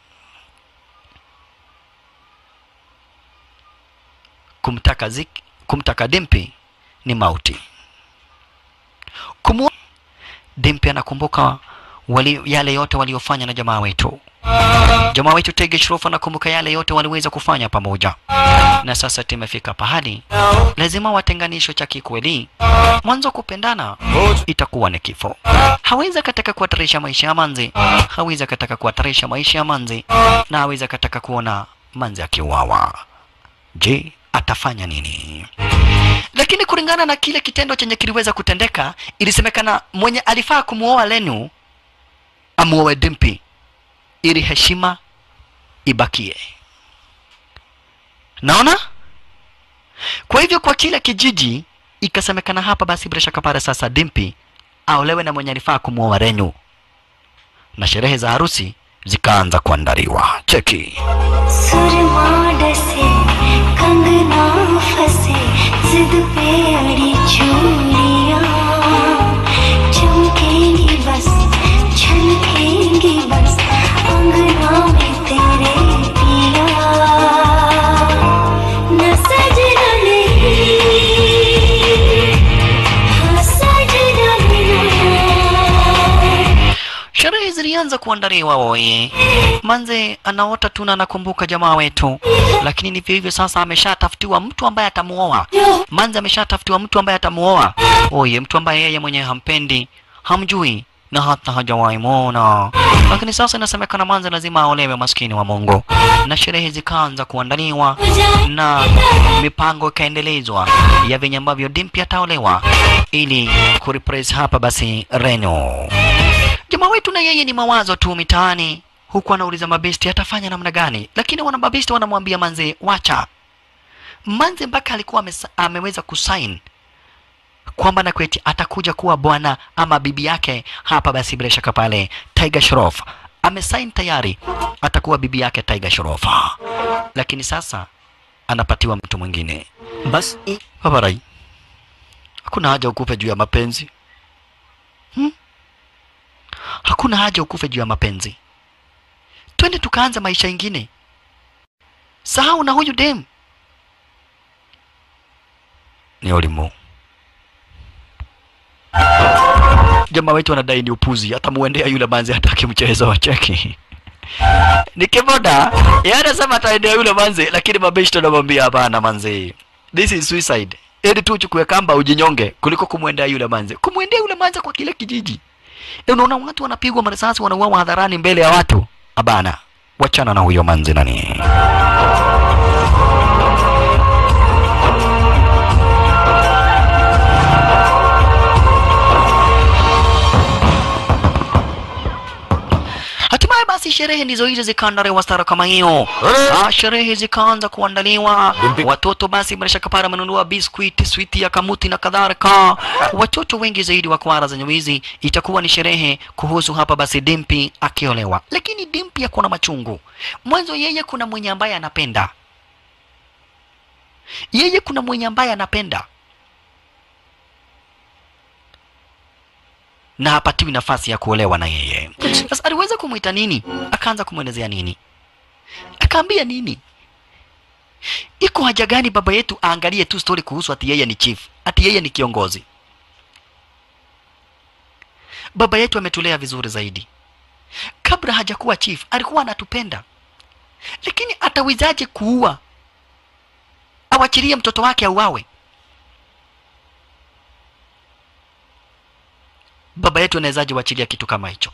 Speaker 1: kumtaka zik, kumtaka dimpi ni mauti Kumu... dimpi anakumbuka wali, yale yote waliofanya na jamaa wetu jamaa wetu Tege Shroff anakumbuka yale yote waliweza kufanya pamoja, na sasa tumefika pahali lazima watenganishwe cha kikweli. Mwanzo kupendana itakuwa ni kifo. Hawezi akataka kuhatarisha maisha ya Manzi, hawezi akataka kuhatarisha maisha ya Manzi, na hawezi akataka kuona Manzi akiuawa. Je, atafanya nini? Lakini kulingana na kile kitendo chenye kiliweza kutendeka, ilisemekana mwenye alifaa kumuoa Lenu amuoe Dimpi ili heshima ibakie. Naona? Kwa hivyo kwa kila kijiji ikasemekana hapa, basi bila shaka pale sasa Dimpi aolewe na mwenye alifaa kumuoa Renu, na sherehe za harusi zikaanza kuandaliwa. Cheki
Speaker 9: सुरमा डसे कंगना फंसे जिद पे अड़ी चूड़ियां चमकेंगी बस छलकेंगी बस अंगना में तेरे पिया न सजना नहीं हाँ सजना नहीं
Speaker 1: sherehe zilianza kuandaliwa. Oye, Manze anaota tu na anakumbuka jamaa wetu, lakini ndivyo hivyo sasa, ameshatafutiwa mtu ambaye atamuoa. Manze ameshatafutiwa mtu ambaye atamuoa. Oye, mtu ambaye yeye mwenyewe hampendi, hamjui na hata hajawahi muona. Lakini sasa inasemekana Manze lazima aolewe, maskini wa Mungu, na sherehe zikaanza kuandaliwa na mipango ikaendelezwa ya venye ambavyo Dimpi ataolewa ili kurepress hapa basi Reno jamaa wetu na yeye ni mawazo tu mitaani huku anauliza mabesti atafanya namna gani lakini wana mabesti wanamwambia manze wacha manze mpaka alikuwa amesa- ameweza kusain kwamba na kweti atakuja kuwa bwana ama bibi yake hapa basi bila shaka pale Tiger Shroff amesain tayari atakuwa bibi yake Tiger Shroff lakini sasa anapatiwa mtu mwingine
Speaker 3: बस
Speaker 1: babarai hakuna haja ukufe juu ya mapenzi hmm? hakuna haja ukufe juu ya mapenzi twende tukaanza maisha ingine sahau na huyu dem ni olimu jamaa wetu anadai ni upuzi atamuendea yule manzi hataki mchezo wa cheki ni kiboda yeye anasema ataendea yule manzi lakini mabeshi tunamwambia hapana manzi this is suicide ili tu uchukue kamba ujinyonge kuliko kumwendea yule manzi kumwendea yule manzi kwa kile kijiji Eh, unaona watu wanapigwa marisasi wanauawa hadharani mbele ya watu abana wachana na huyo manzi nani Hatimaye basi sherehe ndizo hizo zikaandaliwa stara kama hiyo. Ah, sherehe zikaanza kuandaliwa. Watoto basi bila shaka pale wamenunua biskuiti, switi ya kamuti na kadhalika. Watoto wengi zaidi wa kwara za nyamizi itakuwa ni sherehe kuhusu hapa basi Dimpi akiolewa. Lakini Dimpi ako na machungu. Mwanzo yeye kuna mwenye ambaye anapenda. Yeye kuna mwenye ambaye anapenda. na hapatiwi nafasi ya kuolewa na yeye. Sasa aliweza kumwita nini? Akaanza kumwelezea nini? Akaambia nini? Iko haja gani baba yetu aangalie tu story kuhusu ati yeye ni chief, ati yeye ni kiongozi? Baba yetu ametulea vizuri zaidi. Kabla hajakuwa chief alikuwa anatupenda, lakini atawezaje kuua? Awachilie mtoto wake auawe? baba yetu anawezaje wachilia kitu kama hicho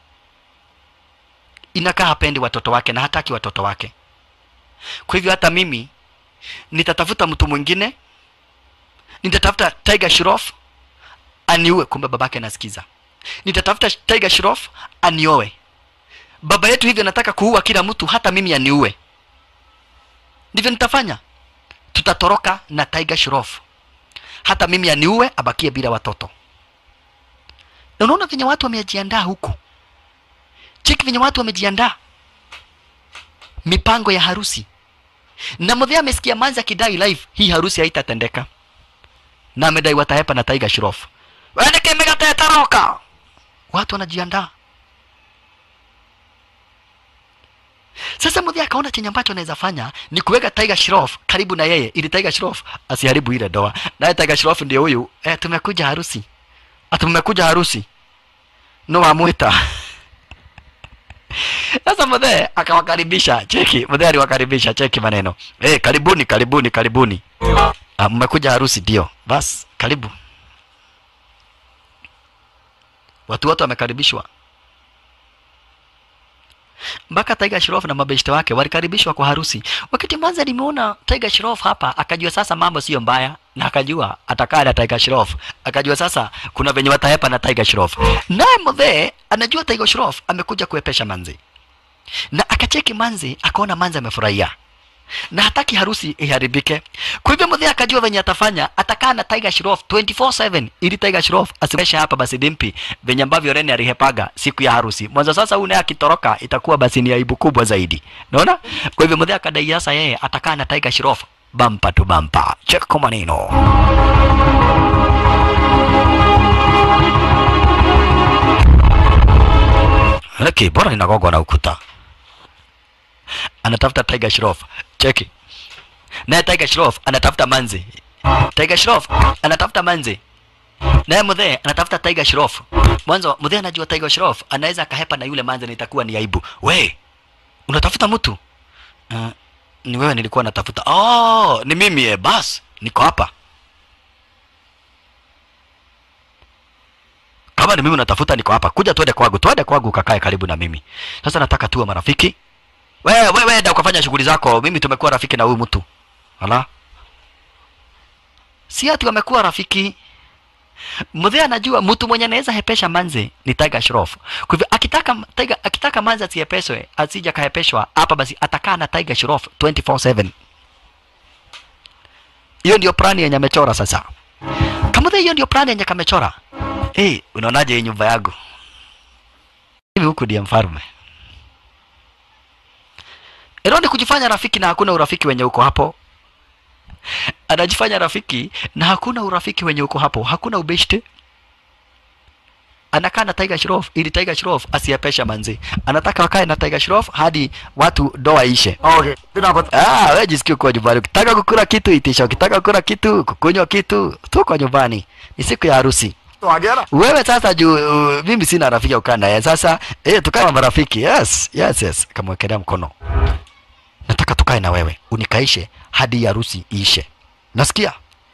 Speaker 1: inakaa hapendi watoto wake na hataki watoto wake kwa hivyo hata mimi nitatafuta mtu mwingine nitatafuta tiger shroff aniue kumbe babake anasikiza nitatafuta tiger shroff anioe baba yetu hivyo nataka kuua kila mtu hata mimi aniue ndivyo nitafanya tutatoroka na tiger shroff hata mimi aniue abakie bila watoto na unaona venye watu wamejiandaa huku cheki venye watu wamejiandaa mipango ya harusi na mudhia amesikia manzi akidai live hii harusi haitatendeka na amedai watahepa na tiger shroff weneke megatetaroka watu wanajiandaa sasa mudhia akaona chenye ambacho anaweza fanya ni kuweka tiger shroff karibu na yeye ili tiger shroff asiharibu ile doa naye tiger shroff ndio huyu eh, tumekuja harusi ati mmekuja harusi no amwita sasa mudhee akawakaribisha cheki mudhee aliwakaribisha cheki maneno eh karibuni karibuni karibuni ah, mmekuja harusi ndio bas karibu watu wote wamekaribishwa mpaka Tiger Shroff na mabeshte wake walikaribishwa kwa harusi. Wakati mwanza nimeona Tiger Shroff hapa, akajua sasa mambo sio mbaya, na akajua atakaa na Tiger Shroff, akajua sasa kuna venye watahepa na Tiger Shroff. Naye mzee anajua Tiger Shroff amekuja kuepesha manzi, na akacheki manzi, akaona manzi amefurahia na hataki harusi iharibike. Kwa hivyo mzee akajua venye atafanya, atakaa na Tiger Shroff 24/7 ili Tiger Shroff asiweshe hapa basi dimpi venye ambavyo Rene alihepaga siku ya harusi. Mwanzo sasa huyu naye akitoroka itakuwa basi ni aibu kubwa zaidi. Unaona? Kwa hivyo mzee akadai sasa yeye atakaa na Tiger Shroff bampa tu bampa. Cheko maneno. Okay, bora inagongwa na ukuta anatafuta Tiger Shroff. Cheki. Naye Tiger Shroff anatafuta manzi. Tiger Shroff anatafuta manzi. Naye Mudhee anatafuta Tiger Shroff. Mwanzo Mudhee anajua Tiger Shroff anaweza akahepa na yule manzi na itakuwa ni aibu. We, unatafuta mtu? Uh, ni wewe nilikuwa natafuta. Oh, ni mimi eh, bas. Niko hapa. Kama ni mimi unatafuta niko hapa. Kuja tuende kwangu. Tuende kwangu kakae karibu na mimi. Sasa nataka tuwe marafiki. Wewe wewe enda ukafanya shughuli zako. Mimi tumekuwa rafiki na huyu mtu. Ala. Si ati wamekuwa rafiki. Mzee anajua mtu mwenye anaweza hepesha manze ni Tiger Shroff. Kwa hivyo akitaka Tiger akitaka manze asihepeshwe, asija kahepeshwa hapa basi atakaa na Tiger Shroff 24/7. Hiyo ndio plani yenye amechora sasa. Kama hiyo ndio plani yenye kamechora. Eh, hey, unaonaje hii nyumba yangu? Hivi huku ndiye mfalme. Ero ni kujifanya rafiki na hakuna urafiki wenye uko hapo. Anajifanya rafiki na hakuna urafiki wenye uko hapo, hakuna ubeshte. Anakaa na Tiger Shroff ili Tiger Shroff asiapesha manzi. Anataka wakae na Tiger Shroff hadi watu doa ishe.
Speaker 2: Okay,
Speaker 1: Ah, wewe jisikie kwa nyumbani. Ukitaka kukula kitu itisha, ukitaka kukula kitu, kukunywa kitu, tu kwa nyumbani. Ni siku ya harusi.
Speaker 2: तो आ गया ना
Speaker 1: Wewe sasa juu uh, mimi sina rafiki ya kukaa naye. Sasa eh, tukae kama marafiki. Yes, yes, yes. Kamwekelea mkono. Nataka tukae na wewe unikaishe hadi harusi iishe. Nasikia?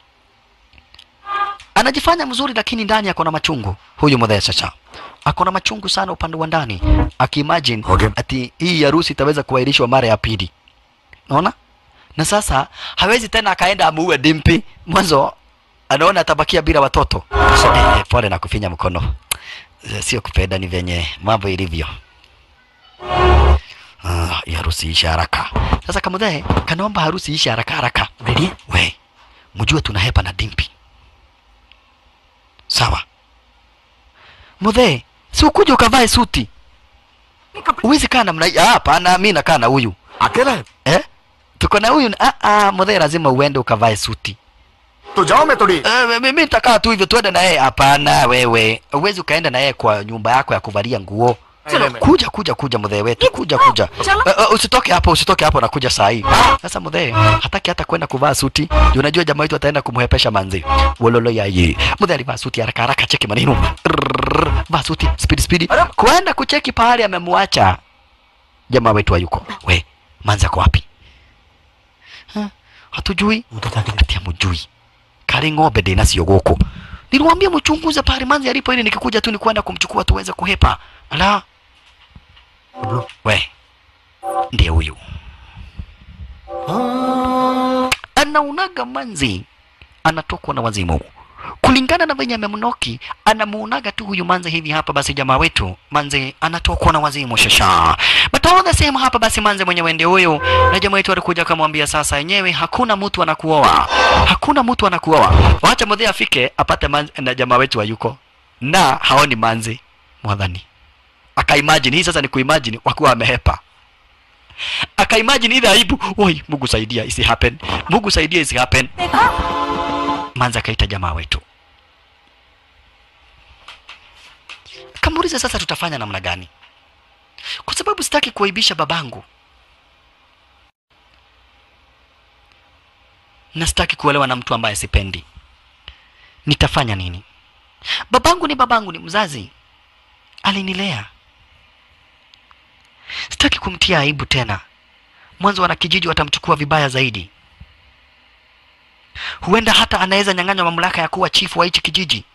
Speaker 1: Anajifanya mzuri lakini ndani ako na machungu. Huyu mzee sasa. Ako na machungu sana upande wa ndani. Akiimagine
Speaker 2: Okay.
Speaker 1: ati hii harusi itaweza kuahirishwa mara ya pili. Unaona? Na sasa hawezi tena akaenda amuue Dimpi. Mwanzo anaona atabakia bila watoto. Eh, pole na kufinya mkono. Eh, Sio kupenda ni venye mambo ilivyo. Ah, hii harusi ishe haraka. Sasa kamudhae kanaomba harusi ishe haraka haraka. Ready? We, mjue tunahepa na Dimpi. Sawa. Mudhae, si ukuje ukavae suti. Uwezi kaa namna hii. Ah, hapana, mimi nakaa na huyu.
Speaker 2: अकेला है
Speaker 1: Eh? Tuko na huyu. Ah, ah, mudhae lazima uende ukavae suti.
Speaker 2: तो जाओ मैं थोड़ी
Speaker 1: Eh, mimi nitakaa tu hivyo tuende na yeye. Hapana wewe, uwezi ukaenda na yeye kwa nyumba yako ya kuvalia nguo.
Speaker 2: Chalo.
Speaker 1: Kuja kuja kuja mdhee wetu, kuja kuja.
Speaker 5: Chalo.
Speaker 1: Eh, eh, usitoke hapo, usitoke hapo, nakuja saa hii. Sasa mdhee hataki hata kwenda kuvaa suti. Juu Unajua jamaa wetu ataenda kumhepesha manzi. Wololo ya ye. Mdhee alivaa suti haraka haraka, cheki maneno. Rrrr, Vaa suti speed speed. Kwenda kucheki pahali amemwacha jamaa wetu hayuko. We, manzi ako wapi? Ha? Hatujui. Ati hamujui kari ng'ombe ndĩ nacio gũkũ niliwaambia mchunguze pahali manzi alipo ili nikikuja tu ni kwenda kumchukua tuweze kuhepa ala we ndiye huyu anaunaga manzi anatokwa na wazimu kulingana na venye amemnoki anamuonaga tu huyu manze hivi hapa basi jamaa wetu manze anatokwa na wazimu shasha but all the same hapa basi manze mwenyewe ndio huyu na jamaa wetu alikuja akamwambia sasa yenyewe hakuna mtu anakuoa hakuna mtu anakuoa wacha mudhi afike apate manze na jamaa wetu hayuko na haoni manze mwadhani akaimagine hii sasa ni kuimagine wakuwa amehepa akaimagine ile aibu oi mungu saidia isi happen mungu saidia isi happen manza akaita jamaa wetu kamuuliza sasa tutafanya namna gani kwa sababu sitaki kuaibisha babangu na sitaki kuolewa na mtu ambaye sipendi nitafanya nini babangu ni babangu ni mzazi alinilea sitaki kumtia aibu tena mwanzo wanakijiji watamchukua vibaya zaidi huenda hata anaweza nyang'anywa mamlaka ya kuwa chifu wa hichi kijiji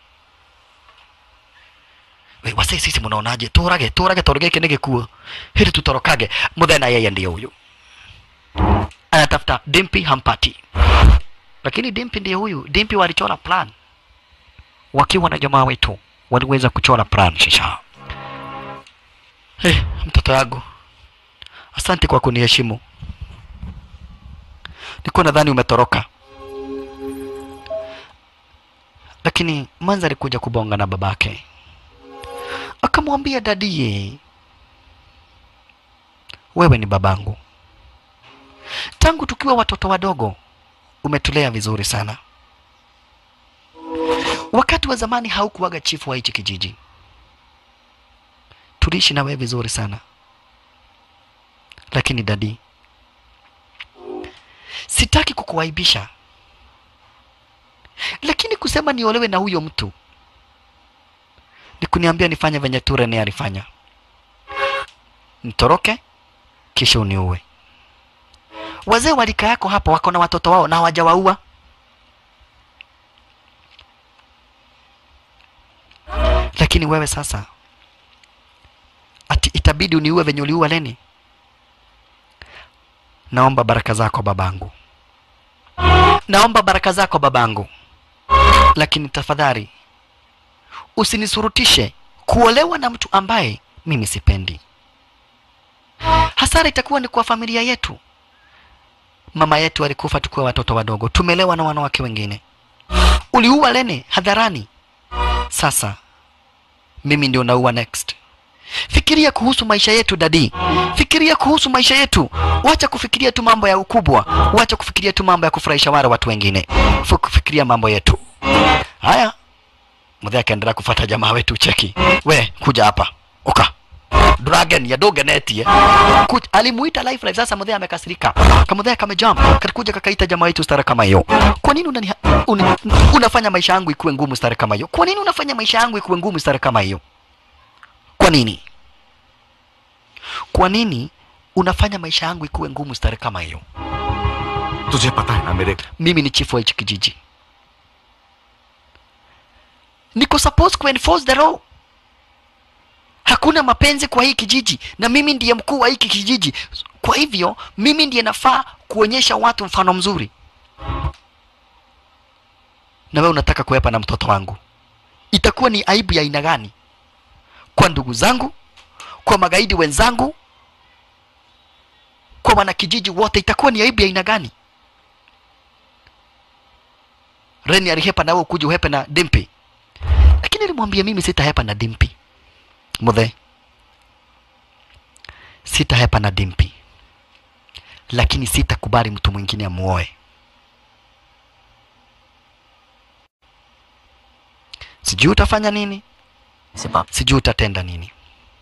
Speaker 1: we wase sisi munaonaje turage turage toro giki nigikuo hili tutorokage muthena yeye ndiye huyu anatafuta dimpi hampati lakini dimpi ndiye huyu dimpi walichora plan wakiwa na jamaa wetu waliweza kuchora plan shisha hey, mtoto yangu asante kwa kuniheshimu nilikuwa nadhani umetoroka lakini manza alikuja kubonga na babake akamwambia dadie wewe ni babangu tangu tukiwa watoto wadogo umetulea vizuri sana wakati wa zamani haukuwaga chifu wa hichi kijiji tuliishi na wewe vizuri sana lakini dadi sitaki kukuaibisha lakini kusema niolewe na huyo mtu ni kuniambia nifanye venye tu Rene alifanya, nitoroke kisha uniue. Wazee wa rika yako hapa wako na watoto wao na hawajawaua. Lakini wewe sasa ati itabidi uniue venye uliua Leni? Naomba baraka zako babangu, naomba baraka zako babangu, lakini tafadhali usinisurutishe kuolewa na mtu ambaye mimi sipendi. Hasara itakuwa ni kwa familia yetu. Mama yetu alikufa tukiwa watoto wadogo, tumelewa na wanawake wengine. Uliua Lene hadharani, sasa mimi ndio naua next. Fikiria kuhusu maisha yetu dadi, fikiria kuhusu maisha yetu. Wacha kufikiria tu mambo ya ukubwa, wacha kufikiria tu mambo ya kufurahisha wale watu wengine, fikiria mambo yetu. Haya, mzee akaendelea kufuata jamaa wetu cheki we kuja hapa uka dragon ya dogenetie Kuj, alimuita life life sasa mzee amekasirika kamzee kamejam kakuja kakaita jamaa wetu stara kama hiyo kwa nini unani, un, unafanya maisha yangu ikuwe ngumu stara kama hiyo kwa nini unafanya maisha yangu ikuwe ngumu stara kama hiyo kwa nini kwa nini unafanya maisha yangu ikuwe ngumu stara kama hiyo
Speaker 10: तुझे पता है ना मेरे
Speaker 1: mimi ni chifu wa hichi kijiji niko supposed ku enforce the law. Hakuna mapenzi kwa hii kijiji, na mimi ndiye mkuu wa hiki kijiji. Kwa hivyo mimi ndiye nafaa kuonyesha watu mfano mzuri. Na wewe unataka kuepa na mtoto wangu, itakuwa ni aibu ya aina gani kwa ndugu zangu, kwa magaidi wenzangu, kwa wanakijiji wote? Itakuwa ni aibu ya aina gani? Reni alihepa na wewe ukuje uhepe na Dimpi lakini alimwambia mimi sitahepa na Dimpi muthe, sitahepa na Dimpi, lakini sitakubali mtu mwingine amuoe. Sijui utafanya nini, sijui utatenda nini,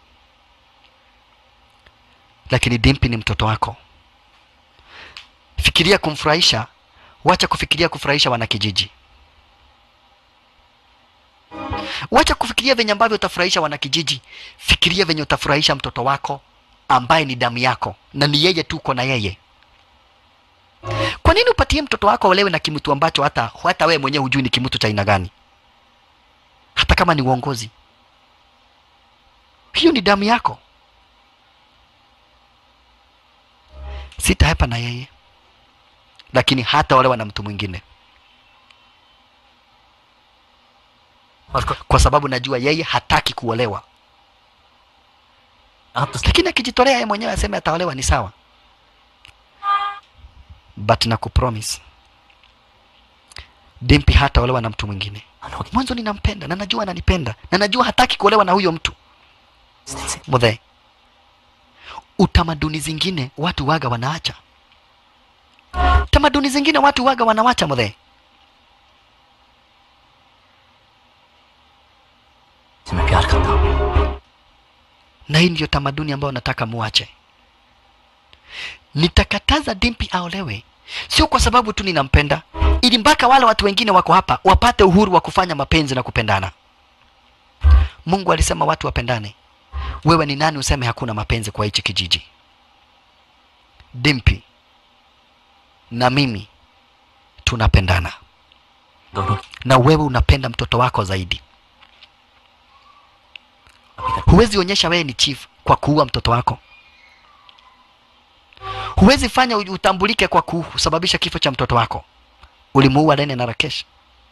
Speaker 1: lakini Dimpi ni mtoto wako. Fikiria kumfurahisha, wacha kufikiria kufurahisha wanakijiji. Wacha kufikiria venye ambavyo utafurahisha wanakijiji, fikiria venye utafurahisha mtoto wako ambaye ni damu yako na ni yeye tu uko na yeye. Kwa nini upatie mtoto wako olewe na kimtu ambacho hata hata wewe mwenyewe hujui ni kimtu cha aina gani? kama ni uongozi hiyo ni damu yako sitahepa na yeye lakini hata olewa na mtu mwingine kwa sababu najua yeye hataki kuolewa lakini akijitolea yeye mwenyewe aseme ataolewa ni sawa but na kupromise Dimpi hataolewa na mtu mwingine. Mwanzo ninampenda na najua ananipenda na najua hataki kuolewa na huyo mtu. Mudhe, utamaduni zingine watu waga wanaacha, tamaduni zingine watu waga wanawacha mudhe.
Speaker 6: मैं प्यार करता हूँ
Speaker 1: na hii ndiyo tamaduni ambayo nataka muache. Nitakataza Dimpi aolewe, sio kwa sababu tu ninampenda, ili mpaka wale watu wengine wako hapa wapate uhuru wa kufanya mapenzi na kupendana. Mungu alisema watu wapendane. Wewe ni nani useme hakuna mapenzi kwa hichi kijiji? Dimpi na mimi tunapendana,
Speaker 6: दोनों
Speaker 1: na wewe unapenda mtoto wako zaidi. Huwezi onyesha wewe ni chief kwa kuua mtoto wako. Huwezi fanya uj- utambulike kwa kusababisha kifo cha mtoto wako. Ulimuua Lene na Rakesh.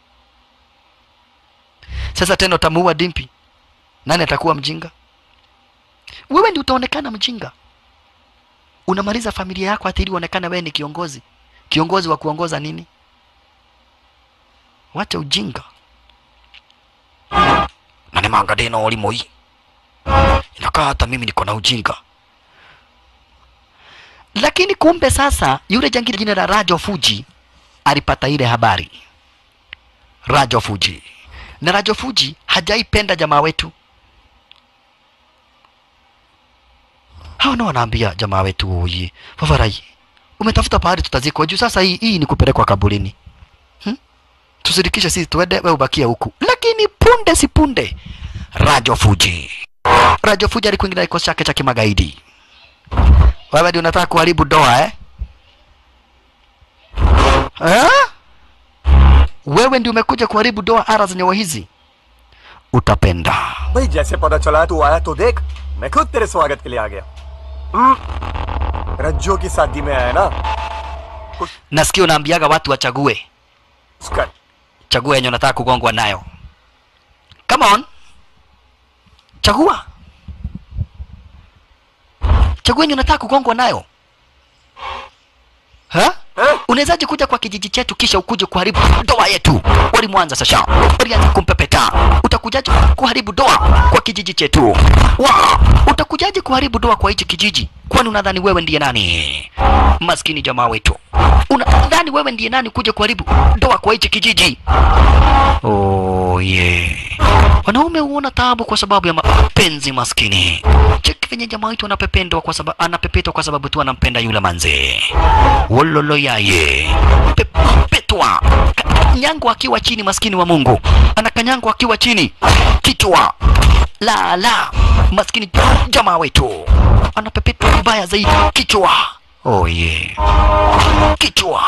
Speaker 1: Sasa tena utamuua Dimpi. Nani atakuwa mjinga? Wewe ndi utaonekana mjinga. Unamaliza familia yako hata ili uonekane wewe ni kiongozi. Kiongozi wa kuongoza nini? Wacha ujinga. Na ni mangadeno ulimo hii. Inakaa hata mimi niko na ujinga. Lakini kumbe sasa yule jangili jina la Rajo Fuji alipata ile habari. Rajo Fuji. Na Rajo Fuji hajaipenda jamaa wetu. Hao ndio wanaambia jamaa wetu huyi, Favarai, umetafuta pahali tutazikwa juu sasa hii, hii ni kupelekwa kaburini. Hmm? Tusirikishe sisi tuende, wewe ubakie huku. Lakini punde si punde Rajo Fuji. Rajo Fuji alikuingia na kikosi chake cha kimagaidi. Wewe ndio unataka kuharibu doa eh? Eh? Wewe ndio umekuja kuharibu doa ara zenye hizi. Utapenda.
Speaker 11: भाई जैसे पता चला है तू आया तो देख मैं खुद तेरे स्वागत के लिए आ गया हम्म, रज्जो की शादी में आया ना
Speaker 1: Nasikia unaambiaga watu wachague.
Speaker 11: उसका
Speaker 1: Chagua yenye unataka kugongwa nayo. Come on. Chagua. Chagua yenye unataka kugongwa nayo. Ha? Unawezaje kuja kwa kijiji chetu kisha ukuje kuharibu doa yetu? Walimwanza sasa. Walianza kumpepeta. Utakujaje kuharibu doa kwa kijiji chetu? Wa, utakujaje kuharibu doa kwa hichi kijiji? Kwani unadhani wewe ndiye nani? Maskini jamaa wetu. Unadhani wewe ndiye nani kuja kuharibu doa kwa hichi kijiji? Oh yeah. Wanaume huona taabu kwa sababu ya mapenzi maskini. Cheki venye jamaa wetu anapependwa kwa sababu anapepetwa kwa sababu tu anampenda yule manze. Wololo yaye. Pepetwa. Nyango akiwa chini maskini wa Mungu. Anakanyango akiwa chini. Kichwa. La la. Maskini jamaa wetu. Anapepetwa vibaya zaidi. Kichwa. Oh yeah. Kichwa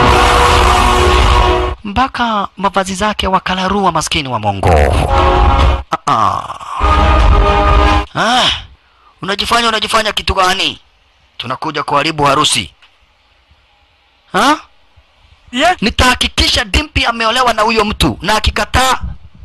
Speaker 1: mpaka mavazi zake wakalarua maskini wa Mungu. Ah, ah. Ah, unajifanya unajifanya kitu gani? Tunakuja kuharibu harusi ha? Yeah. Nitahakikisha Dimpi ameolewa na huyo mtu, na akikataa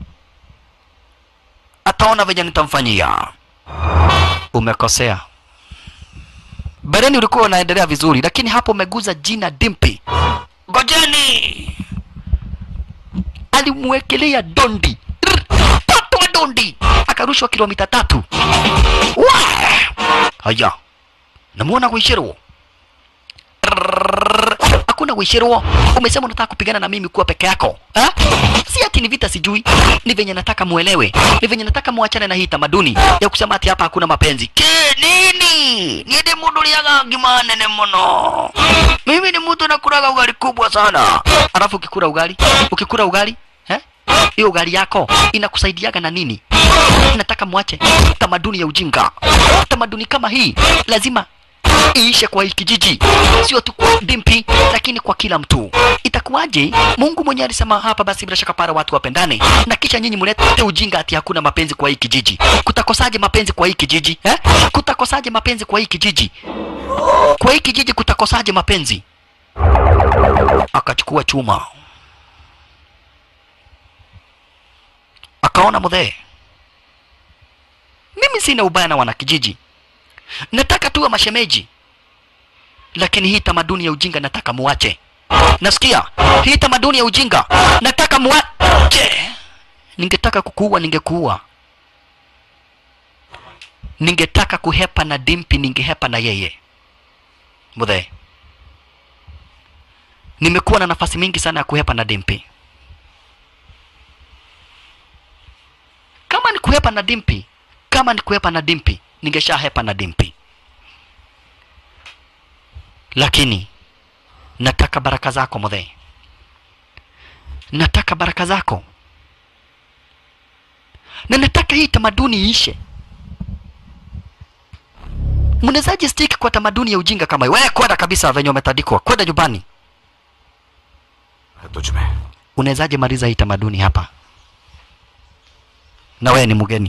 Speaker 1: ataona venye nitamfanyia. Umekosea. Bereni ulikuwa unaendelea vizuri, lakini hapo umeguza jina Dimpi. Ngojeni! alimwekelea dondi Rr, tatu wa dondi akarushwa kilomita tatu Wa! haya namuona Gwishiru Rrrr, hakuna Gwishiru umesema unataka kupigana na mimi kuwa peke yako ha? si ati ni vita sijui ni venye nataka muelewe ni venye nataka muachane na hii tamaduni ya kusema ati hapa hakuna mapenzi ke nini niende mundu liaga ngima nene muno mimi ni mtu nakulaga ugali kubwa sana alafu ukikula ugali ukikula ugali eh? hiyo ugali yako inakusaidiaga na nini nataka mwache tamaduni ya ujinga tamaduni kama hii lazima iishe kwa hii kijiji, sio tu kwa Dimpi, lakini kwa kila mtu. Itakuwaje? Mungu mwenyewe alisema hapa, basi bila shaka para watu wapendane, na kisha nyinyi mlete ujinga ati hakuna mapenzi kwa hii kijiji. Kutakosaje mapenzi kwa hii kijiji eh? Kutakosaje mapenzi kwa hii kijiji? Kwa hii kijiji kutakosaje mapenzi? Akachukua chuma akaona mudhee, mimi sina ubaya na wanakijiji, nataka tuwe mashemeji, lakini hii tamaduni ya ujinga nataka muache. Nasikia hii tamaduni ya ujinga nataka muache. Ningetaka kukuua, ningekuua. Ningetaka kuhepa na Dimpi, ningehepa na yeye. Mudhee, nimekuwa na nafasi mingi sana ya kuhepa na Dimpi. Kama ni kuhepa na Dimpi, kama ni kuhepa na Dimpi, ningeshahepa na Dimpi, lakini nataka baraka zako Mudhee, nataka baraka zako, na nataka hii tamaduni iishe. Mnawezaje stick kwa tamaduni ya ujinga kama hiyo? Wewe kwenda kabisa venye umetandikwa, kwenda nyumbani.
Speaker 10: तुझमें
Speaker 1: Unawezaje maliza hii tamaduni hapa, na wewe ni mgeni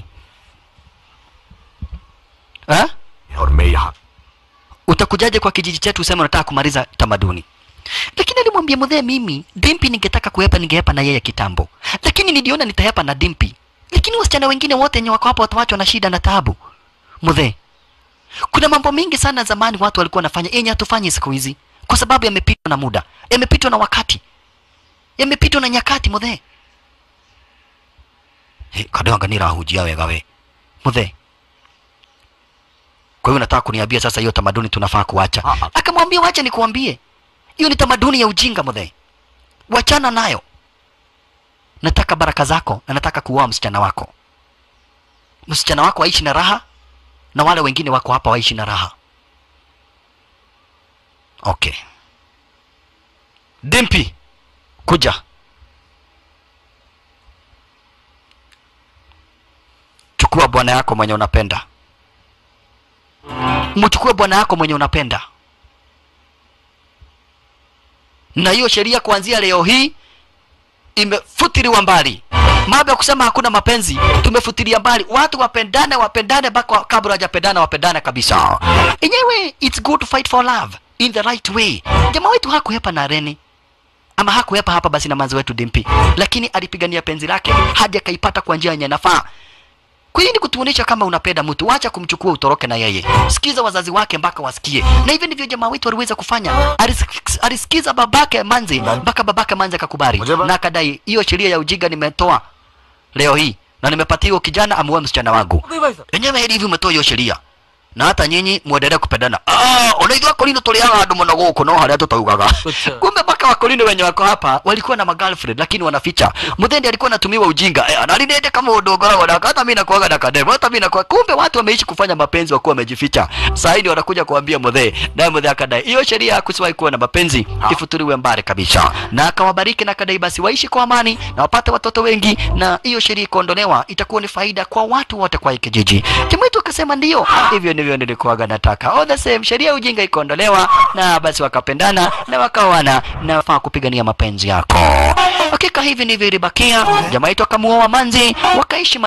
Speaker 1: ha?
Speaker 10: और मैं यहाँ
Speaker 1: Utakujaje kwa kijiji chetu useme unataka kumaliza tamaduni? Lakini alimwambia mzee, mimi Dimpi ningetaka kuhepa, ningehepa na yeye kitambo, lakini niliona nitahepa na Dimpi, lakini wasichana wengine wote wenye wako hapa watawachwa na shida na taabu. Mzee, kuna mambo mengi sana zamani watu walikuwa wanafanya yenye hatufanyi siku hizi, kwa sababu yamepitwa na muda, yamepitwa na wakati, yamepitwa na nyakati. Mzee hey, kadanga nirahujia wega we mzee kwa hiyo nataka kuniambia sasa hiyo tamaduni tunafaa kuacha? Akamwambia wacha nikuambie, hiyo ni tamaduni ya ujinga mzee, wachana nayo. Nataka baraka zako na nataka kuoa msichana wako. Msichana wako aishi na raha na wale wengine wako hapa waishi na raha. Okay. Dimpi, kuja. Chukua bwana yako mwenye unapenda mchukue bwana yako mwenye unapenda, na hiyo sheria kuanzia leo hii imefutiliwa mbali. Mambo ya kusema hakuna mapenzi tumefutilia mbali. Watu wapendane, wapendane mpaka kabla hajapendana, wapendane kabisa. Enyewe, it's good to fight for love in the right way. Jamaa wetu hakuhepa na Reni ama hakuhepa hapa basi na manzi wetu Dimpi, lakini alipigania penzi lake hadi akaipata kwa njia yenye nafaa. Kwa hiyo ni kutuonesha kama unapenda mtu, wacha kumchukua utoroke na yeye. Sikiza wazazi wake mpaka wasikie, na hivyo ndivyo jamaa wetu waliweza kufanya. Alis- Alisikiza babake Manzi mpaka babake Manzi akakubali na akadai, hiyo sheria ya ujinga nimetoa leo hii na nimepatia huyo kijana amuoe msichana wangu. Enyewe hili hivi umetoa hiyo sheria na hata nyinyi muendelee kupendana. Ah, unaitwa Kolino tuliaga andu muno guku no haria tutaugaga. Kumbe mpaka wakolino wenye wako hapa walikuwa na magirlfriend lakini wanaficha. Muthendi alikuwa anatumiwa ujinga. Eh, analinende kama udogora wadaka hata mimi nakuaga na kademo. Hata mimi nakuwa kumbe watu wameishi kufanya mapenzi wakuwa wamejificha. Sasa hivi wanakuja kuambia Muthe. Naye Muthe akadai hiyo sheria ya kusiwahi kuwa na mapenzi ifuturiwe mbali kabisa. Na akawabariki na akadai basi waishi kwa amani na wapate watoto wengi na hiyo sheria ikaondolewa itakuwa ni faida kwa watu wote kwa hii kijiji. Jamaa wetu akasema ndio. Hivyo ndivyo nilikuwaga nataka. All the same sheria ya ujinga ikaondolewa na basi wakapendana na wakaoana na wafaa kupigania mapenzi yako. Hakika hivi ndivyo ilibakia. Jamaa wetu akamuoa Manzi wakaishi